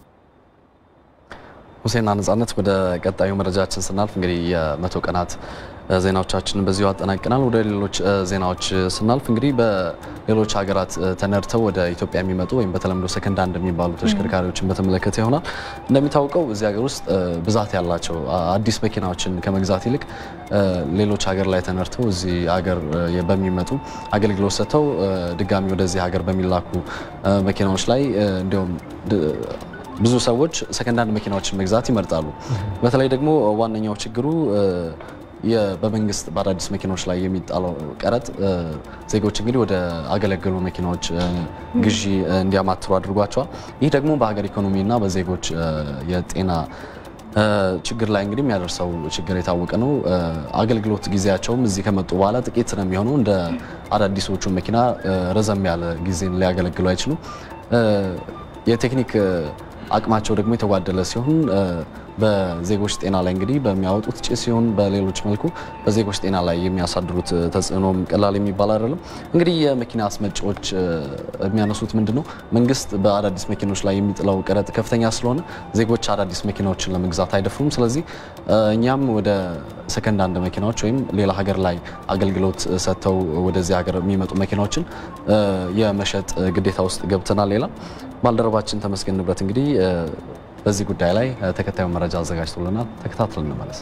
ሁሴንና ነጻነት፣ ወደ ቀጣዩ መረጃችን ስናልፍ እንግዲህ የመቶ ቀናት ዜናዎቻችንን በዚሁ አጠናቅናል። ወደ ሌሎች ዜናዎች ስናልፍ እንግዲህ በሌሎች ሀገራት ተነድተው ወደ ኢትዮጵያ የሚመጡ ወይም በተለምዶ ሰከንድ ሃንድ የሚባሉ ተሽከርካሪዎችን በተመለከተ ይሆናል። እንደሚታወቀው እዚህ ሀገር ውስጥ ብዛት ያላቸው አዲስ መኪናዎችን ከመግዛት ይልቅ ሌሎች ሀገር ላይ ተነድተው እዚህ ሀገር በሚመጡ አገልግሎት ሰጥተው ድጋሚ ወደዚህ ሀገር በሚላኩ መኪናዎች ላይ እንዲሁም ብዙ ሰዎች ሰከንድ ሃንድ መኪናዎችን መግዛት ይመርጣሉ። በተለይ ደግሞ ዋነኛው ችግሩ በመንግስት በአዳዲስ መኪናዎች ላይ የሚጣለው ቀረጥ ዜጎች እንግዲህ ወደ አገለገሉ መኪናዎች ግዢ እንዲያማትሩ አድርጓቸዋል። ይህ ደግሞ በሀገር ኢኮኖሚና በዜጎች የጤና ችግር ላይ እንግዲህ የሚያደርሰው ችግር የታወቀ ነው። አገልግሎት ጊዜያቸውም እዚህ ከመጡ በኋላ ጥቂት ነው የሚሆነው። እንደ አዳዲሶቹ መኪና ረዘም ያለ ጊዜን ሊያገለግሉ አይችሉም። የቴክኒክ አቅማቸው ደግሞ የተጓደለ ሲሆን በዜጎች ጤና ላይ እንግዲህ በሚያወጡት ጭስ ሲሆን በሌሎች መልኩ በዜጎች ጤና ላይ የሚያሳድሩት ተጽዕኖም ቀላል የሚባል አይደለም። እንግዲህ የመኪና አስመጪዎች የሚያነሱት ምንድን ነው? መንግስት በአዳዲስ መኪኖች ላይ የሚጥለው ቀረጥ ከፍተኛ ስለሆነ ዜጎች አዳዲስ መኪናዎችን ለመግዛት አይደፍሩም። ስለዚህ እኛም ወደ ሰከንድ ሃንድ መኪናዎች ወይም ሌላ ሀገር ላይ አገልግሎት ሰጥተው ወደዚህ ሀገር የሚመጡ መኪናዎችን የመሸጥ ግዴታ ውስጥ ገብተናል። ሌላ ባልደረባችን ተመስገን ንብረት እንግዲህ በዚህ ጉዳይ ላይ ተከታዩ መረጃ አዘጋጅቶልናል። ተከታትለን እንመለስ።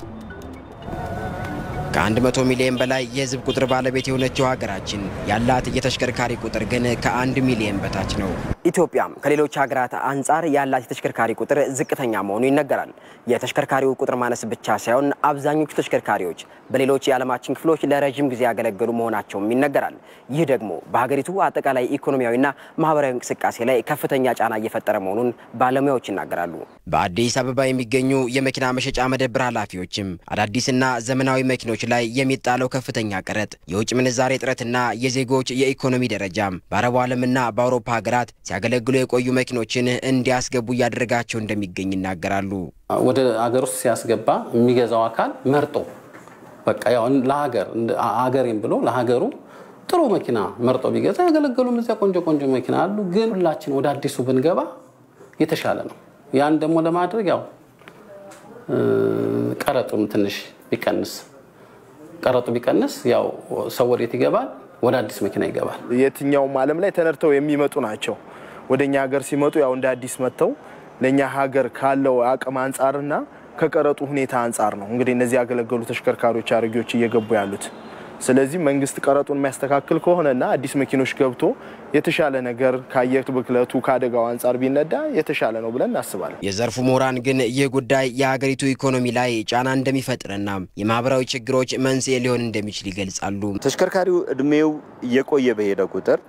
ከ100 ሚሊዮን በላይ የህዝብ ቁጥር ባለቤት የሆነችው ሀገራችን ያላት የተሽከርካሪ ቁጥር ግን ከአንድ ሚሊዮን በታች ነው። ኢትዮጵያም ከሌሎች ሀገራት አንጻር ያላት የተሽከርካሪ ቁጥር ዝቅተኛ መሆኑ ይነገራል። የተሽከርካሪው ቁጥር ማነስ ብቻ ሳይሆን አብዛኞቹ ተሽከርካሪዎች በሌሎች የዓለማችን ክፍሎች ለረዥም ጊዜ ያገለገሉ መሆናቸውም ይነገራል። ይህ ደግሞ በሀገሪቱ አጠቃላይ ኢኮኖሚያዊና ማህበራዊ እንቅስቃሴ ላይ ከፍተኛ ጫና እየፈጠረ መሆኑን ባለሙያዎች ይናገራሉ። በአዲስ አበባ የሚገኙ የመኪና መሸጫ መደብር ኃላፊዎችም አዳዲስና ዘመናዊ መኪኖች ላይ የሚጣለው ከፍተኛ ቀረጥ፣ የውጭ ምንዛሬ እጥረትና የዜጎች የኢኮኖሚ ደረጃም በአረቡ ዓለምና በአውሮፓ ሀገራት ሲያገለግሉ የቆዩ መኪኖችን እንዲያስገቡ እያደረጋቸው እንደሚገኝ ይናገራሉ። ወደ አገር ውስጥ ሲያስገባ የሚገዛው አካል መርጦ በቃ ያው ለሀገር ሀገሬም ብሎ ለሀገሩ ጥሩ መኪና መርጦ ቢገዛ ያገለገሉም እዚያ ቆንጆ ቆንጆ መኪና አሉ። ግን ሁላችን ወደ አዲሱ ብንገባ የተሻለ ነው። ያን ደግሞ ለማድረግ ያው ቀረጡም ትንሽ ቢቀንስ ቀረጡ ቢቀንስ ያው ሰው ወዴት ይገባል? ወደ አዲስ መኪና ይገባል። የትኛውም ዓለም ላይ ተነድተው የሚመጡ ናቸው። ወደ እኛ ሀገር ሲመጡ ያው እንደ አዲስ መጥተው ለእኛ ሀገር ካለው አቅም አንጻርና ከቀረጡ ሁኔታ አንጻር ነው እንግዲህ እነዚህ ያገለገሉ ተሽከርካሪዎች አሮጌዎች እየገቡ ያሉት። ስለዚህ መንግስት ቀረጡን የሚያስተካክል ከሆነና አዲስ መኪኖች ገብቶ የተሻለ ነገር ከአየር ብክለቱ ከአደጋው አንጻር ቢነዳ የተሻለ ነው ብለን እናስባለን። የዘርፉ ምሁራን ግን ይህ ጉዳይ የሀገሪቱ ኢኮኖሚ ላይ ጫና እንደሚፈጥርና የማህበራዊ ችግሮች መንስኤ ሊሆን እንደሚችል ይገልጻሉ። ተሽከርካሪው እድሜው እየቆየ በሄደ ቁጥር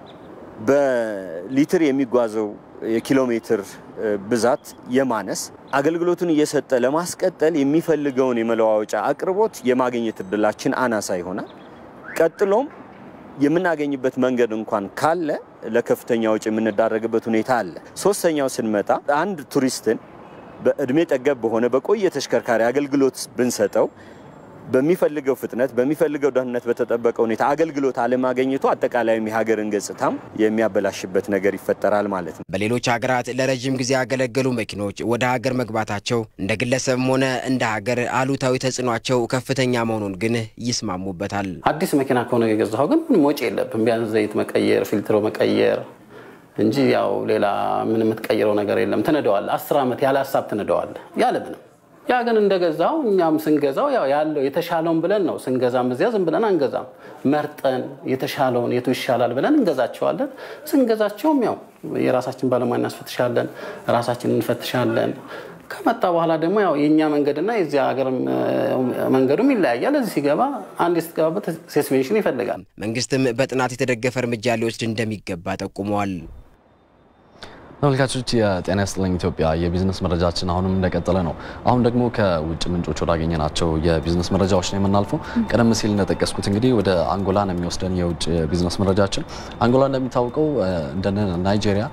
በሊትር የሚጓዘው የኪሎ ሜትር ብዛት የማነስ አገልግሎቱን እየሰጠ ለማስቀጠል የሚፈልገውን የመለዋወጫ አቅርቦት የማግኘት እድላችን አናሳ ይሆናል። ቀጥሎም የምናገኝበት መንገድ እንኳን ካለ ለከፍተኛ ወጪ የምንዳረግበት ሁኔታ አለ። ሶስተኛው ስንመጣ አንድ ቱሪስትን በእድሜ ጠገብ በሆነ በቆየ ተሽከርካሪ አገልግሎት ብንሰጠው በሚፈልገው ፍጥነት በሚፈልገው ደህንነት በተጠበቀ ሁኔታ አገልግሎት አለማገኘቱ አጠቃላይም የሀገርን ገጽታም የሚያበላሽበት ነገር ይፈጠራል ማለት ነው። በሌሎች ሀገራት ለረዥም ጊዜ ያገለገሉ መኪኖች ወደ ሀገር መግባታቸው እንደ ግለሰብም ሆነ እንደ ሀገር አሉታዊ ተጽዕኗቸው ከፍተኛ መሆኑን ግን ይስማሙበታል። አዲስ መኪና ከሆነ የገዛኸው ግን ምንም ወጪ የለብም። ቢያንስ ዘይት መቀየር፣ ፊልትሮ መቀየር እንጂ ያው ሌላ ምን የምትቀይረው ነገር የለም። ትነደዋለህ። አስር ዓመት ያለ ሀሳብ ትነደዋለህ ያለ ምንም ያ ግን እንደገዛው እኛም ስንገዛው ያው ያለው የተሻለውን ብለን ነው ስንገዛም፣ እዚያ ዝም ብለን አንገዛም። መርጠን የተሻለውን የቱ ይሻላል ብለን እንገዛቸዋለን። ስንገዛቸውም ያው የራሳችን ባለሙያ እናስፈትሻለን፣ ራሳችን እንፈትሻለን። ከመጣ በኋላ ደግሞ ያው የእኛ መንገድና የዚያ ሀገር መንገዱም ይለያያል። እዚህ ሲገባ አንድ ስትገባበት ሴስፔንሽን ይፈልጋል። መንግስትም በጥናት የተደገፈ እርምጃ ሊወስድ እንደሚገባ ጠቁመዋል። ተመልካቾች የጤና ይስጥልኝ ኢትዮጵያ የቢዝነስ መረጃችን አሁንም እንደቀጠለ ነው። አሁን ደግሞ ከውጭ ምንጮች ወዳገኘናቸው የቢዝነስ መረጃዎች ነው የምናልፈው። ቀደም ሲል እንደጠቀስኩት እንግዲህ ወደ አንጎላ ነው የሚወስደን የውጭ ቢዝነስ መረጃችን። አንጎላ እንደሚታወቀው እንደ ናይጄሪያ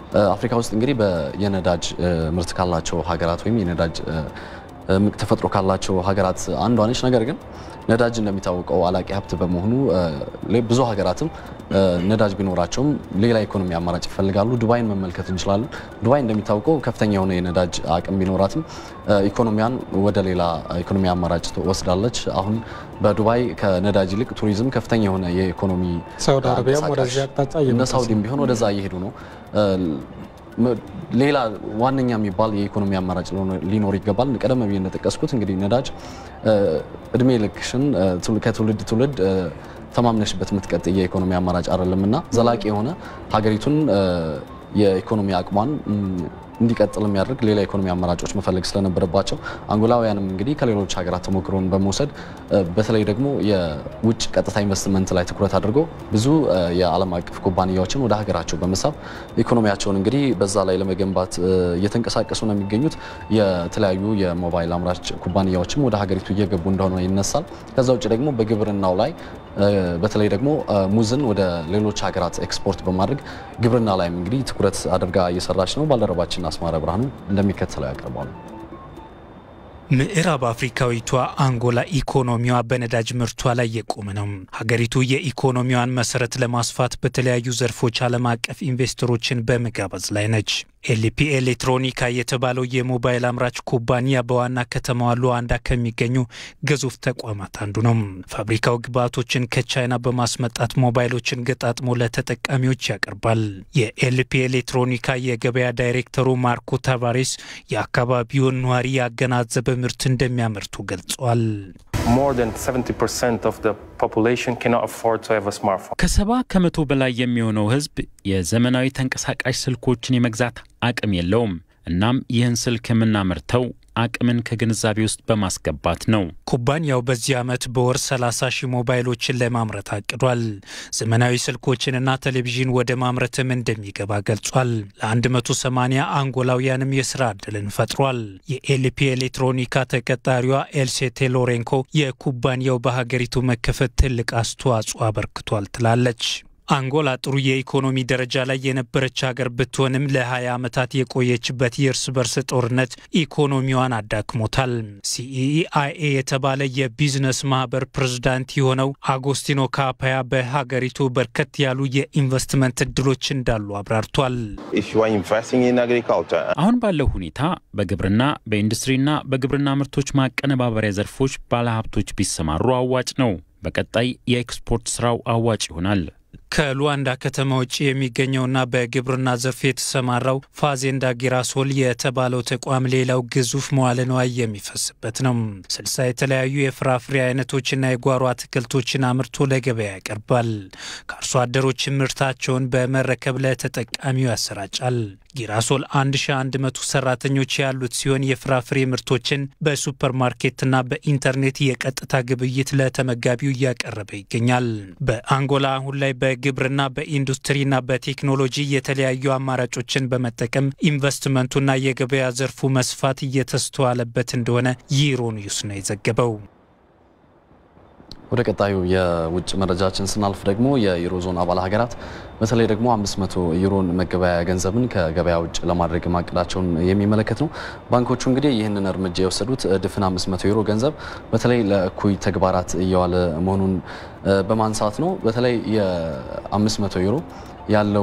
አፍሪካ ውስጥ እንግዲህ የነዳጅ ምርት ካላቸው ሀገራት ወይም የነዳጅ እምቅ ተፈጥሮ ካላቸው ሀገራት አንዷ ነች። ነገር ግን ነዳጅ እንደሚታወቀው አላቂ ሀብት በመሆኑ ብዙ ሀገራትም ነዳጅ ቢኖራቸውም ሌላ ኢኮኖሚ አማራጭ ይፈልጋሉ። ዱባይን መመልከት እንችላለን። ዱባይ እንደሚታወቀው ከፍተኛ የሆነ የነዳጅ አቅም ቢኖራትም ኢኮኖሚያን ወደ ሌላ ኢኮኖሚ አማራጭ ወስዳለች። አሁን በዱባይ ከነዳጅ ይልቅ ቱሪዝም ከፍተኛ የሆነ የኢኮኖሚ ሳውዲ አረቢያም ወደዚህ አቅጣጫ እነ ሳውዲም ቢሆን ወደዛ እየሄዱ ነው። ሌላ ዋነኛ የሚባል የኢኮኖሚ አማራጭ ሊኖር ይገባል። ቀደም ብዬ እንደጠቀስኩት እንግዲህ ነዳጅ እድሜ ልክሽን ከትውልድ ትውልድ ተማምነሽበት የምትቀጥ የኢኮኖሚ አማራጭ አይደለም እና ዘላቂ የሆነ ሀገሪቱን የኢኮኖሚ አቅሟን እንዲቀጥል የሚያደርግ ሌላ ኢኮኖሚ አማራጮች መፈለግ ስለነበረባቸው አንጎላውያንም እንግዲህ ከሌሎች ሀገራት ተሞክሮን በመውሰድ በተለይ ደግሞ የውጭ ቀጥታ ኢንቨስትመንት ላይ ትኩረት አድርገው ብዙ የዓለም አቀፍ ኩባንያዎችን ወደ ሀገራቸው በመሳብ ኢኮኖሚያቸውን እንግዲህ በዛ ላይ ለመገንባት እየተንቀሳቀሱ ነው የሚገኙት። የተለያዩ የሞባይል አምራች ኩባንያዎችም ወደ ሀገሪቱ እየገቡ እንደሆነ ይነሳል። ከዛ ውጭ ደግሞ በግብርናው ላይ በተለይ ደግሞ ሙዝን ወደ ሌሎች ሀገራት ኤክስፖርት በማድረግ ግብርና ላይም እንግዲህ ትኩረት አድርጋ እየሰራች ነው። ባልደረባችን አስማረ ብርሃኑ እንደሚከተለው ያቀርባሉ። ምዕራብ አፍሪካዊቷ አንጎላ ኢኮኖሚዋ በነዳጅ ምርቷ ላይ የቆመ ነው። ሀገሪቱ የኢኮኖሚዋን መሰረት ለማስፋት በተለያዩ ዘርፎች ዓለም አቀፍ ኢንቨስተሮችን በመጋበዝ ላይ ነች። ኤልፒ ኤሌክትሮኒካ የተባለው የሞባይል አምራች ኩባንያ በዋና ከተማዋ ሉዋንዳ ከሚገኙ ግዙፍ ተቋማት አንዱ ነው። ፋብሪካው ግብዓቶችን ከቻይና በማስመጣት ሞባይሎችን ገጣጥሞ ለተጠቃሚዎች ያቀርባል። የኤልፒ ኤሌክትሮኒካ የገበያ ዳይሬክተሩ ማርኮ ታቫሬስ የአካባቢውን ነዋሪ ያገናዘበ ምርት እንደሚያመርቱ ገልጿል። ከሰባ ከመቶ በላይ የሚሆነው ሕዝብ የዘመናዊ ተንቀሳቃሽ ስልኮችን የመግዛት አቅም የለውም። እናም ይህን ስልክ የምናመርተው አቅምን ከግንዛቤ ውስጥ በማስገባት ነው። ኩባንያው በዚህ ዓመት በወር 30 ሺህ ሞባይሎችን ለማምረት አቅዷል። ዘመናዊ ስልኮችንና ቴሌቪዥን ወደ ማምረትም እንደሚገባ ገልጿል። ለ180 አንጎላውያንም የስራ ዕድልን ፈጥሯል። የኤልፒ ኤሌክትሮኒካ ተቀጣሪዋ ኤልሴቴ ሎሬንኮ የኩባንያው በሀገሪቱ መከፈት ትልቅ አስተዋጽኦ አበርክቷል ትላለች። አንጎላ ጥሩ የኢኮኖሚ ደረጃ ላይ የነበረች ሀገር ብትሆንም ለ20 ዓመታት የቆየችበት የእርስ በርስ ጦርነት ኢኮኖሚዋን አዳክሞታል። ሲኢአይኤ የተባለ የቢዝነስ ማህበር ፕሬዝዳንት የሆነው አጎስቲኖ ካፓያ በሀገሪቱ በርከት ያሉ የኢንቨስትመንት እድሎች እንዳሉ አብራርቷል። አሁን ባለው ሁኔታ በግብርና በኢንዱስትሪና በግብርና ምርቶች ማቀነባበሪያ ዘርፎች ባለሀብቶች ቢሰማሩ አዋጭ ነው። በቀጣይ የኤክስፖርት ስራው አዋጭ ይሆናል። ከሉዋንዳ ከተማ ውጭ የሚገኘውና በግብርና ዘርፍ የተሰማራው ፋዜንዳ ጊራሶል የተባለው ተቋም ሌላው ግዙፍ መዋለ ንዋይ የሚፈስበት ነው። ስልሳ የተለያዩ የፍራፍሬ አይነቶችና የጓሮ አትክልቶችን አምርቶ ለገበያ ያቀርባል። ከአርሶ አደሮች ምርታቸውን በመረከብ ለተጠቃሚው ያሰራጫል። ጊራሶል 1100 ሰራተኞች ያሉት ሲሆን የፍራፍሬ ምርቶችን በሱፐርማርኬትና በኢንተርኔት የቀጥታ ግብይት ለተመጋቢው እያቀረበ ይገኛል። በአንጎላ አሁን ላይ በግብርና በኢንዱስትሪና በቴክኖሎጂ የተለያዩ አማራጮችን በመጠቀም ኢንቨስትመንቱና የገበያ ዘርፉ መስፋት እየተስተዋለበት እንደሆነ ዩሮኒውስ ነው የዘገበው። ወደ ቀጣዩ የውጭ መረጃችን ስናልፍ ደግሞ የዩሮ ዞን አባል ሀገራት በተለይ ደግሞ 500 ዩሮን መገበያያ ገንዘብን ከገበያ ውጭ ለማድረግ ማቀዳቸውን የሚመለከት ነው። ባንኮቹ እንግዲህ ይህንን እርምጃ የወሰዱት ድፍን 500 ዩሮ ገንዘብ በተለይ ለእኩይ ተግባራት እየዋለ መሆኑን በማንሳት ነው። በተለይ የ500 ዩሮ ያለው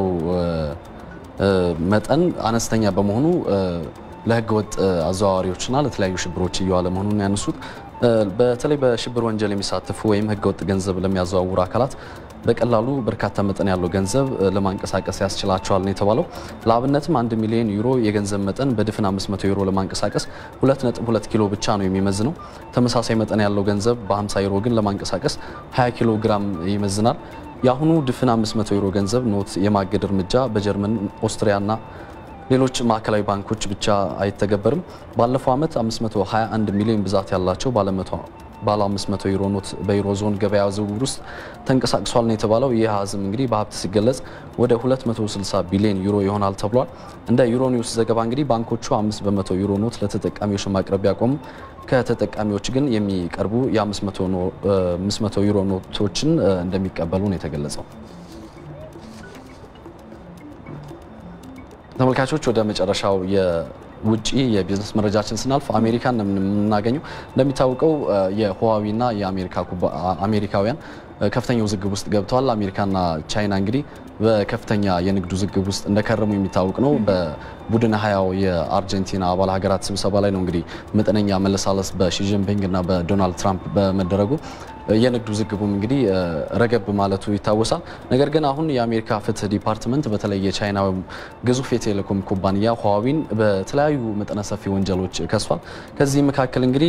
መጠን አነስተኛ በመሆኑ ለህገወጥ አዘዋዋሪዎችና ለተለያዩ ሽብሮች እየዋለ መሆኑን ያነሱት በተለይ በሽብር ወንጀል የሚሳተፉ ወይም ህገወጥ ገንዘብ ለሚያዘዋውሩ አካላት በቀላሉ በርካታ መጠን ያለው ገንዘብ ለማንቀሳቀስ ያስችላቸዋል ነው የተባለው። ለአብነትም አንድ ሚሊዮን ዩሮ የገንዘብ መጠን በድፍን 500 ዩሮ ለማንቀሳቀስ 2.2 ኪሎ ብቻ ነው የሚመዝነው። ተመሳሳይ መጠን ያለው ገንዘብ በ50 ዩሮ ግን ለማንቀሳቀስ 20 ኪሎ ግራም ይመዝናል። የአሁኑ ድፍን 500 ዩሮ ገንዘብ ኖት የማገድ እርምጃ በጀርመን ኦስትሪያና ሌሎች ማዕከላዊ ባንኮች ብቻ አይተገበርም። ባለፈው ዓመት 521 ሚሊዮን ብዛት ያላቸው ባለ 500 ዩሮ ኖት በዩሮ ዞን ገበያ ዝውውር ውስጥ ተንቀሳቅሷል ነው የተባለው። ይህ አሃዝም እንግዲህ በሀብት ሲገለጽ ወደ 260 ቢሊዮን ዩሮ ይሆናል ተብሏል። እንደ ዩሮ ኒውስ ዘገባ እንግዲህ ባንኮቹ 5 በመቶ ዩሮ ኖት ለተጠቃሚዎች ማቅረብ ቢያቆሙ ከተጠቃሚዎች ግን የሚቀርቡ የ500 ዩሮ ኖቶችን እንደሚቀበሉ ነው የተገለጸው። ተመልካቾች ወደ መጨረሻው የውጭ የቢዝነስ መረጃችን ስናልፍ አሜሪካን የምናገኘው እንደሚታወቀው የሁዋዊና የአሜሪካውያን ከፍተኛ ውዝግብ ውስጥ ገብተዋል። አሜሪካና ቻይና እንግዲህ በከፍተኛ የንግድ ውዝግብ ውስጥ እንደከረሙ የሚታወቅ ነው። በቡድን ሀያው የአርጀንቲና አባል ሀገራት ስብሰባ ላይ ነው እንግዲህ መጠነኛ መለሳለስ በሺጂንፒንግ እና በዶናልድ ትራምፕ በመደረጉ የንግድ ውዝግቡም እንግዲህ ረገብ ማለቱ ይታወሳል። ነገር ግን አሁን የአሜሪካ ፍትህ ዲፓርትመንት በተለይ የቻይና ግዙፍ የቴሌኮም ኩባንያ ሁዋዊን በተለያዩ መጠነ ሰፊ ወንጀሎች ከሷል። ከዚህ መካከል እንግዲህ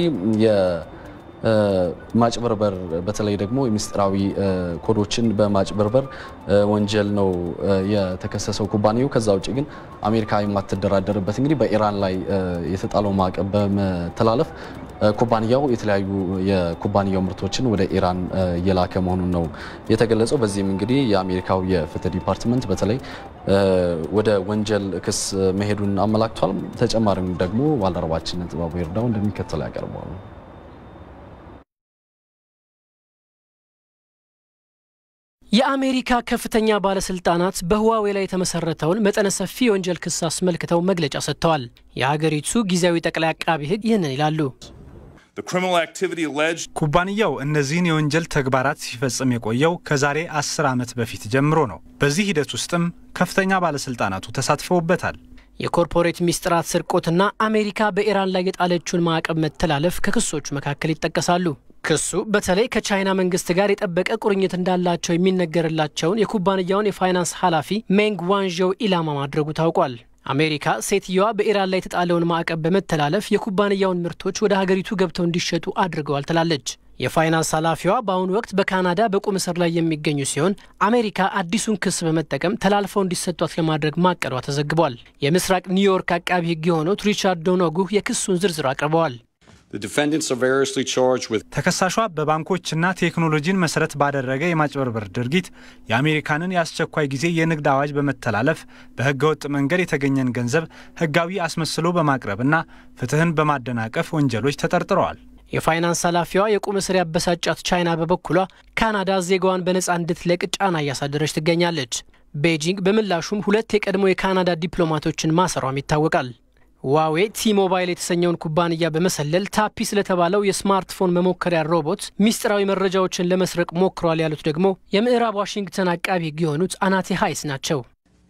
ማጭበርበር በተለይ ደግሞ የምስጢራዊ ኮዶችን በማጭበርበር ወንጀል ነው የተከሰሰው ኩባንያው። ከዛ ውጭ ግን አሜሪካ የማትደራደርበት እንግዲህ በኢራን ላይ የተጣለው ማዕቀብ በመተላለፍ ኩባንያው የተለያዩ የኩባንያው ምርቶችን ወደ ኢራን እየላከ መሆኑን ነው የተገለጸው። በዚህም እንግዲህ የአሜሪካው የፍትህ ዲፓርትመንት በተለይ ወደ ወንጀል ክስ መሄዱን አመላክቷል። ተጨማሪም ደግሞ ባልደረባችን ጥበቡ ይርዳው እንደሚከተለው ያቀርበዋል። የአሜሪካ ከፍተኛ ባለስልጣናት በህዋዌ ላይ የተመሰረተውን መጠነ ሰፊ የወንጀል ክስ አስመልክተው መግለጫ ሰጥተዋል። የሀገሪቱ ጊዜያዊ ጠቅላይ አቃቢ ሕግ ይህንን ይላሉ። ኩባንያው እነዚህን የወንጀል ተግባራት ሲፈጽም የቆየው ከዛሬ አስር ዓመት በፊት ጀምሮ ነው። በዚህ ሂደት ውስጥም ከፍተኛ ባለስልጣናቱ ተሳትፈውበታል። የኮርፖሬት ሚስጥራት ስርቆትና አሜሪካ በኢራን ላይ የጣለችውን ማዕቀብ መተላለፍ ከክሶቹ መካከል ይጠቀሳሉ። ክሱ በተለይ ከቻይና መንግስት ጋር የጠበቀ ቁርኝት እንዳላቸው የሚነገርላቸውን የኩባንያውን የፋይናንስ ኃላፊ ሜንግ ዋንዦው ኢላማ ማድረጉ ታውቋል። አሜሪካ ሴትየዋ በኢራን ላይ የተጣለውን ማዕቀብ በመተላለፍ የኩባንያውን ምርቶች ወደ ሀገሪቱ ገብተው እንዲሸጡ አድርገዋል ትላለች። የፋይናንስ ኃላፊዋ በአሁኑ ወቅት በካናዳ በቁም እስር ላይ የሚገኙ ሲሆን አሜሪካ አዲሱን ክስ በመጠቀም ተላልፈው እንዲሰጧት ለማድረግ ማቀዷ ተዘግቧል። የምስራቅ ኒውዮርክ አቃቢ ሕግ የሆኑት ሪቻርድ ዶኖጉ የክሱን ዝርዝር አቅርበዋል። ተከሳሿ በባንኮችና ቴክኖሎጂን መሰረት ባደረገ የማጭበርበር ድርጊት የአሜሪካንን የአስቸኳይ ጊዜ የንግድ አዋጅ በመተላለፍ በህገወጥ መንገድ የተገኘን ገንዘብ ህጋዊ አስመስሎ በማቅረብና ፍትህን በማደናቀፍ ወንጀሎች ተጠርጥረዋል። የፋይናንስ ኃላፊዋ የቁም እስር ያበሳጫት ቻይና በበኩሏ ካናዳ ዜጋዋን በነፃ እንድትለቅ ጫና እያሳደረች ትገኛለች። ቤጂንግ በምላሹም ሁለት የቀድሞ የካናዳ ዲፕሎማቶችን ማሰሯም ይታወቃል። ዋዌ ቲ ሞባይል የተሰኘውን ኩባንያ በመሰለል ታፒ ስለተባለው የስማርትፎን መሞከሪያ ሮቦት ሚስጥራዊ መረጃዎችን ለመስረቅ ሞክሯል ያሉት ደግሞ የምዕራብ ዋሽንግተን አቃቢ ሕግ የሆኑት አናቴ ሀይስ ናቸው።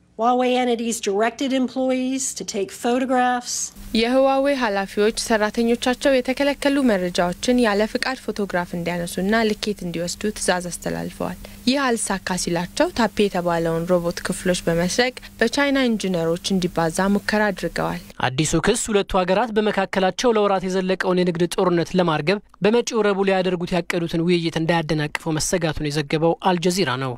የህዋዌ ኃላፊዎች ሰራተኞቻቸው የተከለከሉ መረጃዎችን ያለ ፍቃድ ፎቶግራፍ እንዲያነሱና ልኬት እንዲወስዱ ትዕዛዝ አስተላልፈዋል። ይህ አልሳካ ሲላቸው ታፔ የተባለውን ሮቦት ክፍሎች በመስረቅ በቻይና ኢንጂነሮች እንዲባዛ ሙከራ አድርገዋል። አዲሱ ክስ ሁለቱ ሀገራት በመካከላቸው ለወራት የዘለቀውን የንግድ ጦርነት ለማርገብ በመጪው ረቡዕ ሊያደርጉት ያቀዱትን ውይይት እንዳያደናቅፈው መሰጋቱን የዘገበው አልጀዚራ ነው።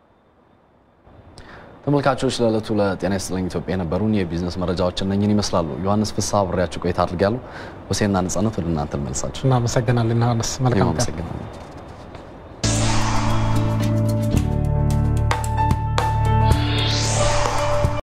ተመልካቾች ለዕለቱ ለጤና ይስጥልኝ ኢትዮጵያ የነበሩን የቢዝነስ መረጃዎች እነኝን ይመስላሉ። ዮሐንስ ፍስሐ አብሬያችሁ ቆይታ አድርጌያለሁ። ሁሴንና ነጻነት ወደ እናንተ ልመልሳችሁ። እናመሰግናለን ዮሐንስ። መልካም ቀን። አመሰግናለሁ።